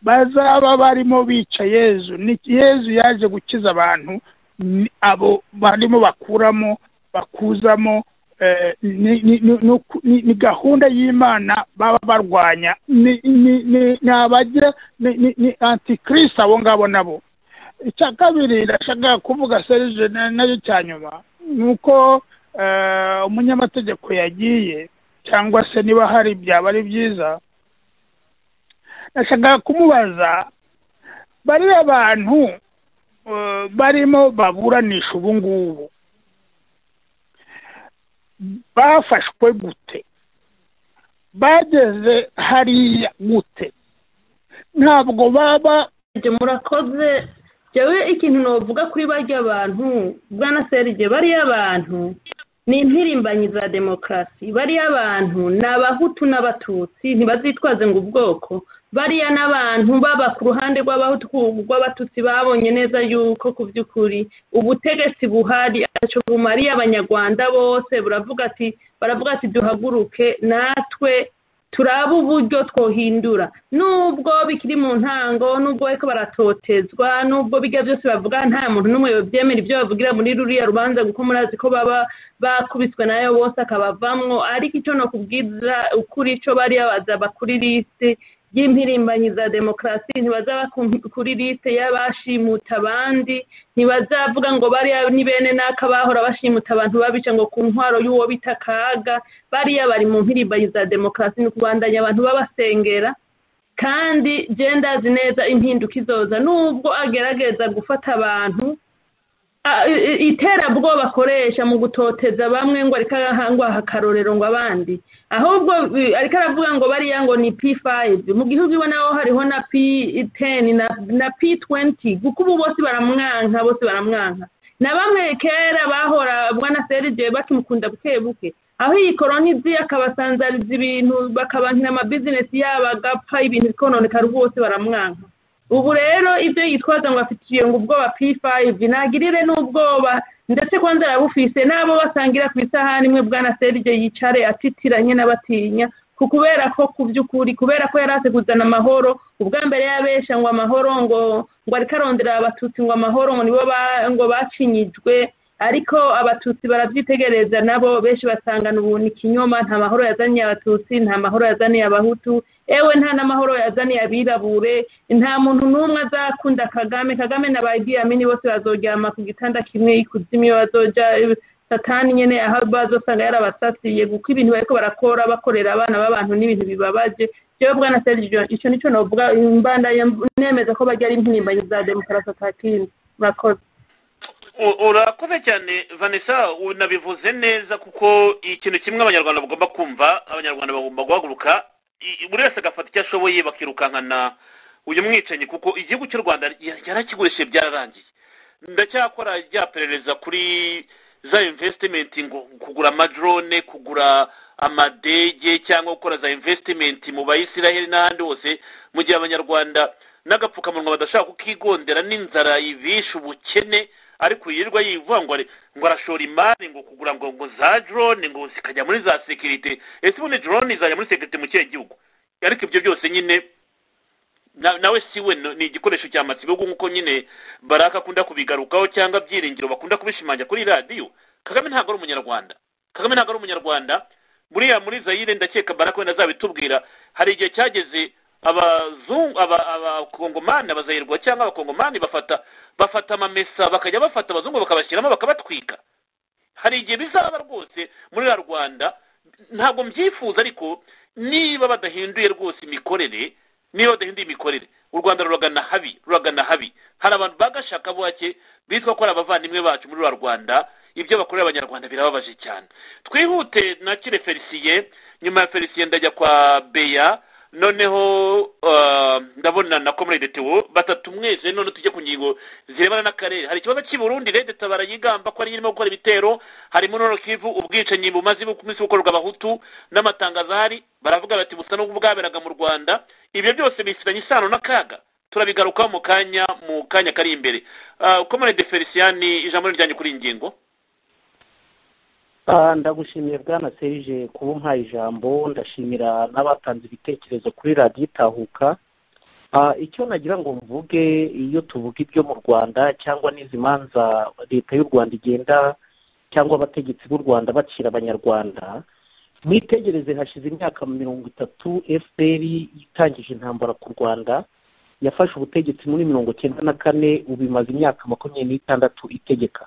bazaba barimo bica yezu Ni- yezu yaje gukiza abantu ni abo barimo bakuramo bakuzamo eh, ni- ni- ni- ni uku- ni ni gahunda y'imana baba barwanya ni ni- ni- ni abagira ni- ni ni antikirisi abo ngabo nabo icya kabiri ndashaka kuvuga serije na- nacyo cya nyuma ni uko eh, umunyamategeko yagiye cyangwa se niba hari byaba ari byiza nashaka kumubaza bariya bantu eh, barimo baburanisha ubu ngubu bafashwe gute bageze hariya gute ntabwo baba murakoze jyewe ikintu navuga kuri barya bantu bwana serge bariya bantu ni impirimbanyi za demokarasi bariya bantu ni abahutu n'abatutsi ntibazitwaze ngo ubwoko bariya n'abantu baba ku ruhande rw'abahutu rw'abatutsi babonye neza yuko ku by'ukuri ubutegetsi buhari ntacyo bumariye abanyarwanda bose buravuga ati baravuga ati duhaguruke natwe turabe uburyo twohindura nubwo bikiri mu ntango nubwo bariko baratotezwa nubwo bijya byose bavuga nta muntu n'umwe yobyemera ibyo bavugira muri ruriya rubanza kuko murazi ko baba bakubiswe nayo bose akabavamwo ariko icyo no kubwira ukuri ico bariya bazaba kuri lisite y'impirimbanyi za demokarasi ntibazaba ku- kuri lisite y'abashimuta abandi ntibazavuga ngo bariya ni bene n'aka bahora bashimuta abantu babica ngo ku ntwaro y'uwo bita kaga bariya bari mu mpirimbanyi za demokarasi ni ukubandanya abantu babasengera kandi genda azi neza impinduka izoza nubwo agerageza gufata abantu a- i- iterabwoba akoresha mu gutoteza bamwe ngo ariko arahangwaha akarorero ngo abandi ahubwo i- ariko aravuga ngo bariya ngo ni p5 mu gihugu iwe naho hariho na p10 na, na p20 kuko ubu bose baramwanka bose baramwanka na bamwe kera bahora bwana serge bakimukunda buke buke aho iyi koroni izi akabasanzariza ibintu bakabankira amabizinesi yabo agapfa ibintu bikononeka rwose baramwanka ubu rero ibyo yitwaza ngo afitiye ngo ubwoba p5 ntagirire n'ubwoba ndetse kwanza arabufise n'abo basangira ku isahani imwe bwana serge yicare atitiranye n'abatinya ku kubera ko ku by'ukuri kubera ko yari azi kuzana amahoro ubwa mbere yabesha ngo amahoro ngo ngo ariko arondera abatutsi ngo amahoro ngo nibo ba- ngo bacinyijwe ariko abatutsi barabyitegereza nabo benshi basangana ubu ni ikinyoma nta mahoro yazaniye abatutsi nta mahoro yazaniye abahutu ewe nta n'amahoro yazaniye abirabure nta muntu n'umwe azakunda kagame kagame na ba Idi Amin bose bazoryama ku gitanda kimwe ikuzimu iyo bazoja satani nyine aho bazosanga yarabasasiye kuko ibintu bariko barakora bakorera abana b'abantu n'ibintu bibabaje jewe bwana sergio ico nico novuga mbandaye nemeza ko bajya ari impirimbanyi za demokarasi atakindi murakoze U- urakoze cyane vanessa unabivuze neza kuko ikintu kimwe abanyarwanda bagomba kumva abanyarwanda bagomba guhaguruka i- buri wese agafata icyo ashoboye bakirukankana uyu mwicanyi kuko igihugu cy'u rwanda ya- yarakigurishije byararangiye ndacyakora rya perereza kuri za investment ngo kugura amadrone kugura amadege cyangwa gukora za investment mu bayisiraheli n'ahandi hose mu gihe abanyarwanda n'agapfukamunwa badashaka kukigondera n'inzara ibishe ubukene ariko yirirwa yivuga ngo ari- ngo arashora imari ngo kugura ngo ngo za drone ngo zikajya muri za sekirite ese ubundi drone izajya muri sekirite mu kihe gihugu ariko ibyo byose nyine na- nawe siwe no- ni igikoresho cya matsibihugu nk'uko nyine baraka akunda kubigarukaho cyangwa byiringiro bakunda kubishimangira kuri radiyo kagame ntabwo ari umunyarwanda kagame ntabwo ari umunyarwanda buriya muri zayire ndakeka baraka wenda azabitubwira hari igihe cyageze abazungu aba- abakongomani abazayirwa cyangwa abakongomani bafata bafata amamesa bakajya bafata abazungu bakabashyiramo bakabatwika hari igihe bizaba rwose muri ya rwanda ntabwo mbyifuza ariko niba badahinduye rwose imikorere niba badahinduye imikorere u rwanda ruragana habi ruragana habi hari abantu bagashaka buhake bitwa ko ari abavandimwe bacu muri rwa rwanda ibyo bakorera abanyarwanda birababaje cyane twihute nakire felisiye nyuma ya felisiye ndajya kwa beya noneho ah, ndabona na komurede tewo batatu mwese none tujye ku ngingo zirebana n'akarere hari ikibazo cy'i burundi rede tabara yigamba ko ariyo irimo gukora ibitero harimo nono kivu ubwicanyi bumaze iminsi bukorerwa abahutu n'amatangazo ahari baravuga bati busa n'ubwo bwaberaga mu rwanda ibyo byose bifitanye isano n'akaga turabigarukaho mu kanya mu kanya kari imbere Ah, komurede feliciyani ijambo riryanjye kuri iyi ngingo Ah, ndagushimiye bwana serije kuba umpaye ijambo ndashimira n'abatanze ibitekerezo kuri radiyo itahuka Ah, icyo nagira ngo mvuge iyo tuvuga ibyo mu rwanda cyangwa n'izi manza leta y'u rwanda igenda cyangwa abategetsi b'u rwanda bacira abanyarwanda mwitegereze hashize imyaka mirongo itatu fpr itangije intambara ku rwanda yafashe ubutegetsi muri mirongo cyenda na kane ubu imaze imyaka makumyabiri n'itandatu itegeka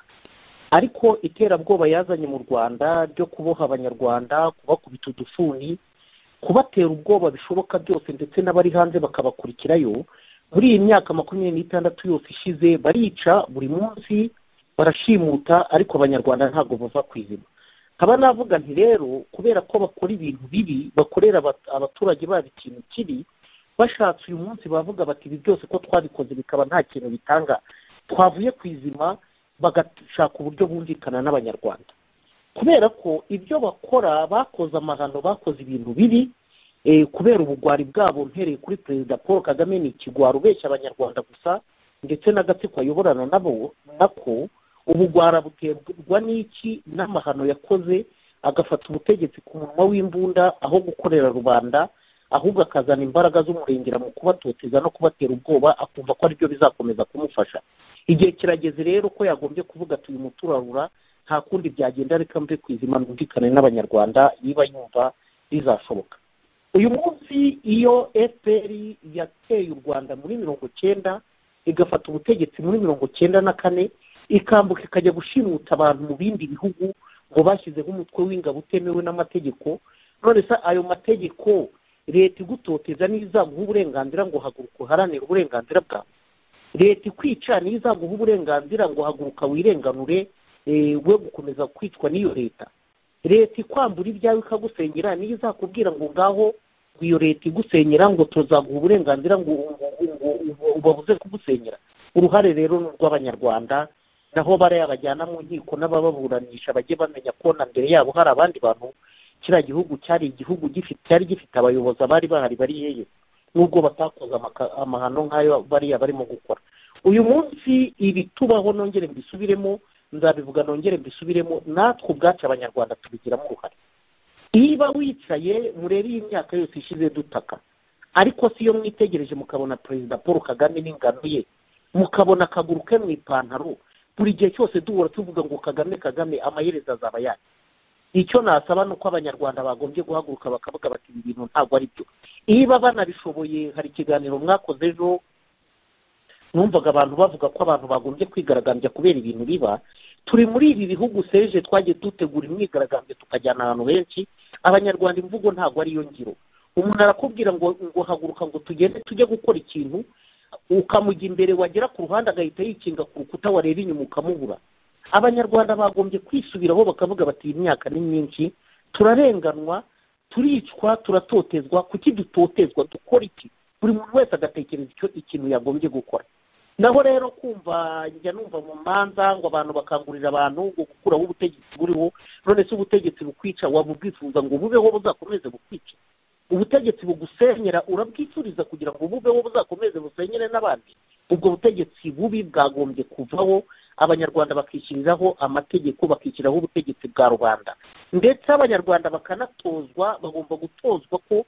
ariko iterabwoba yazanye mu rwanda ryo kuboha abanyarwanda kubakubita udufuni kubatera ubwoba bishoboka byose ndetse n'abari hanze bakabakurikirayo muri iyi myaka makumyabiri n'itandatu yose ishize barica buri munsi barashimuta ariko abanyarwanda ntabwo bava ku izima nkaba navuga nti rero kubera ko bakora ibintu bibi bakorera abat- abaturage babo ikintu kibi bashatse uyu munsi bavuga bati ibi byose ko twabikoze bikaba nta kintu bitanga twavuye ku izima bagashaka uburyo bumvikana n'abanyarwanda kubera ko ibyo bakora bakoze amahano bakoze ibintu bibi eh, kubera ubugwari bwabo mpereye kuri perezida paul kagame ni ikigwari ubeshya abanyarwanda gusa ndetse n'agatsiko ayoborana nabo nako ubugwara buterwa n'iki n'amahano yakoze agafata ubutegetsi ku munwa w'imbunda aho gukorera rubanda ahubwo akazana imbaraga z'umurengera mu kubatoteza no kubatera ubwoba akumva ko aribyo bizakomeza kumufasha igihe kirageze rero ko yagombye kuvuga ati uyu muturarura nta kundi byagenda reka mve ku izima mwumvikane n'abanyarwanda niba yumva bizashoboka uyu munsi iyo fpr yateye u rwanda muri mirongo cyenda igafata ubutegetsi muri mirongo cyenda na kane ikambuka ikajya gushimuta abantu mu bindi bihugu ngo bashyizeho umutwe w'ingabo utemewe n'amategeko none se ayo mategeko leta igutoteza niyo izaguha uburenganzira ngo haguruka uharanire uburenganzira bwawe leta ikwica niyo izaguha uburenganzira ngo haguruka wirenganure eh, we gukomeza kwicwa n'iyo leta leta ikwambura ibyawe ikagusengera niyo izakubwira ngo ngaho iyo leta igusenyera ngo tuzaguha uburenganzira ngo ngo- ngo- ngo- ubabuze kugusenyera uruhare rero ni urw'abanyarwanda naho bariya bajyana mu nkiko n'abababuranisha bajye bamenya ko na mbere yabo hari abandi bantu kiriya gihugu cyari igihugu gifite cyari gifite abayobozi abari bahari bari yeye nubwo batakoze amaka- amahano nk'ayo bariya barimo gukora uyu munsi ibitubaho nongere mbisubiremo nzabivuga nongere mbisubiremo natwe ubwacu abanyarwanda tubigiramo uruhare niba wicaye murebe iyi myaka yose ishize dutaka ariko si yo mwitegereje mukabona perezida paul kagame n'ingano ye mukabona akaguru ke mu ipantaro buri gihe cyose duhora tuvuga ngo kagame kagame amaherezo azaba yacu icyo nasaba ni uko abanyarwanda bagombye guhaguruka bakavuga bati ibi bintu ntabwo ari byo niba banabishoboye hari ikiganiro mwakoze ejo numvaga abantu bavuga ko abantu bagombye kwigaragambya kubera ibintu biba turi muri ibi bihugu seje twagiye dutegura imyigaragambyo tukajyana ahantu henshi abanyarwanda imvugo ntabwo ariyo ngiro umuntu arakubwira ngo ngo haguruka ngo tugende tujye gukora ikintu ukamujya imbere wagera ku ruhande agahita yikinga ku rukuta wareba inyuma ukamubura abanyarwanda bagombye kwisubiraho bakavuga bati iyi myaka ni myinshi turarenganwa turicwa turatotezwa kuki dutotezwa dukora iki buri muntu wese agatekereza icyo ikintu yagombye gukora naho rero kumva njya numva mu manza ngo abantu bakangurira abantu ngo gukuraho ubutegetsi buriho none se ubutegetsi bukwica waba ubwifuza ngo bubeho buzakomeze bukwice ubutegetsi bugusenyera urabwifuriza kugira ngo bubeho buzakomeze busenyere n'abandi ubwo butegetsi bubi bwagombye kuvaho abanyarwanda bakishyiriraho amategeko bakishyiraho ubutegetsi bwa rubanda ndetse abanyarwanda bakanatozwa bagomba gutozwa ko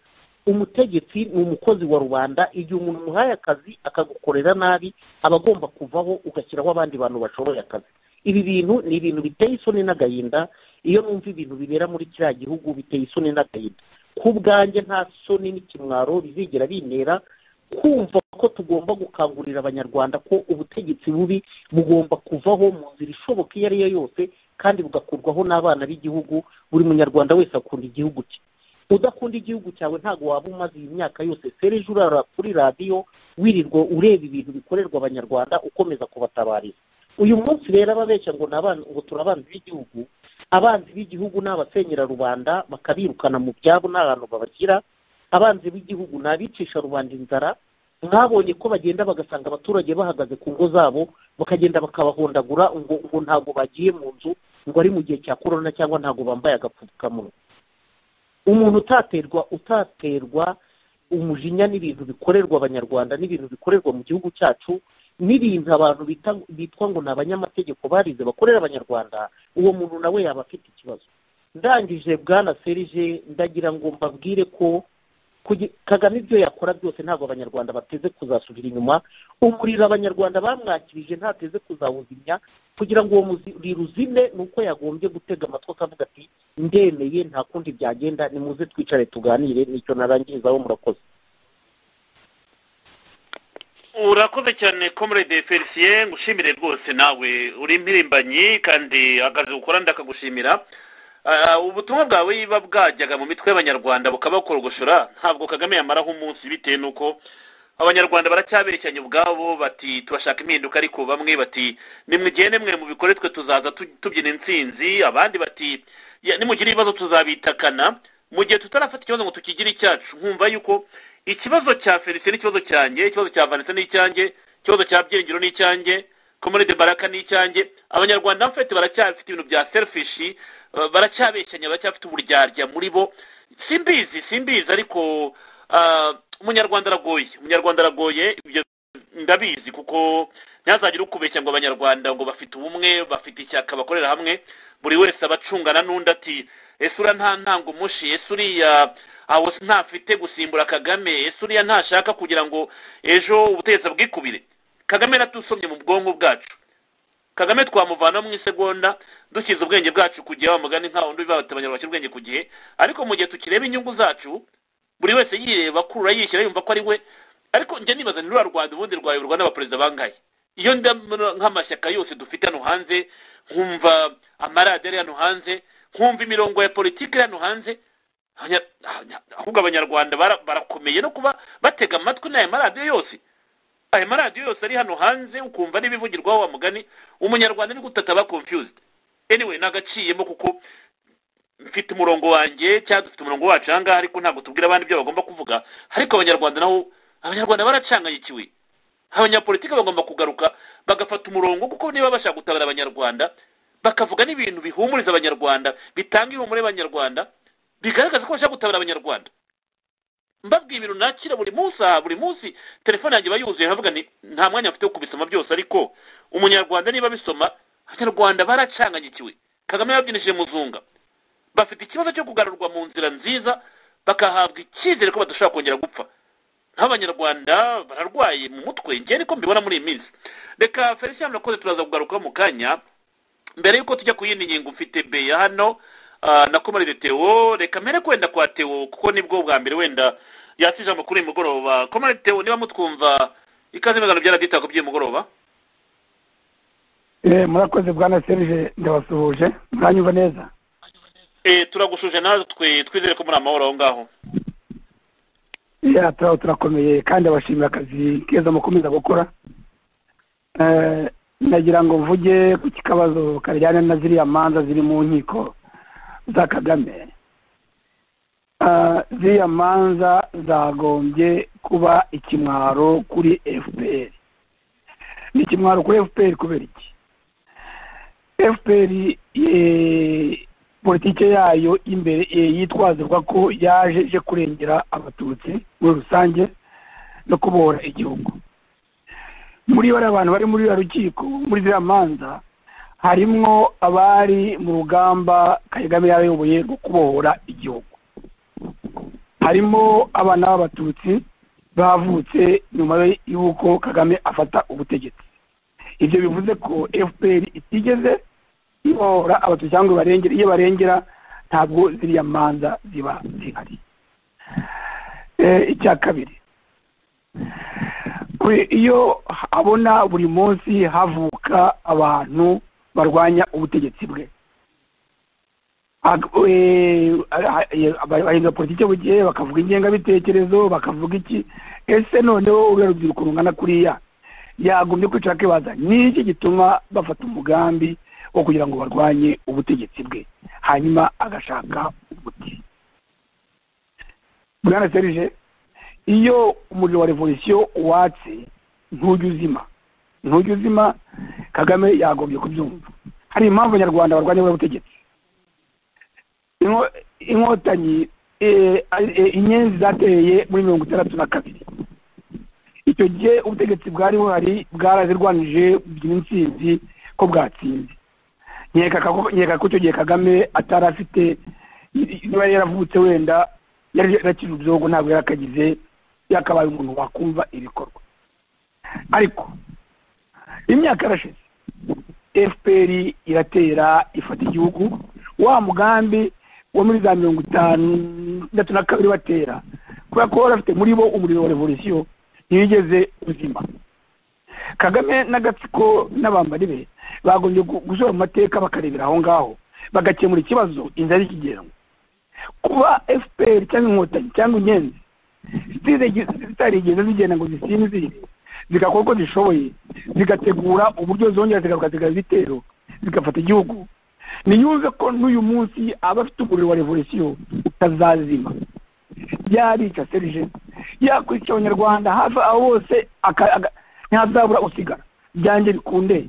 umutegetsi ni umukozi wa rubanda igihe umuntu umuhaye akazi akagukorera nabi aba agomba kuvaho ugashyiraho abandi bantu bashoboye akazi ibi bintu ni ibintu biteye isoni n'agahinda iyo numva ibintu bibera muri kiriya gihugu biteye isoni n'agahinda ku bwanjye nta soni n'ikimwaro bizigera bintera kumva ko tugomba gukangurira abanyarwanda ko ubutegetsi bubi bugomba kuvaho mu nzira ishoboka iyo ari yo yose kandi bugakurwaho n'abana b'igihugu buri munyarwanda wese akunda igihugu cye udakunda igihugu cyawe ntabwo waba umaze iyi myaka yose serije urara kuri radiyo wirirwa ureba ibintu bikorerwa abanyarwanda ukomeza kubatabariza uyu munsi rero ababeshya ngo ni abana ngo turi abanzi b'igihugu abanzi b'igihugu ni abasenyera rubanda bakabirukana mu byabo nta hantu babashyira abanzi b'igihugu ni abicisha rubanda inzara mwabonye ko bagenda bagasanga abaturage bahagaze ku ngo zabo bakagenda bakabahondagura ngo ngo ntabwo bagiye mu nzu ngo ari mu gihe cya korona cyangwa ntabwo bambaye agapfukamunwa umuntu utaterwa utaterwa umujinya n'ibintu bikorerwa abanyarwanda n'ibintu bikorerwa mu gihugu cyacu n'ibintu abantu bitwa ngo ni abanyamategeko barize bakorera abanyarwanda uwo muntu nawe yaba afite ikibazo ndangije bwana serije ndagira ngo mbabwire ko kagame ibyo yakora byose ntabwo abanyarwanda bateze kuzasubira inyuma umuriro abanyarwanda bamwakirije ntateze kuzawuzimya kugira ngo uwo muriro uzime ni uko yagombye gutega amatwi akavuga ati ndemeye nta kundi byagenda nimuze twicare tuganire nicyo narangirizaho murakoze urakoze cyane komurede felicien ngushimire rwose nawe uri impirimbanyi kandi akazi ukora ndakagushimira ubutumwa bwawe buba bwajyaga mu mitwe y'abanyarwanda bukabakorgoshora ntabwo kagame yamaraho umunsi bitewe n'uko abanyarwanda baracyaberekanye ubwabo bati turashaka impinduka ariko bamwe bati nimugende mwe mu bikore twe tuzaza tubyina intsinzi abandi bati nimugire ibibazo tuzabitakana mu gihe tutarafata ikibazo ngo tukigire icyacu nkumva yuko ikibazo cya felicien n'ikibazo cyanjye ikibazo cya vanessa n'icyanjye ikibazo cya byiringiro n'icyanjye komunide baraka n'icyanjye abanyarwanda bafite baracyafite ibintu bya serifishi baracyabeshyanya baracyafite uburyarya muri bo simbizi simbizi ariko umunyarwanda aragoye umunyarwanda aragoye ibyo ndabizi kuko ntihazagire ukubeshya ngo abanyarwanda ngo bafite ubumwe bafite ishyaka bakorera hamwe buri wese aba acungana n'undi ati ese uriya nta ntango umushi ese uriya aho ntafite gusimbura kagame ese uriya ntashaka kugira ngo ejo ubutegetsi bwikubire kagame natusomye mu bwonko bwacu kagame twamuvana mu isegonda dushyize ubwenge bwacu ku gihe mugani nka wundi biba abanyarwanda bashyira ubwenge ku gihe ariko mu gihe tukireba inyungu zacu buri wese yireba kurura yishyira yumva ko ari we ariko njya nibaza ni ruriya rwanda ubundi rwayoborwa n'abaperezida bangahe iyo nk'amashyaka yose dufite hano hanze nkumva amaradiyo ari hano hanze nkumva imirongo ya politiki iri hano hanze ahubwo abanyarwanda barakomeye no kuba batega amatwi n'aya maradiyo yose ayo maradiyo yose ari hano hanze ukumva n'ibivugirwaho wa mugani umunyarwanda ni gutata aba confused anyway nagaciyemo kuko mfite umurongo wanjye cyangwa dufite umurongo wacu aha ngaha ariko ntabwo tubwira abandi ibyo bagomba kuvuga ariko abanyarwanda naho abanyarwanda baracangayikiwe abanyapolitiki bagomba kugaruka bagafata umurongo kuko niba bashaka gutabara abanyarwanda bakavuga n'ibintu bihumuriza abanyarwanda bitanga ihumure abanyarwanda bigaragaza ko bashaka gutabara abanyarwanda mbabwiye ibintu nakira buri munsi aha buri munsi telefone yanjye iba yuzuye nkavuga ni nta mwanya mfite wo kubisoma byose ariko umunyarwanda niba bisoma abanyarwanda baracanganyikiwe kagame yabyinishije muzunga bafite ikibazo cyo kugarurwa mu nzira nziza bakahabwa icyizere ko badashobora kongera gupfa nk'abanyarwanda bararwaye mu mutwe njye niko mbibona muri iyi minsi reka felicien murakoze turaza kugaruka mu kanya mbere y'uko tujya ku yindi ngingo mfite beya hano ah, nakomerere tewo reka mpere kwenda kwa tewo kuko nibwo bwa mbere wenda yatse ijambo kuri uyu mugoroba komerere tewo niba mutwumva ikaze mu biganiro bya radiyo itaka by'uyu mugoroba Eh, murakoze bwana serge ndabasuhuje muranyumva neza Eh, turagushuje natwe twizere ko muri amahoro aho ngaho ya turaba turakomeye kandi abashimira akazi keza mukomeza gukora Eh, nagira ngo mvuge ku kikabazo kajyana na ziriya manza ziri mu nkiko za kagame Eh, ziriya manza zagombye kuba ikimwaro kuri fpr ni ikimwaro kuri fpr kubera iki fpr eh, politike yayo imbere eh, yitwazirwa ko yaje ije kurengera abatutsi muri rusange no kubohora igihugu muri bariya bantu bari muri uriya rukiko muri ziriya manza harimwo abari mu rugamba kagame yarayoboye rwo kubohora igihugu harimo abana b'abatutsi bavutse nyuma y'uko kagame afata ubutegetsi ibyo bivuze ko fpr itigeze ibohora abatutsi cyangwa ibarengera iyo barengera ntabwo ziriya manza ziba zihari Eh, icya kabiri we- iyo abona buri munsi havuka abantu barwanya ubutegetsi bwe Ag- we- a- a- abahinga politiki bugiye bakavuga ingengabitekerezo bakavuga iki ese noneho uriya rubyiruko rungana kuriya yagombye kwicara akibaza ni iki gituma bafata umugambi wo kugira ngo barwanye ubutegetsi bwe hanyuma agashaka umuti bwana serije iyo umuriro wa revolisiyo watse ntujya uzima ntujya uzima kagame yagombye kubyumva hari impamvu abanyarwanda barwanya buriya butegetsi Inko- inkotanyi eh, eh, inyenzi zateye muri mirongo itandatu na kabiri icyo gihe ubutegetsi bwari buhari bwarazirwanije bugira intsinzi ko bwatsinze nkeka ko- nkeka ko icyo gihe kagame atari afite niba yaravutse wenda yari yarakije ubyogo ntabwo yari akagize yakabaye umuntu wakumva ibikorwa ariko imyaka yarashize fpr iratera ifata igihugu wa mugambi wo muri za mirongo itanu itandatu na kabiri batera kubera ko bari bafite muri bo umuriro wa revolisiyo ntiyigeze uzima kagame n'agatsiko n'abambari be bagombye gu- gusura mu mateka bakarebera aho ngaho bagakemura ikibazo inzara ikigenwa kuba fpr cyangwa inkotanyi cyangwa inyenzi zitarigeze zitarigeze zigenda ngo zisinzire zigakora uko zishoboye zigategura uburyo zongera zigaruka zigaha ibitero zigafata igihugu niyumve ko n'uyu munsi aba afite umuriro wa revolisiyo utazazima yarica serije yakwica abanyarwanda hafi aho hose aka- aga- ntazabura usigara byanjye bikunde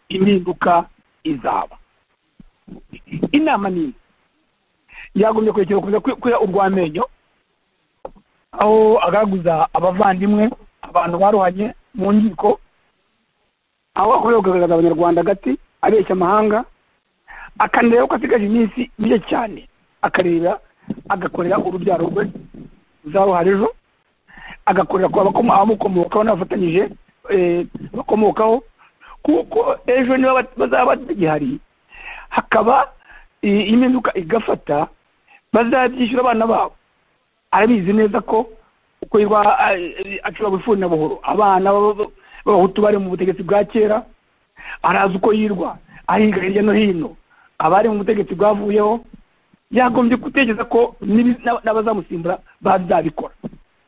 impinduka izaba inama ni imwe yagombye kurekera kuza kwi- kwira urw'amenyo aho agaragaza abavandimwe abantu baruhanye mu nkiko aho akorera kugaragaza abanyarwanda hagati abeshya amahanga akanareba ko asigaje iminsi mike cyane akareba agakorera urubyaro rwe ruzaruhara ejo agakorera ku abakoma- abamukomokaho n'abafatanyije eh, bakomokaho kuko ejo niba bat- bazaba batagihari hakaba i- impinduka igafata bazabyishyura abana babo arabizi neza ko uko yirwa acura bifuni na buhoro abana b'aba- b'abahutu bari mu butegetsi bwa kera arazi uko yirwa ahinga hirya no hino abari mu butegetsi bwavuyeho yagombye gutekereza ko n'ibi- n'aba- n'abazamusimbura bazabikora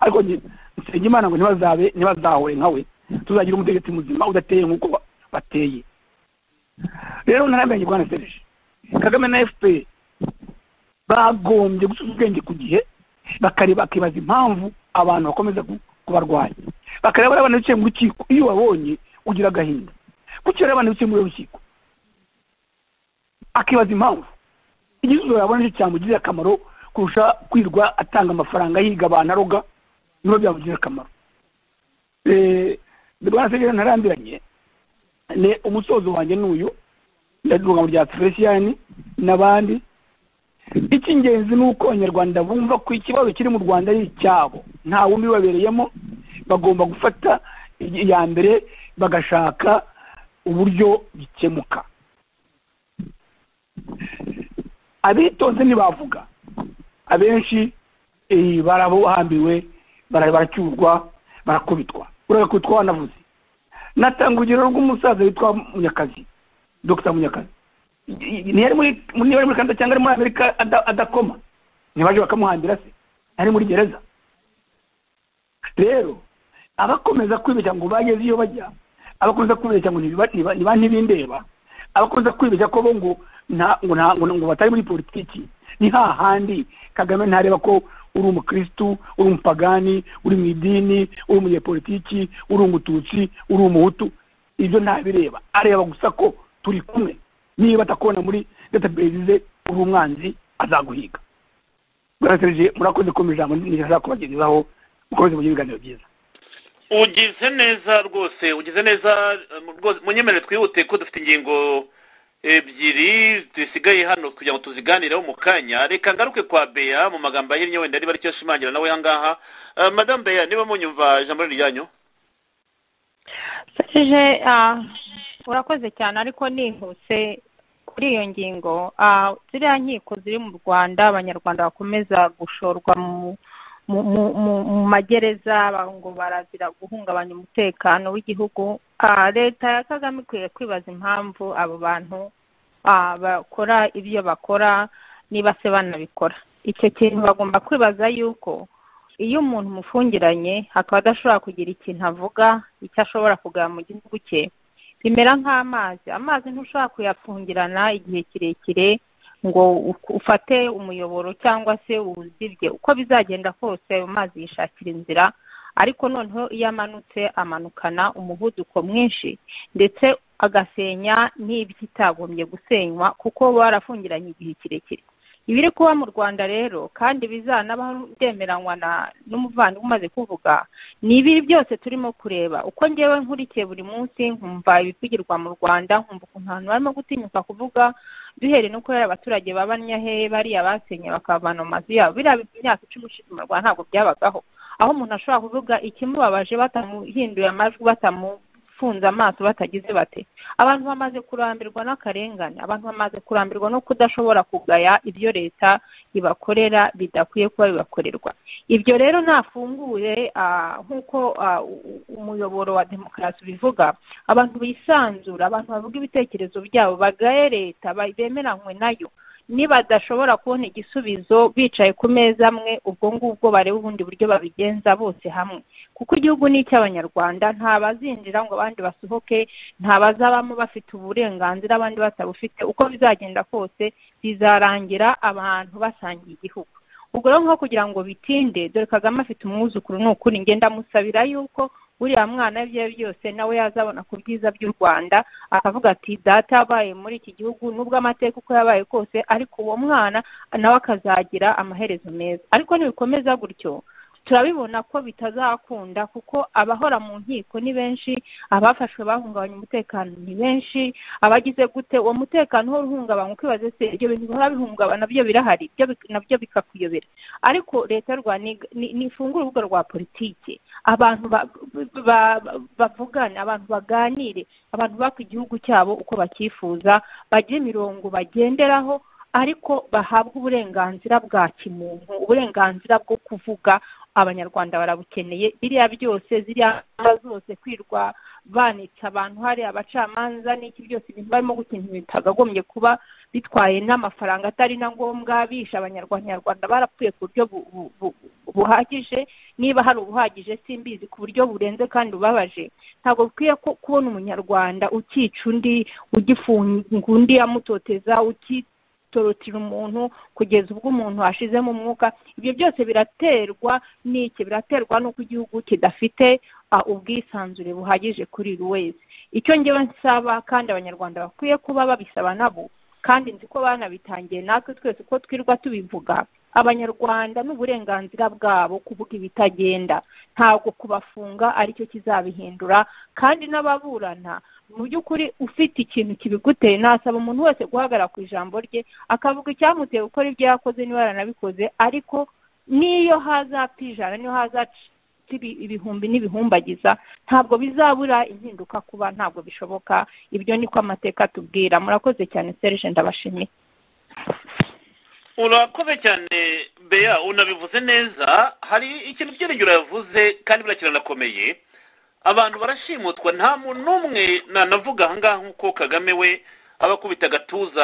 ariko nge- nsenga imana ngo ntibazabe ntibazahure nka we tuzagira umutegetsi muzima udateye nk'uko ba- bateye rero ntaramenye bwana serije kagame na fpr bagombye gusuza ubwenge ku gihe bakareba bakibaza impamvu abantu bakomeza ku- kubarwanya bakareba bariya bantu bicaye mu rukiko iyo ubabonye ugira agahinda kuki bariya bantu bicaye muri uru rukiko akibaza impamvu igisubizo yabona nicyo cyamugirira akamaro kurusha kwirirwa atanga amafaranga yiga abantu aroga niho byamugirira akamaro Eh, bwana segera ntarambiranye ni umusozo wanjye n'uyu ndadunga mu rya felicien n'abandi icy'ingenzi ni uko abanyarwanda bumva ko ikibazo kiri mu rwanda ari icyabo nta wundi ubabereyemo bagomba gufata iya mbere bagashaka uburyo bikemuka abitonze ntibavuga abenshi eh, barabohambiriwe bara- baracyurwa barakubitwa urabona ko twanavuze natanga urugero rw'umusaza witwa munyakazi dr munyakazi ntiyari muri niba ari muri canada cyangwa ari muri amerika ada- adakoma ntibaje bakamuhambira se ari muri gereza rero abakomeza kwibeshya ngo bageze iyo bajya abakomeza kwibeshya ngo ntiba- ntiba- niba ntibindeba abakomeza kwibeshya ko bo ngo nta- ngo nta- ngo- ngo batari muri politiki ni hahandi kagame ntareba ko uri umukirisitu uri umupagani uri mu idini uri umunyepolitiki uri umututsi uri umuhutu ibyo ntabireba areba gusa ko turi kumwe niba atakubona muri database ze uri umwanzi azaguhiga barasereje murakoze ko ijambo nigeza kubagezaho mukomeze mugire ibiganiro byiza ugize neza rwose ugize neza eh, mu- rwose munyemerere twihute ko dufite ingingo ebyiri zisigaye hano kugira ngo tuziganireho mu kanya reka ngaruke kwa beya mu magambo ahinnye wenda niba aricyo ashimangira nawe ahangaha Eh, madamu beya niba munyumva ijambo riryanyu serije ah, urakoze cyane ariko nihuse kuri iyo ngingo ah, ziriya nkiko ziri mu rwanda abanyarwanda bakomeza gushorwa mu mu, mu, mu, mu magereza ba- ngo barazira guhungabanya umutekano w'igihugu Ah, leta ya kagame ikwiye kwibaza impamvu abo bantu ah, bakora ibyo bakora niba se banabikora icyo kintu bagomba kwibaza yuko iyo umuntu umufungiranye akaba adashobora kugira ikintu avuga icyo ashobora kugaba mu gihugu cye bimera nk'amazi amazi ntushobora kuyafungirana igihe kirekire ngo u- ufate umuyoboro cyangwa se uwuzibye uko bizagenda kose ayo mazi yishakira inzira ariko noneho iyo amanutse amanukana umuvuduko mwinshi ndetse agasenya n'ibyitagombye gusenywa kuko baba barafungiranye igihe kirekire ibiri kuba mu rwanda rero kandi bizanabaho byemeranywa na- n'umuvandimwe umaze kuvuga ni ibiri byose turimo kureba uko ngewe nkurikiye buri munsi nkumva ibivugirwa mu rwanda nkumva ukuntu abantu barimo gutinyuka kuvuga duhereye no kubera abaturage babanya hehe bariya basenye bakavana mu mazu yabo biriya bi- imyaka icumi ishize mu rwanda ntabwo byabagaho aho umuntu ashobora kuvuga ikimubabaje batamuhinduye amajwi batamufunze amaso batagize bate abantu bamaze kurambirwa n'akarengane abantu bamaze kurambirwa no kudashobora kugaya ibyo leta ibakorera bidakwiye kuba bibakorerwa ibyo rero nafunguye ah, nk'uko ah, u- u- umuyoboro wa demokarasi ubivuga abantu bisanzura abantu bavuga ibitekerezo byabo bagaye leta ba- bemeranywe nayo nibadashobora kubona igisubizo bicaye ku meza amwe ubwo ngubwo bareba ubundi buryo babigenza bose hamwe kuko igihugu ni icy'abanyarwanda nta bazinjira ngo abandi basohoke nta bazabamo bafite uburenganzira abandi batabufite uko bizagenda kose bizarangira abantu basangiye igihugu ubwo rero nko kugira ngo bitinde dore kagame afite umwuzukuru ni ukuri ngenda amusabira yuko uriya mwana ibyo ari byo byose nawe yazabona ku byiza by'u rwanda akavuga ati data yabaye muri iki gihugu nubwo amateka uko yabaye kose ariko uwo mwana nawe akazagira amaherezo meza ariko nibikomeza gutyo turabibona ko bitazakunda kuko abahora mu nkiko ni benshi abafashwe bahungabanya umutekano ni benshi abagize gute uwo mutekano uhora uhungabanywa ukibaze se ibyo bintu bihora bihungabana nabyo birahari ibyo bi- nabyo bikakuyobera ariko leta y'u rwanda ni- ni- nifungure urubuga rwa politiki abantu ba- ba- ba- bavugane abantu baganire abantu baka igihugu cyabo uko bacyifuza bagire imirongo bagenderaho ariko bahabwa uburenganzira bwa kimuntu uburenganzira bwo kuvuga abanyarwanda barabukeneye biriya byose ziriya ntara zose kwirwa banitse abantu hariya abacamanza n'iki byose ibintu barimo gukintu bitagagombye kuba bitwaye n'amafaranga atari na ngombwa bisha abanyarwanda Abanyarwanda barapfuye ku buryo bu- bu- bu- buhagije niba hari ubuhagije simbizi ku buryo burenze kandi bubabaje ntabwo bikwiye ko kubona umunyarwanda ukica undi ugifunga undi amutoteza uki gutorotira umuntu kugeza ubwo umuntu ashizemo umwuka ibyo byose biraterwa n'iki biraterwa n'uko igihugu kidafite ah, ubwisanzure buhagije kuri buri wese icyo ngewe nsaba kandi abanyarwanda bakwiye kuba babisaba nabo kandi nzi ko banabitangiye natwe twese uko twirwa tubivuga abanyarwanda n'uburenganzira bwabo kuvuga ibitagenda ntabwo kubafunga aricyo kizabihindura kandi n'ababurana mu by'ukuri ufite ikintu kibiguteye nasaba umuntu wese guhagarara ku ijambo rye akavuga icyamuteye gukora ibyo yakoze niba yaranabikoze ariko n'iyo hazapfa ijana niyo hazapfa ibi- ibihumbi n'ibihumbagiza ntabwo bizabura impinduka kuba ntabwo bishoboka ibyo niko amateka atubwira murakoze cyane serge ndabashimiye urakoze cyane beya unabivuze neza hari ikintu cy'irengero yavuze kandi buriya kiranakomeye abantu barashimutwa nta muntu n'umwe nanavuga ahangaha nk'uko kagame we aba akubita agatuza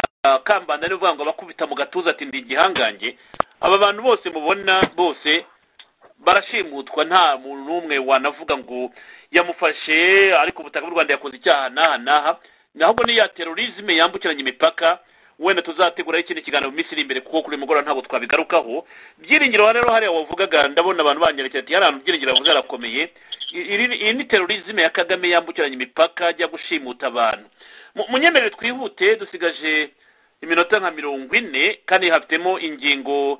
kambanda niyo uvuga ngo aba akubita mu gatuza ati ndi igihangange aba bantu bose mubona bose barashimutwa nta muntu n'umwe wanavuga ngo yamufashe ariko ubutaka bw'u rwanda yakoze icyaha n'aha n'aha nahubwo ni ya terorizme yambukiranya imipaka wenda tuzateguraho ikindi kiganiro mu minsi iri imbere kuko kuri uyu mugoroba ntabwo twabigarukaho byiringiro rero hariya wavugaga ndabona abantu banyerekera ati hari ahantu byiringiro bavuze harakomeye I- iri- iyi ni terorizme ya kagame yambukiranya imipaka ajya gushimuta abantu Mu- munyemerere twihute dusigaje iminota nka mirongo ine kandi hafitemo ingingo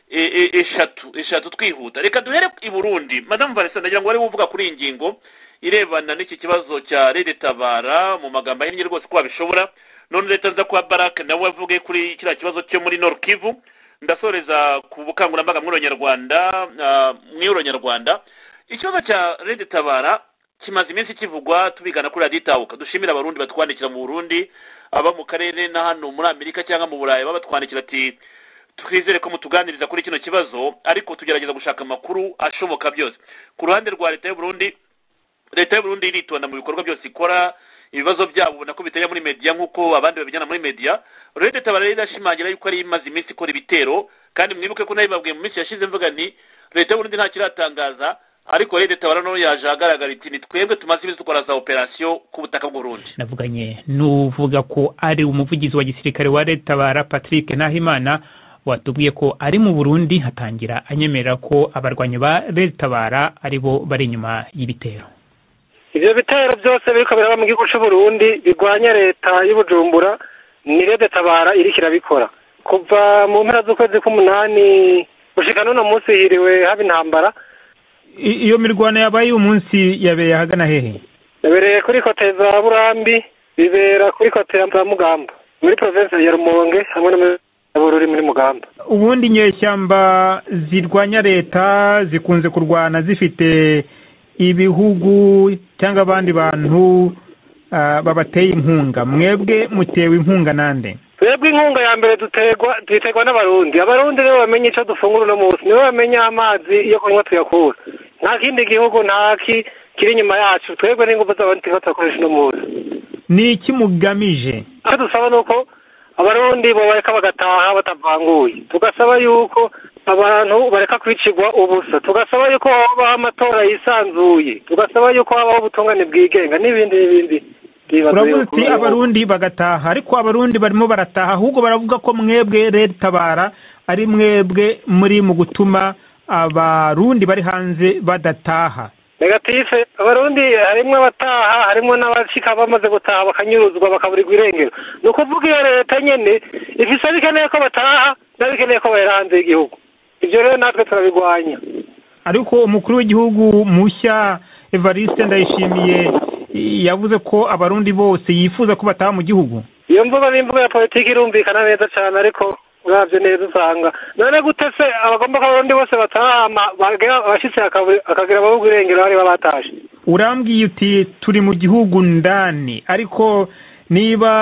e- e- eshatu eshatu twihuta reka duhere i burundi madamu valesa ndagira ngo wari uvuga kuri iyi ngingo irebana n'iki kibazo cya leta tabara mu magambo ahinnye rwose ko wabishobora none leta nza kuba barake nawe wavuge kuri kiriya kibazo cyo muri Nord Kivu ndasoreza ku bukangurambaga mw'uronyarwanda mw'uronyarwanda ikibazo cya rede tabara kimaze iminsi kivugwa tubigana kuri radiyo itahuka dushimira abarundi batwandikira mu burundi aba mu karere na hano muri amerika cyangwa mu burayi baba batwandikira ati twizere ko mutuganiriza kuri kino kibazo ariko tugerageza gushaka amakuru ashoboka byose ku ruhande rwa leta y'uburundi leta y'uburundi iritonda mu bikorwa byose ikora ibibazo byabo ubona ko bitera muri media nk'uko abandi babijyana muri media rero tabara rero irashimangira yuko ari imaze iminsi ikora ibitero kandi mwibuke ko nabibabwiye mu minsi yashize mvuga nti leta y'uburundi ntacyo iratangaza ariko rero tabara nayo yaje ahagaragara iti ni twebwe tumaze iminsi dukora za operasiyo ku butaka bw'urundi navuganye n'uvuga ko ari umuvugizi wa gisirikare wa leta bara patrick nahimana watubwiye ko ari mu burundi hatangira anyemerera ko abarwanyi ba leta bara ari bo bari inyuma y'ibitero ibyo bitero byose biriko biraba mu gihugu c'uburundi bigwanya leta y'ubujumbura ni rede tabara iriko irabikora kuva mu mpera z'ukwezi k'umunani gushika n'uno munsi hiriwe haba intambara I- iyo mirwano yabaye umunsi yabeye ahagana hehe yabereye kuri kote za burambi bibera kuri kote za mugamba muri provinsi ya rumonge hamwe no muri bururi muri mugamba ubundi inyeshyamba zirwanya leta zikunze kurwana zifite ibihugu cyangwa abandi bantu ah, babateye inkunga mwebwe mutewe inkunga nande twebwe inkunga ya mbere dutegwa duterwa n'abarundi abarundi nibo bamenya ico dufungura uno munsi nibo bamenya amazi iyo kunywa tuyakura nta kindi gihugu ntaki kiri inyuma yacu twebwe n'ingufu z'abarundi turiko turakoresha uno munsi ni iki mugamije icyo dusaba ni uko abarundi bareka bagataha batavanguye tugasaba yuko abantu bareka kwicirwa ubusa tugasaba yuko habaho amatora yisanzuye tugasaba yuko habaho ubutungane bwigenga n'ibindi n'ibindi Ndibaza uravuze yuko- uti abarundi bagataha ariko abarundi barimo barataha ahubwo baravuga ko mwebwe leta tabara ari mwebwe muri mu gutuma abarundi bari hanze badataha negatife abarundi harimwo abataha harimwo n'abashika bamaze gutaha bakanyuruzwa bakaburirwa irengero ni ukuvuga iyo leta nyene ifise abikeneye ko bataha n'abikeneye ko bahera hanze y'igihugu ivyo rero natwe turabigwanya ariko umukuru w'igihugu mushya evariste ndayishimiye i- yavuze ko abarundi bose yifuza ko bataha mu gihugu iyo mvugo n'imvugo ya politiki irumvikana neza cyane ariko uravye neza usanga none gute se abagomba ko abarundi bose bataha ama- bagera- abashitse bakaburi- bakagira baburirwa irengero bari babatashe urambwiye uti turi mu gihugu ndani ariko niba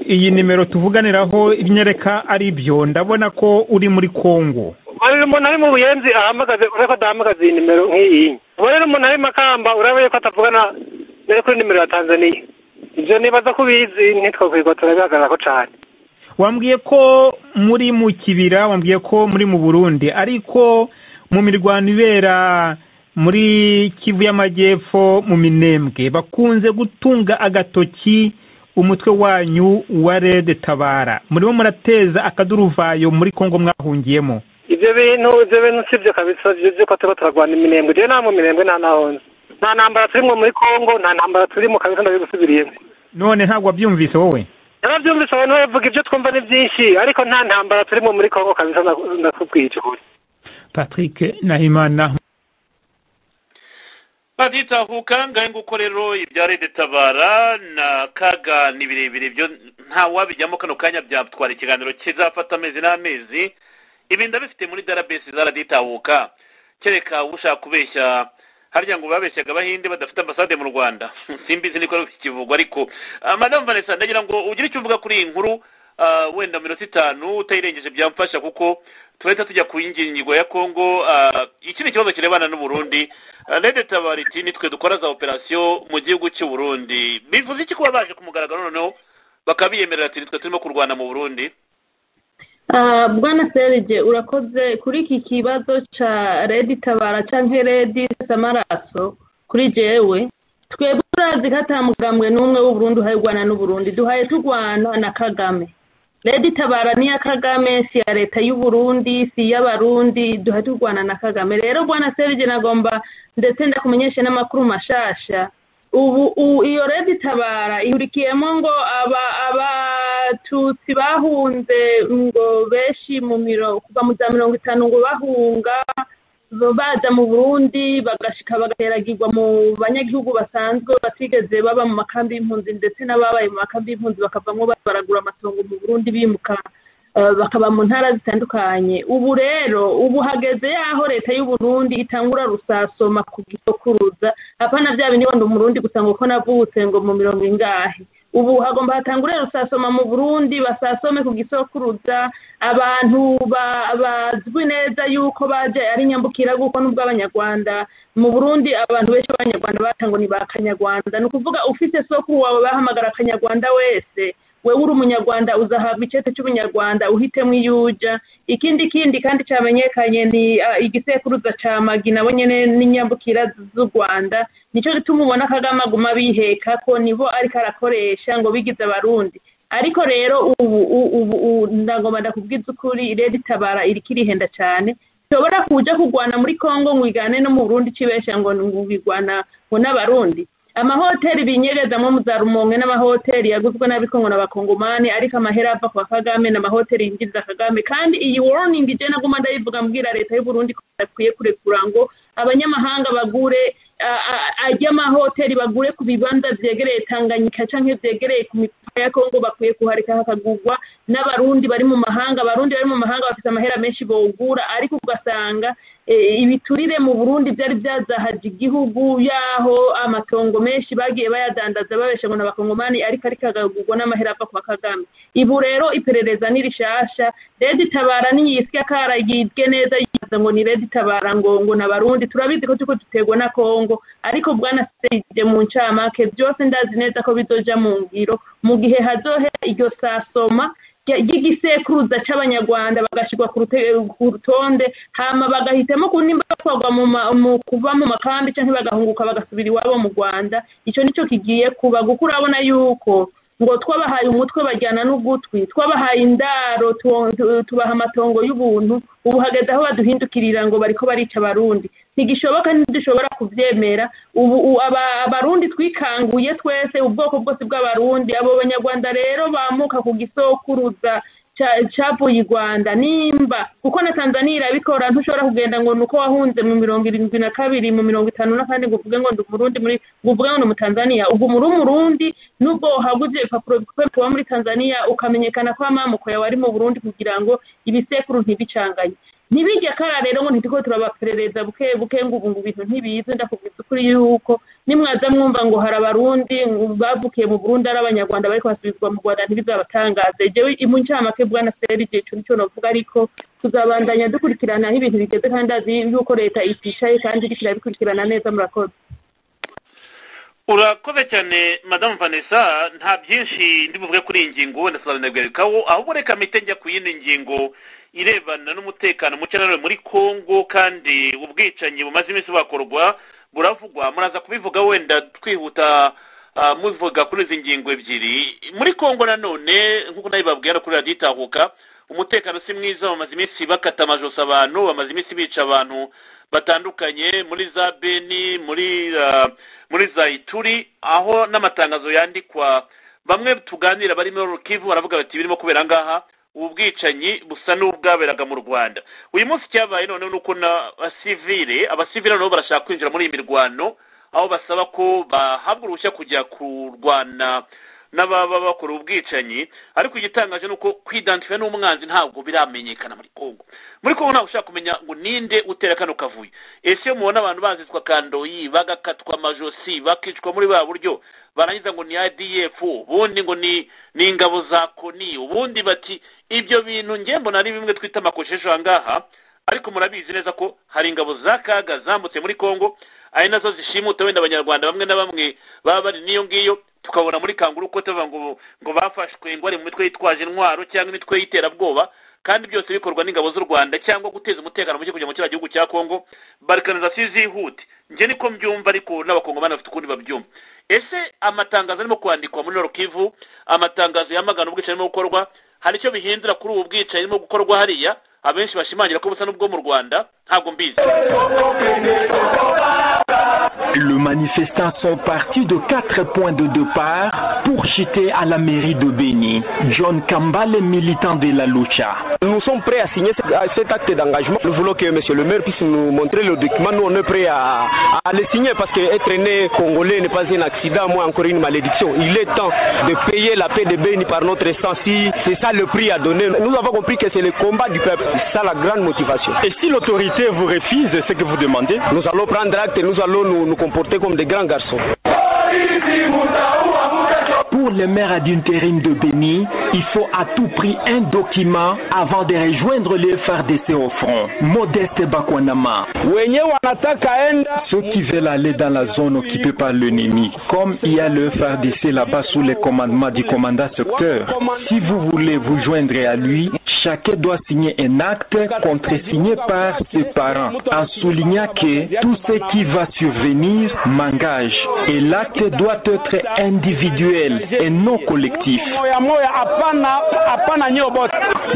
iyi nimero tuvuganiraho imyereka ari byo ndabona ko uri muri kongo ubu rero umuntu ari mu buyenzi ahamagaze urabona ko adahamagaze iyi nimero nk'iyi ubu rero umuntu ari makamba urabona ko atavugana nari kuri nimero ya tanzaniya ibyo nibaza ko ubizi ntitwakwirwa turabihagararako cyane wambwiye ko muri mu kibira wambwiye ko muri mu burundi ariko mu mirwano ibera muri kivu y'amajyepfo mu minembwe bakunze gutunga agatoki umutwe wanyu wa rede tabara murimo murateza akaduruvayo muri kongo mwahungiyemo ibyo bintu ibyo bintu si byo kabisa ibyo by'uko tuba turarwana iminembwe rero nta mu minembwe nta nahonze nta ntambara turimo muri kongo nta ntambara turimo kabisa ndabigusubiriyemo none ntabwo wabyumvise wowe yarabyumvise abantu bavuga ibyo twumva ni byinshi ariko nta ntambara turimo muri kongo kabisa ndaku- ndakubwiye icyo ukuri patrick nahimana batitahuka ngahe nguko rero ibya rede tabara na kaga ni birebire byo ntawabijyamo kano kanya byatwara ikiganiro kizafata amezi n'amezi ibi ndabifite muri darabesi zaraditahuka kereka ushaka kubeshya harya ngo babeshyaga abahinde badafite ambasade mu rwanda simbizi niko ari ikivugwa ariko ah, madamu vanessa ndagira ngo ugire icyo uvuga kuri iyi nkuru ah, wenda mu minota itanu utayirengeje byamfasha kuko tubahita tujya ku ngingo ya kongo ah, iki ni ikibazo kirebana n'uburundi rede tabariti nitwe dukora za operasiyo mu gihugu cy'u burundi bivuze iki kuba baje ku mugaragaro noneho bakaba biyemerera ati nitwe turimo kurwana mu burundi Ah, bwana serge urakoze kuri iki kibazo cya redi tabara cyangwa redi samaraso kuri jewe twebwe turazi ko ata mugambwe n'umwe w'uburundi uhayirwana n'uburundi duhaye turwana na kagame redi tabara ni iya kagame si iya leta y'uburundi si iy'abarundi duhaye turwana na kagame rero bwana serge nagomba ndetse ndakumenyeshe n'amakuru mashasha ubu u- iyo redi tabara ihurikiyemo ngo aba- abatutsi bahunze ngo benshi mu miro kuva mu za mirongo itanu ngo bahunga bo baza mu burundi bagashika bagateragirwa mu banyagihugu basanzwe batigeze baba mu makambi y'impunzi ndetse n'ababaye mu makambi y'impunzi bakavamo ba- baragura amatongo mu burundi bimuka eh, bakaba mu ntara zitandukanye ubu rero ubu hageze yaho leta y'uburundi itangura rusasoma ku gisokuruza apana bya bindi ngo ndi umurundi gusa ngo ko navutse ngo mu mirongo ingahe ubu hagomba hatangure rusasoma mu burundi basasome ku gisokuruza abantu ba- bazwi neza yuko baje ari nyambukira kuko nubwo abanyarwanda mu burundi abantu benshi b'abanyarwanda batangwa ni ba kanyarwanda ni ukuvuga ufite sokuru wawe bahamagara akanyarwanda wese wewe uri umunyarwanda uzahabwa icyete cy'ubunyarwanda uhitemo iyo uja ikindi kindi kandi cyamenyekanye ni ah, igisekuruza ca magi nabo nyene n'inyambukira z'u rwanda nico gituma ubona kagame aguma biheka ko nibo ariko arakoresha ngo bigize abarundi ariko rero ubu u- ubu u- ndagomba ndakubwiza ukuri rero itabara iriko irihenda cyane nshobora kuja kurwana muri kongo ngwigane no mu burundi cibesha ngo ngwigwana ngo n'abarundi amahoteli binyegezamo mu za rumonge n'amahoteli yaguzwe nabi kongo n'abakongomani ariko amahera ava kwa kagame n'amahoteli yinjiriza kagame kandi iyi warning ije naguma ndayivuga mbwira leta y'uburundi ko badakwiye kurekura ngo abanyamahanga bagure ah, ah, ajye amahoteli bagure ku bibanza vyegereye tanganyika canke vyegereye ku mipaka ya kongo bakwiye kuhareka hakagurwa n'abarundi bari mu mahanga abarundi bari mu mahanga bafite amahera menshi bogura ariko ugasanga eh, ibiturire mu burundi byari byazahaje igihugu yaho amatongo menshi bagiye bayadandaza babesha ngo n'abakongomani ariko ariko akagurwa n'amahera ava kwa kagame ibu rero iperereza ni rishasha redi tabara niyisya karagibwe neza yibaza ngo ni redi tabara ngo ngo n'abarundi turabizi ko turiko dutegwa na kongo ariko bwana seyide mu ncamake byose ndazi neza ko bizoja mu ngiro mu gihe hazohera iryo sasoma rya- ry'igisekuruza c'abanyarwanda bagashirwa ku rute- ku rutonde hama bagahitamo ku nimba batwarwa mu ma- mu- kuva mu makambi canke bagahunguka bagasubira iwabo mu rwanda ico nico kigiye kuba kuko urabona yuko ngo twabahaye umutwe bajyana n'ugutwi twabahaye indaro tu- tu- tubaha amatongo y'ubuntu ubu hageze aho baduhindukirira ngo bariko barica abarundi ntigishoboka ntidushobora kuvyemera ubu u- aba- abarundi twikanguye twese ubwoko bwose bw'abarundi abo banyarwanda rero bamuka ku gisokuruza ca- cavuye i rwanda nimba kuko na tanzaniya irabikora ntushobora kugenda ngo ni uko wahunze mu mirongo irindwi na kabiri mu mirongo itanu na kane ngo uvuge ngo ndi umurundi muri ngo uvuge ngo ni umutanzaniya ubwo muri umurundi nubwo wahaguze ibipapuro bikorerwa muri tanzaniya ukamenyekana ko amamuko yawe ari mu burundi kugira ngo ibisekuru ntibicanganye ntibijya kara rero ngo ntitiko turabaperereza buke buke ngo ubu ngo ibintu ntibize ndakubwiza ukuri yuko nimwaza mwumva ngo hari abarundi bavukiye mu burundi ari abanyarwanda bariko basubizwa mu rwanda ntibizabatangaze jewe mu ncamake bwana seri igihe cyo nicyo navuga ariko tuzabandanya dukurikirana aho ibintu bigeze kandi azi yuko leta iticaye kandi iriko irabikurikirana neza murakoze urakoze cyane madamu vanessa nta byinshi ndi buvuge kuri iyi ngingo wenda tuzabinegarukaho ahubwo reka mpite njya ku yindi ngingo irebana n'umutekano muke nanone muri kongo kandi ubwicanyi bumaze iminsi buhakorwa buravugwa muraza kubivuga wenda twihuta ah, muvuga kuri izi ngingo ebyiri muri kongo nanone nk'uko nabibabwira kuri radiyo itahuka umutekano si mwiza bamaze iminsi bakata amajosi abantu bamaze iminsi bica abantu batandukanye muri za beni muri ah, muri za ituri aho n'amatangazo yandikwa bamwe tuganira bari muri rukivu baravuga bati birimo kubera ngaha ubu bwicanyi busa n'ubwaberaga mu rwanda uyu munsi cyabaye noneho ni uko na basivire abasivire noneho barashaka kwinjira muri iyi mirwano aho basaba ko bahabwa uruhushya kujya kurwana n'ababa bakora ubwicanyi ariko igitangaje ni uko kwidantifika n'umwanzi ntabwo biramenyekana muri kongo muri kongo ntabwo ushaka kumenya ngo ninde utera kano kavuyo ese iyo mubona abantu bazitswa kandoyi bagakatwa amajosi bakicwa muri ba buryo barangiza ngo ni adf ubundi ngo ni ni ingabo za koni ubundi bati ibyo bintu nge mbona ari bimwe twita amakosheje aha ngaha ariko murabizi neza ko hari ingabo za kaga zambutse muri kongo ari nazo zishimuta wenda abanyarwanda bamwe na bamwe baba bari n'iyo ngiyo tukabona muri kanguru ko tuvuga ngo ngo bafashwe ngo bari mu mitwe yitwaje intwaro cyangwa imitwe y'iterabwoba kandi byose bikorwa n'ingabo z'u rwanda cyangwa guteza umutekano muke kugira ngo kiriya gihugu cya kongo barikanizasiyo zihute njye niko mbyumva ariko n'abakongomani bafite ukundi babyumva ese amatangazo arimo kwandikwa muri Kivu amatangazo yamagana ubwicanyi arimo gukorwa hari icyo bihindura kuri ubu bwicanyi arimo gukorwa hariya abenshi bashimangira ko busa n'ubwo mu rwanda ntabwo mbizi Le manifestant sont partis de quatre points de départ pour chuter à la mairie de Béni. John Kambale, militant de la Lucha. Nous sommes prêts à signer ce- à cet acte d'engagement. Nous voulons que Monsieur le maire puisse nous montrer le document. Nous, on est prêts à, à le signer parce qu'être né congolais n'est pas un accident, moi encore une malédiction. Il est temps de payer la paix de Béni par notre sang. Si c'est ça le prix à donner, nous avons compris que c'est le combat du peuple. C'est ça la grande motivation. Et si l'autorité vous refuse ce que vous demandez Nous allons prendre acte et nous allons nous- nous comporter comme des grands garçons. Pour le maire d'intérim de Béni, il faut à tout prix un document avant de rejoindre le FRDC au front. Modeste Bakwanama. Ceux qui veulent aller dans la zone occupée par l'ennemi, comme il y a le FRDC là-bas sous le commandement du commandant secteur, si vous voulez vous joindre à lui, chacun doit signer un acte contresigné par ses parents en soulignant que tout ce qui va survenir m'engage et l'acte doit être individuel et non collectif.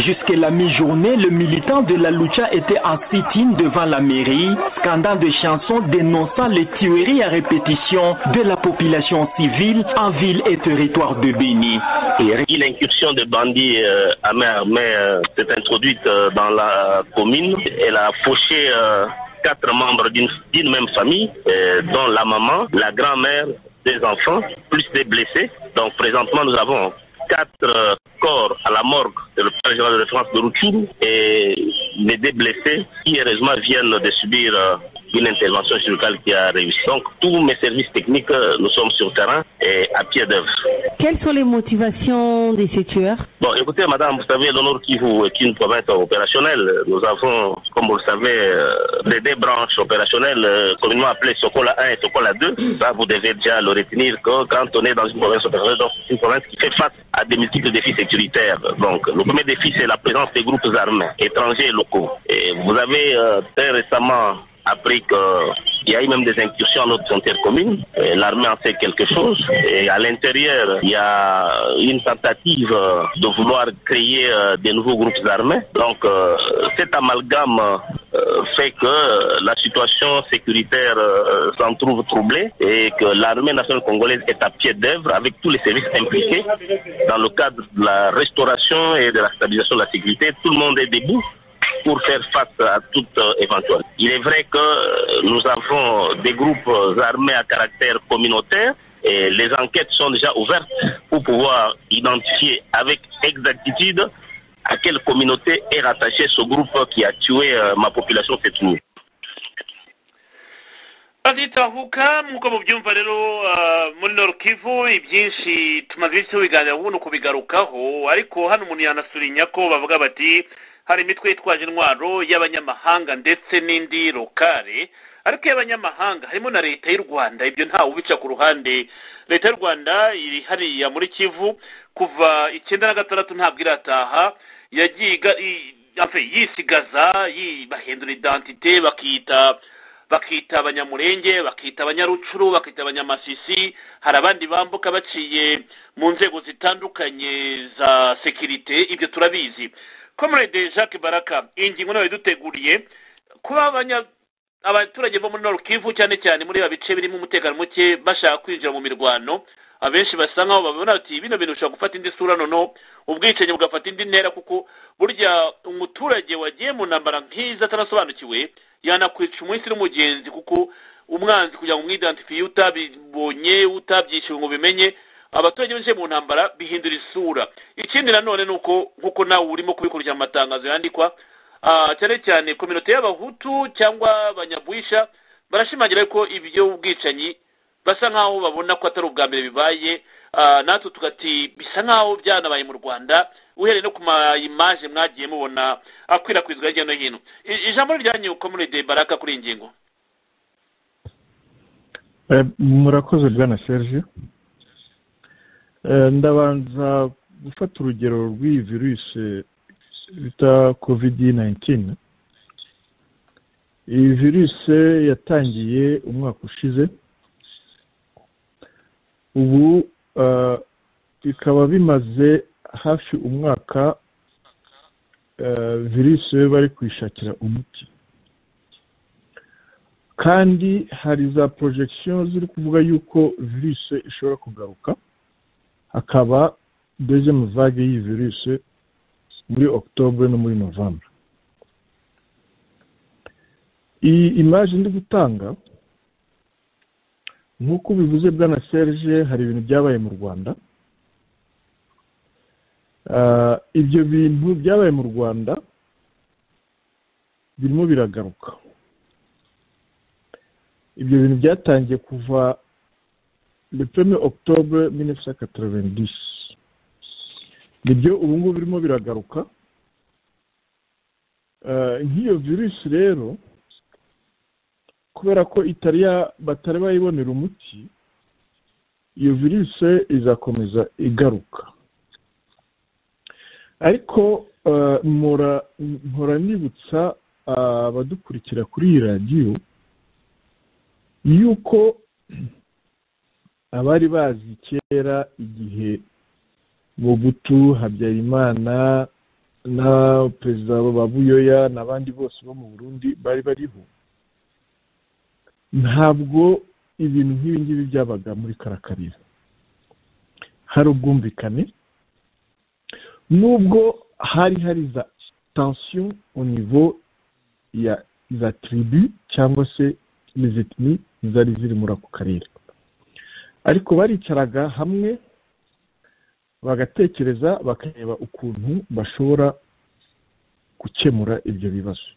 Jusqu'à la mi-journée, le militant de la Lucha était en sit-in devant la mairie, scandant des chansons dénonçant les tueries à répétition de la population civile en ville et territoire de Béni. Et L'incursion de bandits euh, à main armée euh, s'est introduite euh, dans la commune. Elle a fauché euh, quatre membres d'une d'une même famille, euh, dont la maman, la grand-mère, des enfants, plus des blessés. Donc présentement, nous avons quatre euh, corps à la morgue de l'hôpital général de référence de Routine et les deux blessés qui, heureusement, viennent de subir euh, une intervention chirurgicale qui a réussi. Donc, tous mes services techniques, euh, nous sommes sur terrain et à pied d'œuvre. Quelles sont les motivations de ces tueurs Bon, écoutez, madame, vous savez, l'honneur qui vous est une province opérationnelle. Nous avons, comme vous le savez, euh, les deux branches opérationnelles, euh, communément appelées Sokola 1 et Sokola 2. Ça, vous devez déjà le retenir que quand on est dans une province opérationnelle, donc c'est une province qui fait face à des multiples défis sécuritaires. Donc, le premier défi, c'est la présence des groupes armés, étrangers et locaux. Et vous avez euh, très récemment appris qu'il y a eu même des incursions à notre frontière commune. Et L'armée en fait quelque chose. Et à l'intérieur, il y a une tentative euh, de vouloir créer euh, des nouveaux groupes armés. Donc euh, cet amalgame euh, fait que euh, la situation sécuritaire euh, s'en trouve troublée et que l'armée nationale congolaise est à pied d'œuvre avec tous les services impliqués dans le cadre de la restauration et de la stabilisation de la sécurité. Tout le monde est debout pour faire face à toute euh, éventuelle. Il est vrai que euh, nous avons des groupes euh, armés à caractère communautaire et les enquêtes sont déjà ouvertes pour pouvoir identifier avec exactitude à quelle communauté est rattaché ce groupe qui a tué euh, ma population cette nuit. azitahuka nk'uko mubyumva rero ah, muri Kivu ibyinshi tumaze iminsi tubiganiraho ubu ni ukubigarukaho ariko hano umuntu yanasurinya ko bavuga bati hari imitwe yitwaje intwaro y'abanyamahanga ndetse n'indi lokale ariko iy'abanyamahanga harimo na leta y'u rwanda ibyo ntawe ubica ku ruhande leta y'u rwanda iri hariya muri kivu kuva icyenda na gatandatu ntabwo irataha yagiye iga- i- enfin, yisigaza yi- bahindura identite bakiyita bakita abanyamurenge bakita abanyarucuru bakita abanyamasisi hari abandi bambuka baciye mu nzego zitandukanye za sekirite ibyo turabizi comrade jacques baraka iyi ngingo nayo yaduteguriye kuba abanya- abaturage bo muri Nord Kivu cyane cyane muri ba bice birimo umutekano muke bashaka kwinjira mu mirwano abenshi basa nkaho babona bati bino bintu bishobora gufata indi sura noneho ubwicanyi bugafata indi ntera kuko burya umuturage wagiye mu ntambara nk'izi atarasobanukiwe yanakwica umunsi n'umugenzi kuko umwanzi kugira ngo umwidentifiye utabibonye utabyishyuwe ngo bimenye abaturage binjiye mu ntambara bihindura isura ikindi nanone ni uko nk'uko nawe urimo kubikurikirana amatangazo yandikwa ah, cyane cyane kominote y'abahutu cyangwa abanyabwisha barashimangira ko ibyo ubwicanyi basa nkaho babona ko atari ubwa mbere bibaye ah, natwe tugati bisa nkaho byanabaye mu rwanda uhereye no ku ma imaje mwagiye mubona akwirakwizwa hirya no hino I- ijambo ryanyu komunide baraka kuri iyi ngingo Eh, murakoze bwana serge Eh, ndabanza gufata urugero rw'iyi virusi bita kovidi nayintini iyi virusi yatangiye umwaka ushize ubu eh, bikaba bimaze hafi umwaka eh, virusi bari kuyishakira umuti kandi hari za porojegisiyo ziri kuvuga yuko virusi ishobora kugaruka hakaba dezemu vage y'iyi virusi muri okutobure no muri novambere iyi imaje ndi gutanga nk'uko bivuze bwana serge hari ibintu byabaye mu rwanda Ah, ibyo bintu byabaye mu rwanda birimo biragaruka ibyo bintu byatangiye kuva le premier octobre 1990 nibyo ubu ngubu birimo biragaruka Eh, nk'iyo virusi rero kubera ko itari ya- batari bayibonera umuti iyo virusi izakomeza igaruka ariko eh, mpora mpora nibutsa ah, abadukurikira kuri iyi radiyo yuko abari bazi kera igihe Mobutu habyarimana na perezida wa buyoya n'abandi bose bo mu burundi bari bariho ntabwo ibintu nk'ibi ngibi byabaga muri karakarira hari ubwumvikane nubwo hari hari za tension au niveau ya za tribu cyangwa se n'izitini zari ziri muri ako karere ariko baricaraga hamwe bagatekereza bakareba ukuntu bashobora gukemura ibyo bibazo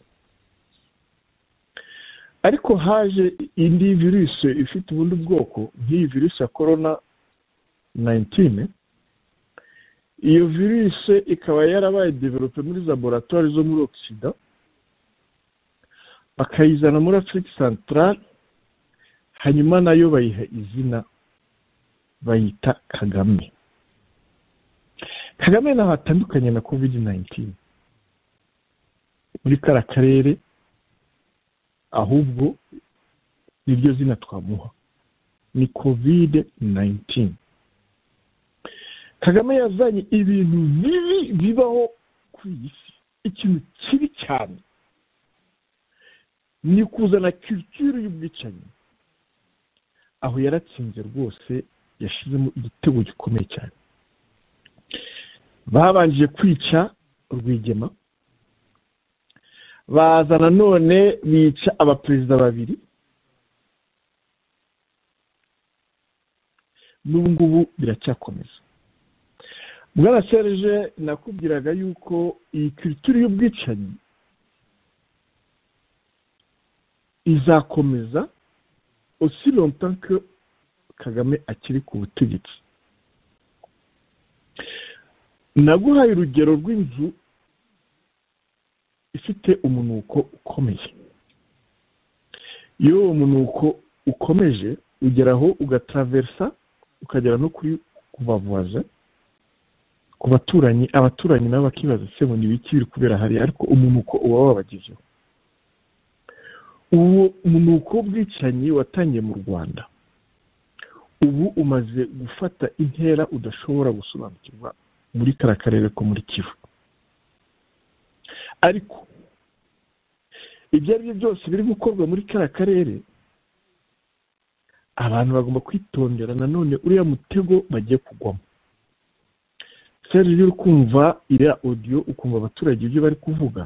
ariko haje indi virusi ifite ubundi bwoko nk'iyi virusi ya korona 19 iyo virusi ikaba yarabaye develope muri laboratwari zo muri ogisida bakayizana muri afurika santarare hanyuma nayo bayiha izina bayita kagame kagame ntaho atandukanye na kovidi nayintini muri kara karere ahubwo niryo zina twamuha ni kovide nayintini kagame yazanye ibintu bibi bibaho ku iyi si ikintu kibi cyane ni kuzana kirikiri y'ubwicanyi aho yaratsinze rwose yashizemo igitego gikomeye cyane babanje kwica rwigema baza nanone bica abaperezida babiri n'ubu ngubu biracyakomeza bwana serge nakubwiraga yuko iyi kirikiri y'ubwicanyi izakomeza aussi longtemps que kagame akiri ku butegetsi naguhaye urugero rw'inzu ifite umunuko ukomeye iyo uwo munuko ukomeje ugeraho ugataraversa ukagera no kuri kubavuza ku baturanyi abaturanyi nabo bakibaza se ngo ni ibiki biri kubera hariya ariko umunuko uba wabagezeho uwo munuko w'ubwicanyi watangiye mu rwanda ubu umaze gufata intera udashobora gusobanukirwa muri kara karere ko muri kivu ariko ibyo ari byo byose biri gukorwa muri kara karere abantu bagomba kwitondera nanone uriya mutego bagiye kugwamo seri iyo uri kumva iriya odiyo ukumva abaturage ibyo bari kuvuga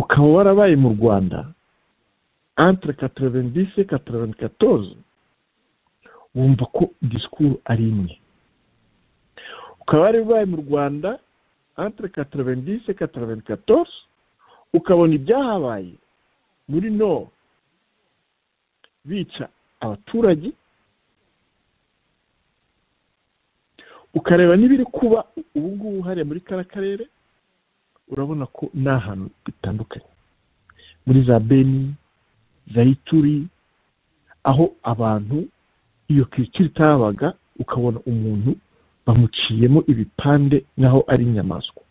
ukaba warabaye mu rwanda antire katorevendise katorevendikatoze wumva ko disikuru ari imwe ukaba warabaye mu rwanda antire katorevendise katorevendikatoze ukabona ibyahabaye muri no bica abaturage ukareba n'ibiri kuba ubu ngubu hariya muri kara karere urabona ko ni ahantu bitandukanye muri za beni za ituri aho abantu iyo kirikiri itabaga ukabona umuntu bamuciyemo ibipande naho ari inyamaswa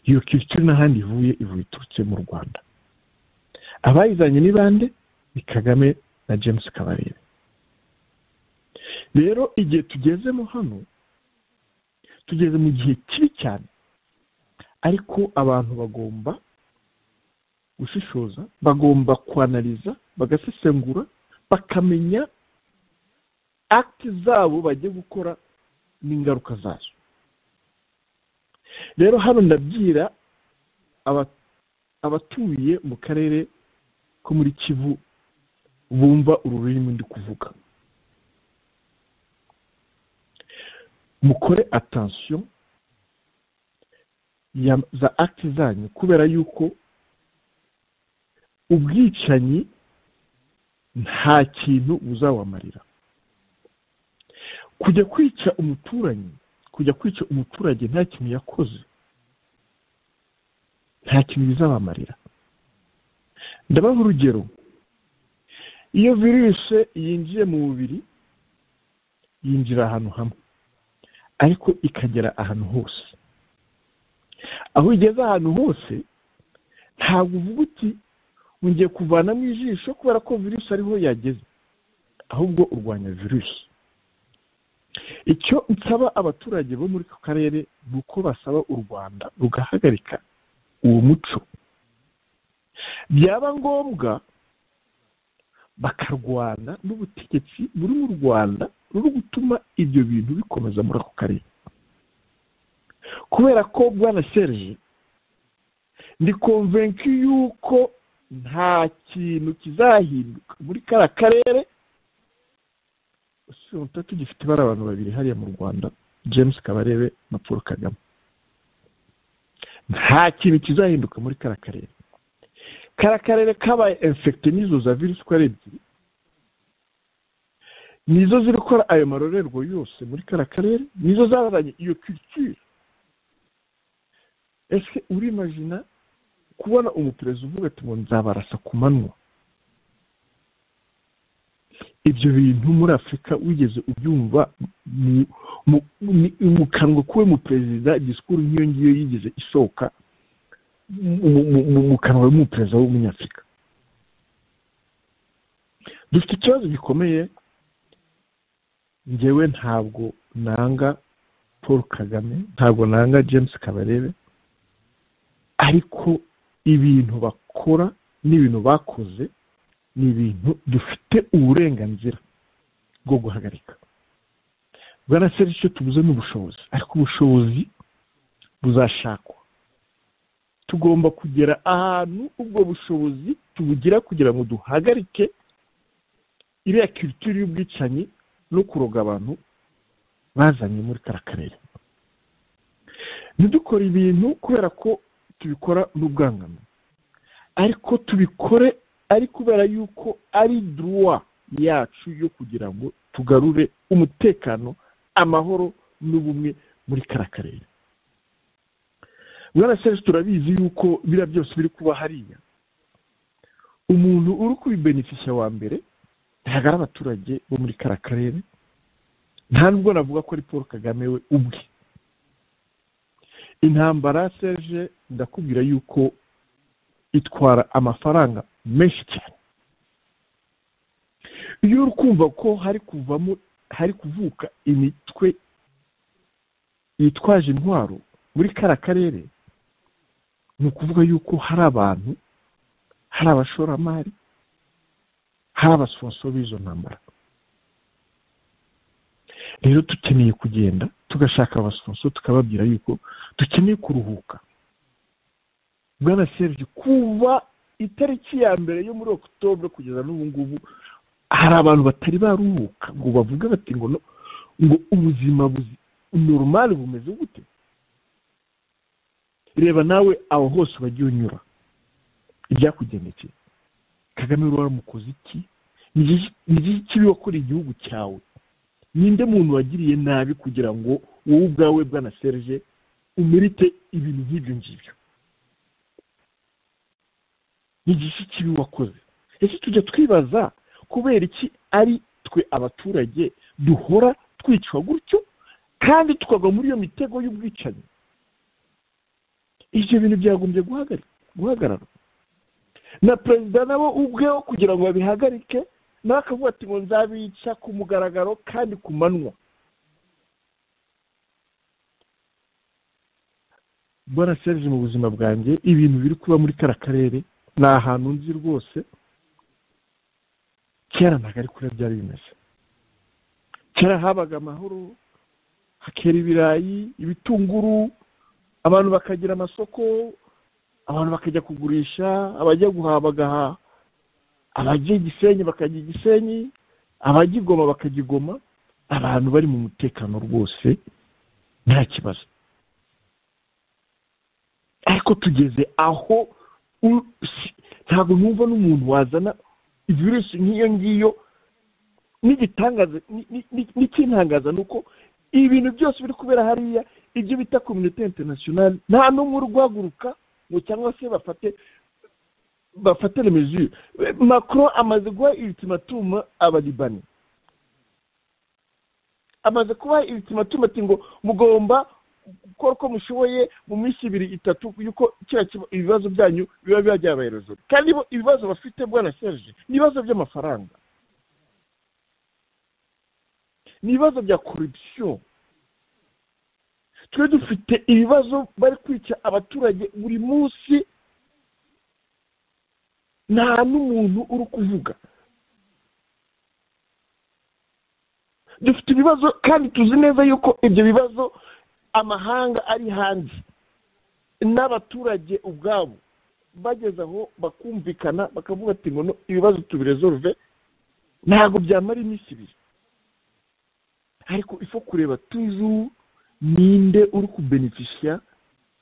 iyo kirikiri n'ahandi ivuye ivuye iturutse mu rwanda abayizanye ni bande ni kagame na james kabarebe rero igihe tugezemo hano tugeze mu gihe kibi cyane ariko abantu bagomba gushishoza bagomba kwanariza bagasesengura bakamenya akiti zabo bagiye gukora n'ingaruka zazo rero hano ndabwira abatuye mu karere ko muri kivu bumva uru rurimi ndi kuvuga mukore atansiyo za akiti zanyu kubera yuko ubwicanyi nta kintu buzawamarira kujya kwica umuturanyi kujya kwica umuturage nta kintu yakoze nta kintu bizabamarira ndabaha urugero iyo virusi yinjiye mu mubiri yinjira ahantu hamwe ariko ikagera ahantu hose aho igeze ahantu hose ntabwo uvuga uti ngiye kuvanamo ijisho kubera ko virusi ariho yageze ahubwo urwanya virusi icyo nsaba abaturage bo muri ako karere ni uko basaba u rwanda rugahagarika uwo muco byaba ngombwa bakarwana n'ubutegetsi buri mu rwanda ruri gutuma ibyo bintu bikomeza muri ako karere kubera ko bwana serge ndi konvenki y'uko nta kintu kizahinduka muri kariya karere usibye tugifite ibara abantu babiri hariya mu rwanda james kabarebe na paul kagame nta kintu kizahinduka muri kariya karere kariya karere kabaye infegite n'izo za virusi uko ari ebyiri nizo ziri gukora ayo marorerwa yose muri kariya karere nizo zazanye iyo kirikiri ese urimajina kubona umuperezida uvuga ati ngo nzabarasa ku manywa ibyo bintu muri afurika wigeze ubyumva mu kanwa k'uwe muperezida disikuru nk'iyo ngiyo yigeze isohoka mu kanwa y'umuperezida w'umunyafurika dufite ikibazo gikomeye ngewe ntabwo nanga paul kagame ntabwo nanga james kabarebe ariko ibintu bakora n'ibintu bakoze ni ibintu dufite uburenganzira bwo guhagarika bwana seri icyo tubuze ni ubushobozi ariko ubushobozi buzashakwa tugomba kugera ahantu ubwo bushobozi tubugira kugira ngo duhagarike iriya kiritiri y'ubwicanyi no kuroga abantu bazanye muri kariya karere ntidukore ibintu kubera ko tubikora n'ubwangano ariko tubikore ari kubera yuko ari duwa yacu yo kugira ngo tugarure umutekano amahoro n'ubumwe muri kariya karere mwana serivisi turabizi yuko biriya byose biri kuba hariya umuntu uri kubibenefisha wa mbere ntabwo ari abaturage bo muri kariya karere nta nubwo navuga ko ari paul kagame we ubwe intambara seje ndakubwira yuko itwara amafaranga menshi cyane iyo uri kumva ko hari kuvamo hari kuvuka imitwe yitwaje intwaro muri kariya karere ni ukuvuga yuko hari abantu hari abashoramari haba sponsor b'izo ntambara rero dukeneye kugenda tugashaka abasonso tukababwira yuko dukeneye kuruhuka bwana serge kuba itariki ya mbere yo muri okutobure kugeza n'ubu ngubu hari abantu batari baruhuka ngo bavuge bati ngo no- ngo ubuzima buzi normal bumeze gute reba nawe aho hose wagiye unyura ibyakugendekeye kagame waramukoze iki Ni iki- ni iki kibi wakoreye igihugu cyawe ninde muntu wagiriye nabi kugira ngo wowe ubwawe bwana serge umerite ibintu nk'ibyo ngibyo ni igiki kibi wakoze ese tujya twibaza kubera iki ari twe abaturage duhora twicwa gutyo kandi tukagwa muri iyo mitego y'ubwicanyi ibyo bintu byagombye guhagari- guhagarara na perezida nabo ubweho kugira ngo babihagarike nawe akavuga ati ngo nzabica ku mugaragaro kandi ku manywa bwana serge mu buzima bwanjye ibintu biri kuba muri kariya karere ni ahantu nzi rwose kera ntabwo ari kure byari bimeze kera habaga amahoro hakera ibirayi ibitunguru abantu bakagira amasoko abantu bakajya kugurisha abajya guhaha bagahaha abajya i gisenyi bakajya i gisenyi abajya i goma bakajya i goma abantu bari mu mutekano rwose nta kibazo ariko tugeze aho u- si- ntabwo numva n'umuntu wazana virusi nk'iyo ngiyo n'igitangaza ni- ni- ni- n'ikintangaza ni uko ibintu byose biri kubera hariya ibyo bita kominote interinasiyonali nta n'umwe uri guhaguruka ngo cyangwa se bafate bafatane mesure macron amaze guha ultimatum abalibani amaze kubaha ultimatum ati ngo mugomba gukora uko mushoboye mu minsi ibiri itatu yuko kiriya kiba- ibibazo byanyu biba biba byabaherezwa kandi bo ibibazo bafite bwana serge ni ibibazo by'amafaranga ni ibibazo bya korupsiyo twe dufite ibibazo bari kwica abaturage buri munsi nta n'umuntu uri kuvuga dufite ibibazo kandi tuzi neza yuko ibyo bibazo amahanga ari hanze n'abaturage ubwabo bageze aho bakumvikana bakavuga ati ngo no, ibibazo tubiresolve ntabwo byamara iminsi ibiri ariko ifo kureba tuzu ninde uri kubenefisha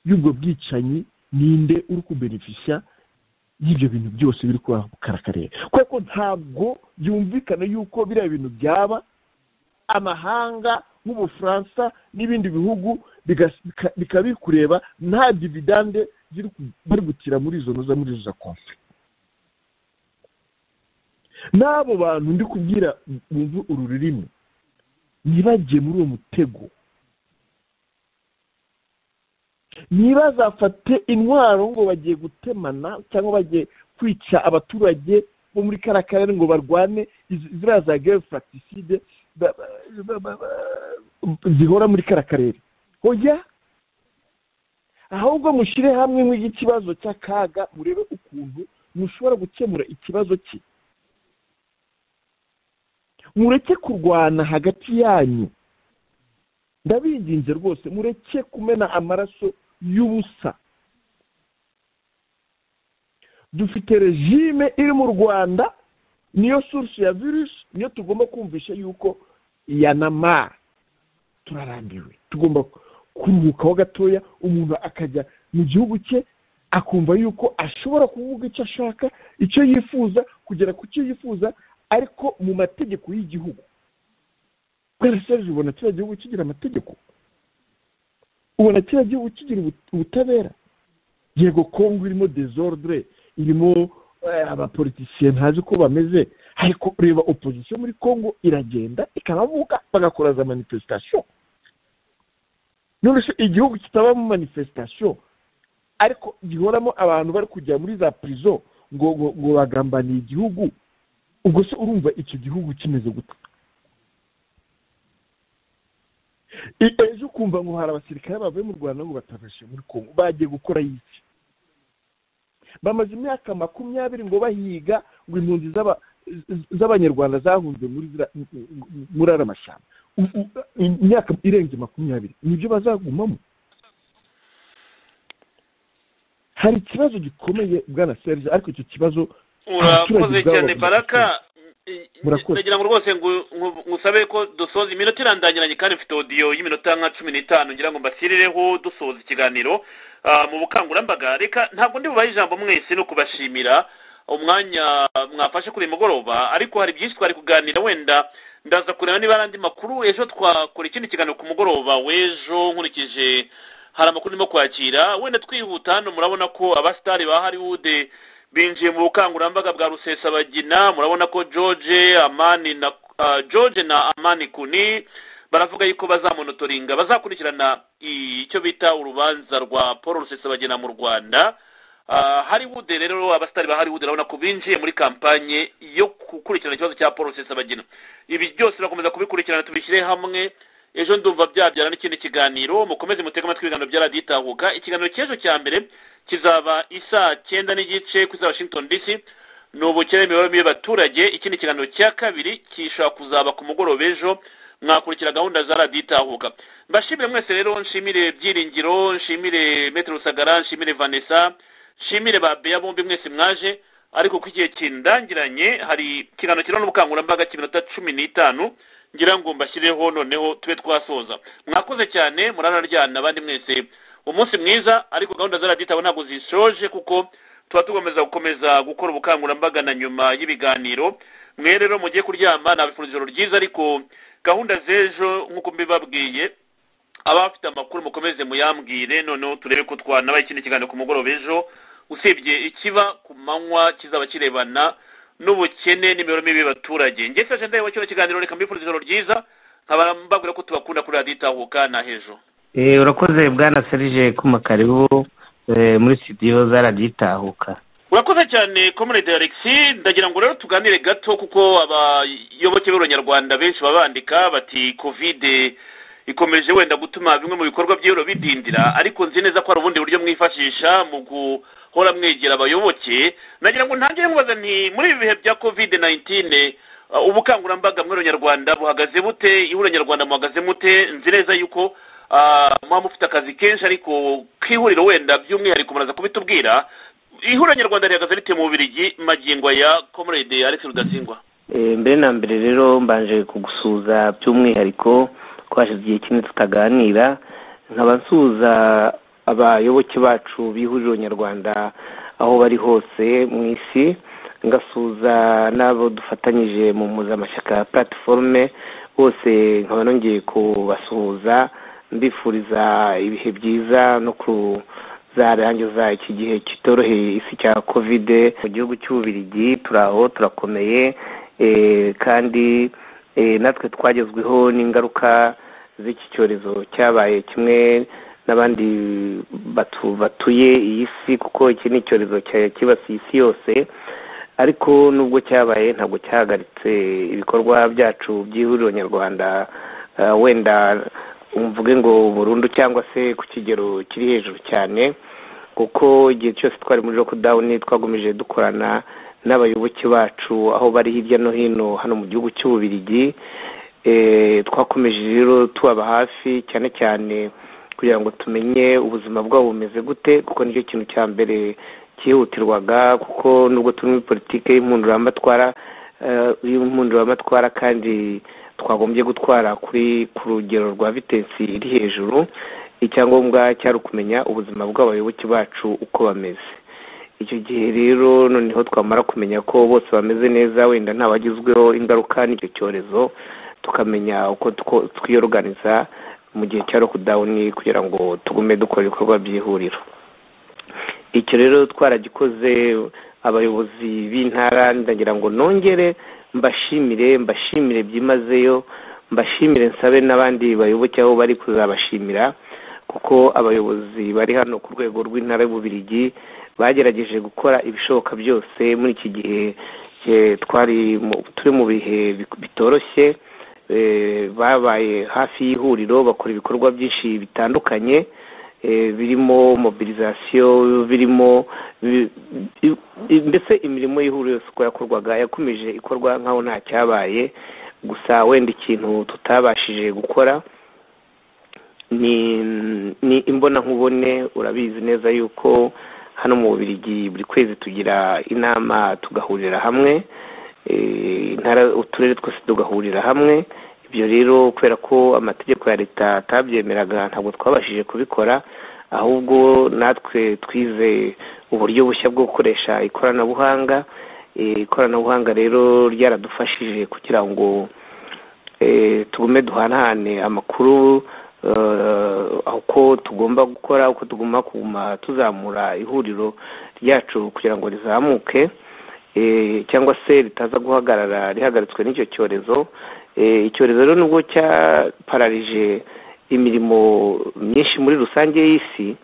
y'ubwo bwicanyi ninde uri kubenefisha y'ibyo bintu byose biri kuba mu karere kuko ntabwo byumvikana yuko biriya bintu byaba amahanga nk'ubufaransa n'ibindi bihugu bigas- bika- bikaba biri kureba nta dividande ziri ku- bari gutira muri izo noza muri izo za konfe n'abo bantu ndi kubwira bumva uru rurimi ntibagiye muri uwo mutego ntibazafate intwaro ngo bagiye gutemana cyangwa bagiye kwica abaturage bo muri kariya karere ngo barwane iz- ziriya za gere furatiside zihora muri kariya karere hoya ahubwo mushyire hamwe nk'ikibazo cy'akaga murebe ukuntu mushobora gukemura ikibazo cye mureke kurwana hagati yanyu ndabinginze rwose mureke kumena amaraso y'ubusa dufite regime iri mu rwanda niyo source ya virusi niyo tugomba kumvisha yuko yanamara turarambiwe tugomba kuruhukaho gatoya umuntu akajya mu gihugu cye akumva yuko ashobora kuvuga icyo ashaka icyo yifuza kugera ku cyo yifuza ariko mu mategeko y'igihugu kubera serge ubona kiriya gihugu kigira amategeko ubona kiriya gihugu kigira ubut- ubutabera yego kongo irimo desordre irimo eh, abapolitisiye ntazi ko bameze ariko reba opozisiyo muri kongo iragenda ikanavuga bagakora za manifestation none se igihugu kitabamo manifestation ariko gihoramo abantu bari kujya muri za prison ngo ngo ngo bagambaniye igihugu ubwo se urumva icyo gihugu kimeze gute I- ejo ukumva ngo hari abasirikare bavuye mu rwanda ngo batabashe muri kongo bagiye gukora iki bamaze imyaka makumyabiri ngo bahiga ngo impunzi z'aba- z'abanyarwanda zahunze muri zira- muri ariya mashyamba U- u- imyaka irenze makumyabiri nibyo bazagumamo hari ikibazo gikomeye bwana serge ariko icyo kibazo urakoze cyane baraka murakoze ndagira ngo rwose ngu- ngu- ngusabe ko dusoza iminota irandangiranye kandi mfite odiyo y'iminota nka cumi n'itanu ngira ngo mbashirireho dusoza ikiganiro Ah, mu bukangurambaga reka ntabwo ndi bubahe ijambo mwese no kubashimira umwanya mwafashe kuri uyu mugoroba ariko hari byinshi twari kuganira wenda ndaza kureba niba ari andi makuru ejo twakora ikindi kiganiro ku mugoroba w'ejo nkurikije hari amakuru ndimo kwakira wenda twihuta hano murabona ko abasitari ba hollywood binjiye mu bukangurambaga bwa rusesabagina murabona ko george amani na ah, george na amani kuni baravuga yuko bazamonotoringa bazakurikirana i- icyo bita urubanza rwa paul rusesabagina mu rwanda Ah, hollywood rero abasitari ba hollywood urabona ko binjiye muri kampanye yo gukurikirana ikibazo cya paul rusesabagina ibi byose bakomeza kubikurikirana tubishyire hamwe ejo ndumva byabyara n'ikindi kiganiro mukomeze mutege amatwi ibiganiro bya radiyo itahuka ikiganiro cy'ejo cya mbere kizaba isaa cyenda n'igice ku isa washington dc ni ubukene imibereho y'abaturage ikindi kiganiro cya kabiri gishobora kuzaba ku mugoroba ejo mwakurikira gahunda za radiyo itahuka mbashimire mwese rero nshimire byiringiro nshimire metero rusagara nshimire vanessa nshimire ba beya bombi mwese mwaje ariko ko igihe kindangiranye hari ikiganiro kirimo n'ubukangurambaga cy'iminota cumi n'itanu ngira ngo mbashyireho noneho tube twasoza mwakoze cyane muranaryana abandi mwese umunsi mwiza ariko gahunda za radiyo itahuka ntabwo zishoje kuko tuba tugomeza gukomeza gukora ubukangurambaga na nyuma y'ibiganiro mwe rero mugiye kuryama nabifurije ijoro ryiza ariko gahunda z'ejo nk'uko mbibabwiye abafite amakuru mukomeze muyambwire noneho turebe ko twanabaye ikindi kiganiro ku mugoroba ejo usibye ikiba ku manywa kizaba kirebana n'ubukene n'imibereho mibi y'abaturage ngese agenda yewe kino kiganiro reka mbifuriza ijoro ryiza nkaba mbabwira ko tubakunda kuri radiyo itahuka na hejo Eh, urakoze bwana serge kuma karibu eh, muri studio za radiyo itahuka urakoze cyane comrade alexis ndagira ngo rero tuganire gato kuko abayoboke b'abanyarwanda benshi baba bandika bati kovide ikomeje wenda gutuma bimwe mu bikorwa by'ibiro bidindira ariko nzi neza ko hari ubundi buryo mwifashisha mu guhora mwegera abayoboke nagira ngo ntangire mubaza nti muri ibi bihe bya kovide nayintine ubukangurambaga muri abanyarwanda buhagaze bute ihuriro nyarwanda muhagaze mute nzi neza yuko ah, muba mufite akazi kenshi ariko k'ihuriro wenda by'umwihariko muraza kubitubwira ihuriro nyarwanda rihagaze rite mu bubirigi magingo aya comrade alex rudasingwa Eh, mbere na mbere rero mbanje kugusuhuza by'umwihariko ko hashize igihe kinini tutaganira nkaba nsuhuza abayoboke bacu b'ihuriro nyarwanda aho bari hose mu isi ngasuhuza n'abo dufatanyije mu mpuzamashyaka ya platiforme bose nkaba nongeye kubasuhuza mbifuriza ibihe byiza no kuzarangiza iki gihe kitoroheye isi cya kovide mu gihugu cy'ububirigi turi aho turakomeye eh, kandi eh, natwe twagezweho n'ingaruka z'iki cyorezo cyabaye kimwe n'abandi batu- batuye iyi si kuko iki ni icyorezo cya- cyibasiye isi yose ariko nubwo cyabaye ntabwo cyahagaritse ibikorwa byacu by'ihuriro nyarwanda eh, wenda mvuge ngo burundu cyangwa se ku kigero kiri hejuru cyane kuko igihe cyose twari muri lockdown twagumije dukorana n'abayoboke bacu aho bari hirya no hino hano mu gihugu cy'ububirigi Eh, twakomeje rero tubaba hafi cyane cyane kugira ngo tumenye ubuzima bwabo bumeze gute kuko nicyo kintu cya mbere cyihutirwaga kuko nubwo turi muri politiki y'impunduramatwara eh, y'impunduramatwara kandi twagombye gutwara kuri ku rugero rwa vitensi iri hejuru icyangombwa cyari ukumenya ubuzima bw'abayoboke bacu uko bameze icyo gihe rero noneho twamara kumenya ko bose bameze neza wenda ntabagizweho ingaruka n'icyo cyorezo tukamenya uko two- twiyoruganiza mu gihe cya lockdown kugira ngo tugume dukora ibikorwa by'ihuriro icyo rero twaragikoze abayobozi b'intara ndagira ngo nongere mbashimire mbashimire byimazeyo mbashimire nsabe n'abandi bayoboke aho bari kuzabashimira kuko abayobozi bari hano ku rwego rw'intara y'ububirigi bagerageje gukora ibishoboka byose muri iki gihe eh, twari mu- turi mu bihe bi- bitoroshye eh, babaye hafi y'ihuriro bakora ibikorwa byinshi bitandukanye eh, birimo mobilisation birimo bi- bi- bi- mbese imirimo y'ihuriro yose uko yakorwaga yakomeje ikorwa nk'aho nta cyabaye gusa wenda ikintu tutabashije gukora ni ni imbonankubone urabizi neza yuko hano mu bubirigi buri kwezi tugira inama tugahurira hamwe eh, intara uturere twose tugahurira hamwe ibyo rero kubera ko amategeko ya leta atabyemeraga ntabwo twabashije kubikora ahubwo natwe twize uburyo bushya bwo gukoresha ikoranabuhanga Eh, ikoranabuhanga rero ryaradufashije kugira ngo eh, tugume duhanahane amakuru eh, uko tugomba gukora uko tugomba kuguma tuzamura ihuriro ryacu kugira ngo rizamuke eh, cyangwa se ritaza guhagarara rihagaritswe n'icyo cyorezo Eh, icyorezo rero nubwo cyapararije imirimo myinshi muri rusange y'isi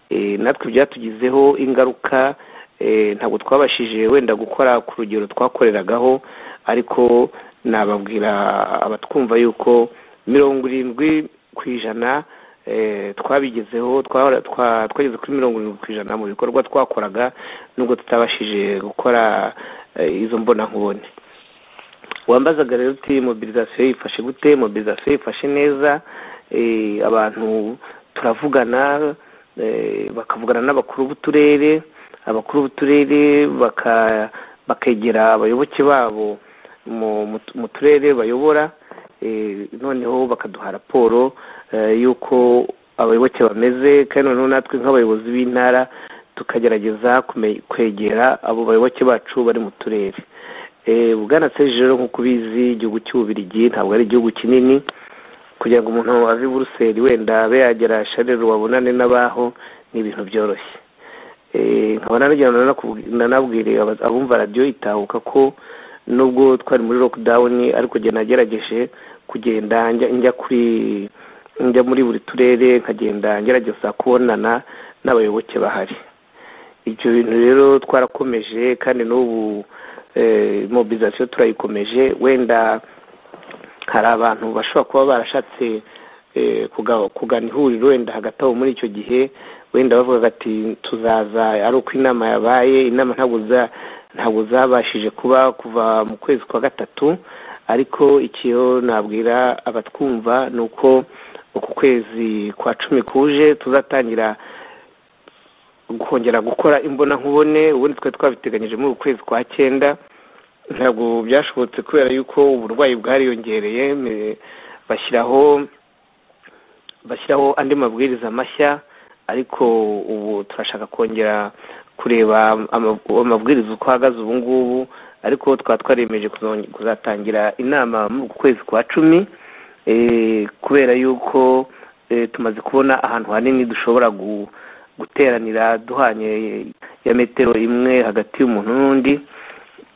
eh, natwe byatugizeho ingaruka eh, ntabwo twabashije wenda gukora ku rugero twakoreragaho ariko nababwira abatwumva yuko mirongo irindwi ku ijana eh, twabigezeho twahora- twa- twageze kuri mirongo irindwi ku ijana mu bikorwa twakoraga nubwo tutabashije gukora eh, izo mbonankubone wambazaga rero uti mobilisation yifashe gute mobilisation yifashe neza eh, abantu turavugana eh, bakavugana n'abakuru b'uturere abakuru b'uturere baka- bakegera abayoboke babo mu- mu- mu turere bayobora eh, noneho bakaduha raporo eh, y'uko abayoboke bameze kandi noneho natwe nk'abayobozi b'intara tukagerageza kume- kwegera abo bayoboke bacu bari mu turere Eh, bwana serge rero nk'uko ubizi igihugu cy'ububirigi ntabwo ari igihugu kinini kugira ngo umuntu ave i buruseli wenda abe yagera sharero wabonane n'abaho ni ibintu byoroshye Eh, nkaba nanagira ngo nanakubwi- nanabwire aba- abumva radiyo itahuka ko nubwo twari muri lockdown ariko njye nagerageje kugenda njya njya kuri njya muri buri turere nkagenda ngerageza kubonana n'abayoboke bahari ibyo bintu rero twarakomeje kandi n'ubu eh, mobilisation turayikomeje wenda hari abantu bashobora kuba barashatse eh, kuga- kugana ihuriro wenda hagati aho muri icyo gihe wenda bavuga ati tuzaza ari uko inama yabaye inama ntabwo za- ntabwo zabashije kuba kuva mu kwezi kwa gatatu ariko ikiyo nabwira abatwumva ni uko uku kwezi kwa cumi kuje tuzatangira kongera gukora imbonankubone ubundi twari twabiteganyije muri uku kwezi kwa cyenda ntabwo byashobotse kubera yuko uburwayi bwariyongereye me- bashyiraho bashyiraho andi mabwiriza mashya ariko ubu turashaka kongera kureba ama- amabwiriza uko ahagaze ubu ngubu ariko twaba twaremeje kuzonge- kuzatangira inama muri uku kwezi kwa cumi eh, kubera yuko eh, tumaze kubona ahantu hanini dushobora gu- guteranira duhanye ya metero imwe hagati y'umuntu n'undi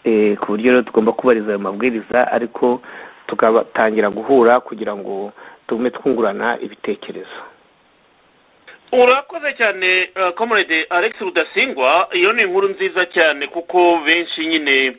eh, ku buryo rero tugomba kubahiriza ayo mabwiriza ariko tugatangira guhura kugira ngo tugume twungurana ibitekerezo urakoze cyane eh, comrade alex rudasingwa iyo ni inkuru nziza cyane kuko benshi nyine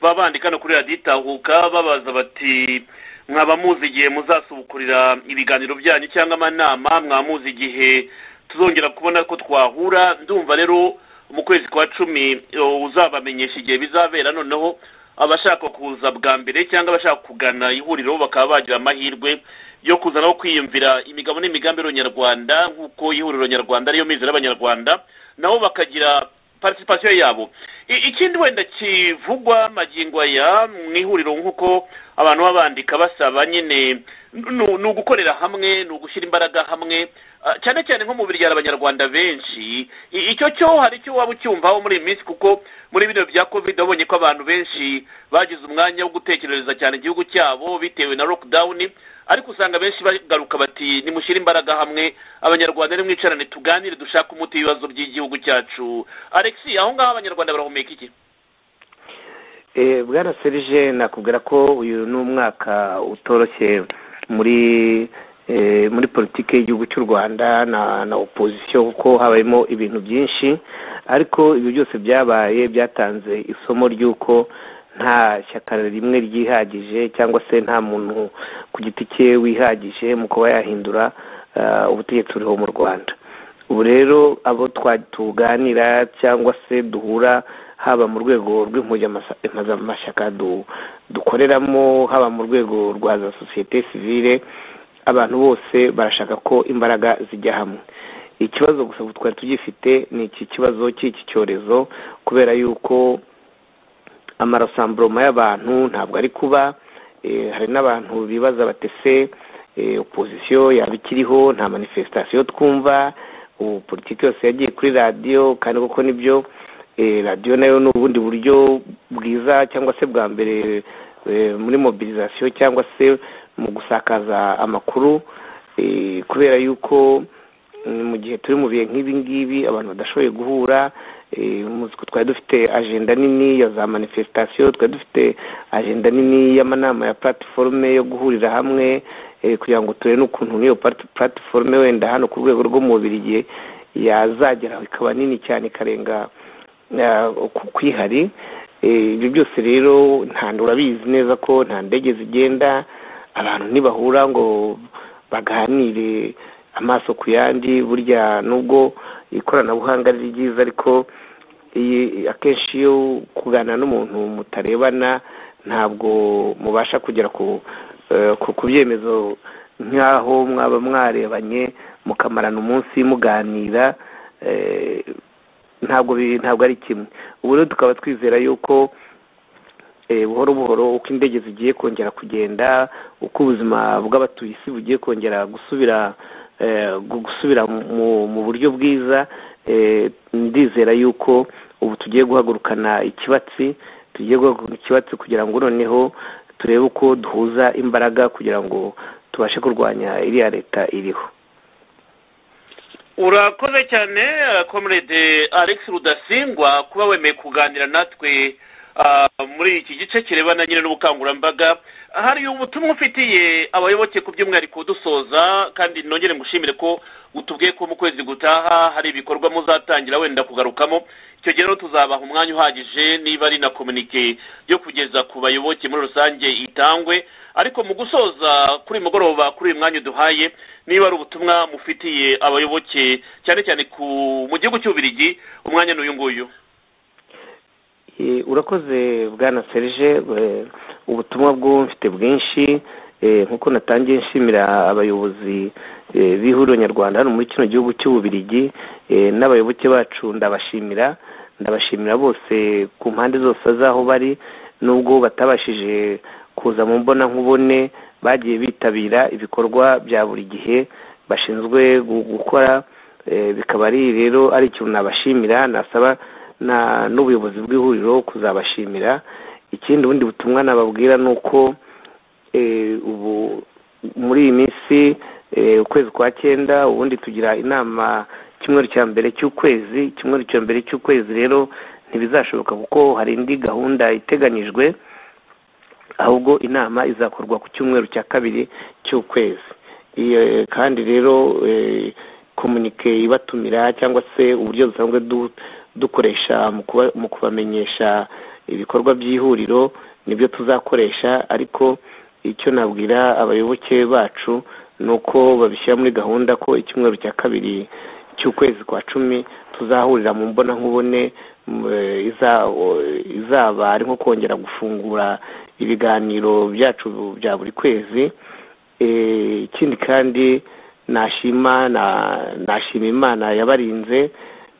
baba bandika no kuri radiyo itahuka babaza bati mwaba muzi igihe muzasubukurira ibiganiro byanyu cyangwa amanama mwaba muzi igihe tuzongera kubona ko twahura ndumva rero mu kwezi kwa cumi eh, uzabamenyesha igihe bizabera noneho abashaka kuza bwa mbere cyangwa abashaka kugana ihuriro bakaba bagira amahirwe yo kuzana aho kwiyumvira imigabo n'imigambi y'abanyarwanda nk'uko ihuriro nyarwanda ariyo mizero y'abanyarwanda nabo bakagira participation yabo I- ikindi wenda kivugwa magingo aya mu ihuriro nk'uko abantu baba bandika basaba nyine nu- nu- ni ugukorera hamwe ni ugushyira imbaraga hamwe Ah, cyane cyane nko mu biryara abanyarwanda benshi I- icyo cyo hari icyo waba ucyumvaho muri iyi minsi kuko muri bino bya covid wabonye ko abantu benshi bagize umwanya wo gutekerereza cyane igihugu cyabo bitewe na lockdown ariko usanga benshi bagaruka bati nimushyire imbaraga hamwe abanyarwanda nimwicarane tuganire dushake umuti w'ibibazo by'igihugu cyacu alex aho ngaho abanyarwanda barahumeka iki Eh, bwana serge nakubwira ko uyu ni umwaka utoroshye muri eh, muri politiki y'igihugu cy'u rwanda na na opozisiyo kuko habayemo ibintu byinshi ariko ibyo byose byabaye byatanze isomo ry'uko nta shyaka rimwe ryihagije cyangwa se nta muntu ku giti cye wihagije mu kuba yahindura eh, ubutegetsi buriho mu rwanda ubu rero abo twa- tuganira cyangwa se duhura haba mu rwego rw'impuzamashyaka du- dukoreramo haba mu rwego rwa za sosiyete sivile abantu bose barashaka ko imbaraga zijya hamwe ikibazo gusa ubu twari tugifite ni iki kibazo cy'iki cyorezo kubera yuko amarasamburoma y'abantu ntabwo ari kuba eh, hari n'abantu bibaza batese eh, opozisiyo yaba ikiriho nta manifestasiyo twumva ubu politiki yose yagiye kuri radiyo kandi koko nibyo eh, radiyo nayo ni ubundi buryo bwiza cyangwa se bwa mbere eh, muri mobilizasiyo cyangwa se mu gusakaza amakuru eh, kubera yuko mm, mu gihe turi mu bihe nk'ibi ngibi abantu badashoboye guhura eh, muzi ko twari dufite agenda nini ya za manifestasiyo twari dufite agenda nini y'amanama ya platiforume yo guhurira hamwe eh, kugira ngo turebe n'ukuntu n'iyo plat- platiforume wenda hano ku rwego rwo mu Bubiligi yazageraho ikaba nini cyane ikarenga eh, ku- kwihari Eh, ibyo byose rero nta urabizi neza ko nta ndege zigenda abantu ntibahura ngo baganire amaso ku yandi burya nubwo ikoranabuhanga ari ryiza ariko iyi- akenshi iyo kuganira n'umuntu mutarebana ntabwo mubasha kugera ku eh, ku ku byemezo nk'aho mwaba mwarebanye mukamarana umunsi muganira eh, ntabwo bi- ntabwo ari kimwe ubu rero tukaba twizera yuko eh, buhoro buhoro uko indege zigiye kongera kugenda uko ubuzima bw'abatuye isi bugiye kongera gusubira eh, gu- gusubira mu, mu buryo bwiza eh, ndizera yuko ubu tugiye guhagurukana ikibatsi tugiye guhagurukana ikibatsi kugira ngo noneho turebe uko duhuza imbaraga kugira ngo tubashe kurwanya iriya leta iriho urakoze cyane eh, comrade alex rudasingwa kuba wemeye kuganira natwe ah, muri iki gice kirebana nyine n'ubukangurambaga hari ubutumwa ufitiye abayoboke ku by'umwihariko dusoza kandi nongere ngushimire ko utubwiye ko mu kwezi gutaha hari ibikorwa muzatangira wenda kugarukamo icyo gihe rero tuzabaha umwanya uhagije niba ari na komunike yo kugeza ku bayoboke muri rusange itangwe ariko mu gusoza kuri uyu mugoroba kuri uyu mwanya uduhaye niba ari ubutumwa mufitiye abayoboke cyane cyane ku mu gihugu cy'ububirigi umwanya ni uyu nguyu Eh, urakoze bwana serge eh, ubutumwa bw'ubu mfite bwinshi eh, nkuko natangiye nshimira abayobozi eh, b'ihuriro nyarwanda hano muri kino gihugu cy'ububirigi eh, n'abayoboke bacu ndabashimira ndabashimira bose ku mpande zose z'aho bari nubwo batabashije kuza mu mbonankubone bagiye bitabira ibikorwa bya buri gihe bashinzwe gu- gukora eh, bikaba ari rero ari ikintu nabashimira nasaba na n'ubuyobozi bw'ihuriro kuzabashimira ikindi ubundi butumwa nababwira ni uko eh, ubu muri iyi minsi eh, ukwezi kwa cyenda ubundi tugira inama icyumweru cya mbere cy'ukwezi icyumweru cya mbere cy'ukwezi rero ntibizashoboka kuko hari indi gahunda iteganyijwe ahubwo inama izakorwa ku cyumweru cya kabiri cy'ukwezi iyo eh, kandi rero eh, komunike ibatumira cyangwa se uburyo dusanzwe du- dukoresha mu kuba- mu kubamenyesha ibikorwa by'ihuriro nibyo tuzakoresha ariko icyo nabwira abayoboke bacu ni uko babishyira muri gahunda ko icyumweru cya kabiri cy'ukwezi kwa cumi tuzahurira mu mbonankubone m- eh, iza- o- izaba ari nko kongera gufungura ibiganiro byacu bya buri kwezi Eh, ikindi kandi nashima na- nashima imana yabarinze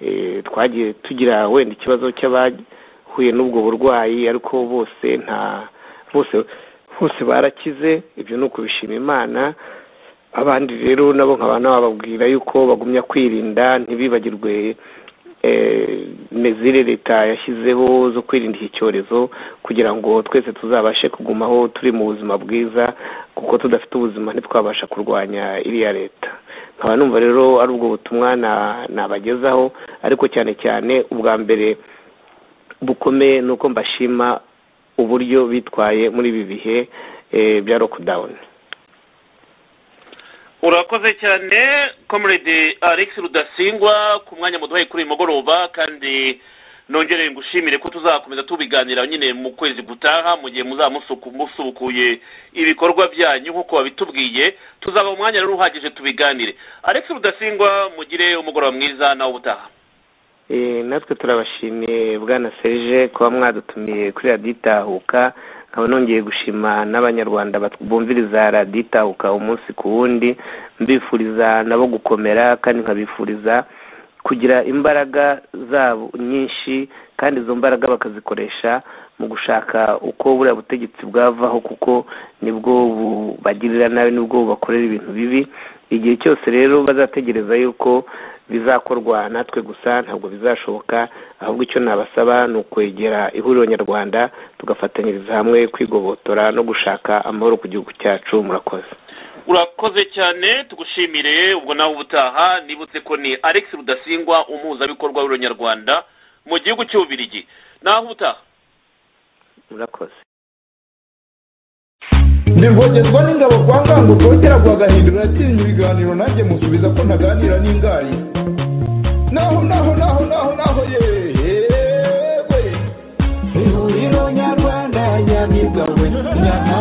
eh, twagiye tugira wenda ikibazo cy'abahuye n'ubwo burwayi ariko bose nta bose bose barakize ibyo ni ukubishima imana abandi rero nabo nkaba nabababwira yuko bagumya kwirinda ntibibagirwe eh, ne- ziri leta yashyizeho zo kwirinda iki cyorezo kugira ngo twese tuzabashe kugumaho turi mu buzima bwiza kuko tudafite ubuzima ntitwabasha kurwanya iriya leta nkaba numva rero ari ubwo butumwa na- nabagezaho ariko cyane cyane ubwa mbere bukomeye ni uko mbashima uburyo bitwaye muri ibi bihe eh, bya lockdown urakoze cyane comrade alex rudasingwa ku mwanya muduhaye kuri uyu mugoroba kandi nongere ngushimire ko tuzakomeza tubiganira nyine mu kwezi gutaha mu gihe muzaba musuku- musubukuye ibikorwa byanyu nk'uko wabitubwiye tuzaba umwanya rero uhagije tubiganire alex rudasingwa mugire umugoroba mwiza nawe ubutaha Eh, natwe turabashimiye bwana serge kuba mwadutumiye kuri radiyo itahuka nkaba nongeye gushima n'abanyarwanda bat- bumviriza radiyo itahuka umunsi ku wundi mbifuriza nabo gukomera kandi nkabifuriza kugira imbaraga zabo nyinshi kandi izo mbaraga bakazikoresha mu gushaka uko buriya butegetsi bwavaho kuko nibwo bubagirira nabi nibwo bubakorera ibintu bibi igihe cyose rero bazategereza yuko bizakorwa natwe gusa ntabwo bizashoboka ahubwo icyo nabasaba ni ukwegera ihuriro nyarwanda tugafatanyiriza hamwe kwigobotora no gushaka amahoro ku gihugu cyacu murakoze urakoze cyane tugushimire ubwo nawe ubutaha nibutse ko ni alex rudasingwa umuhuzabikorwa w'uronyarwanda mu gihugu cy'ububirigi naho ubutaha murakoze ndivogezwa n'ingabo kwa ngango kongera guhagahindura yatinya ibiganiro nanjye musubiza ko ntaganira n'ingayi naho naho naho naho naho yewe ihuriro nyarwanda nyamibwa we nyamibwa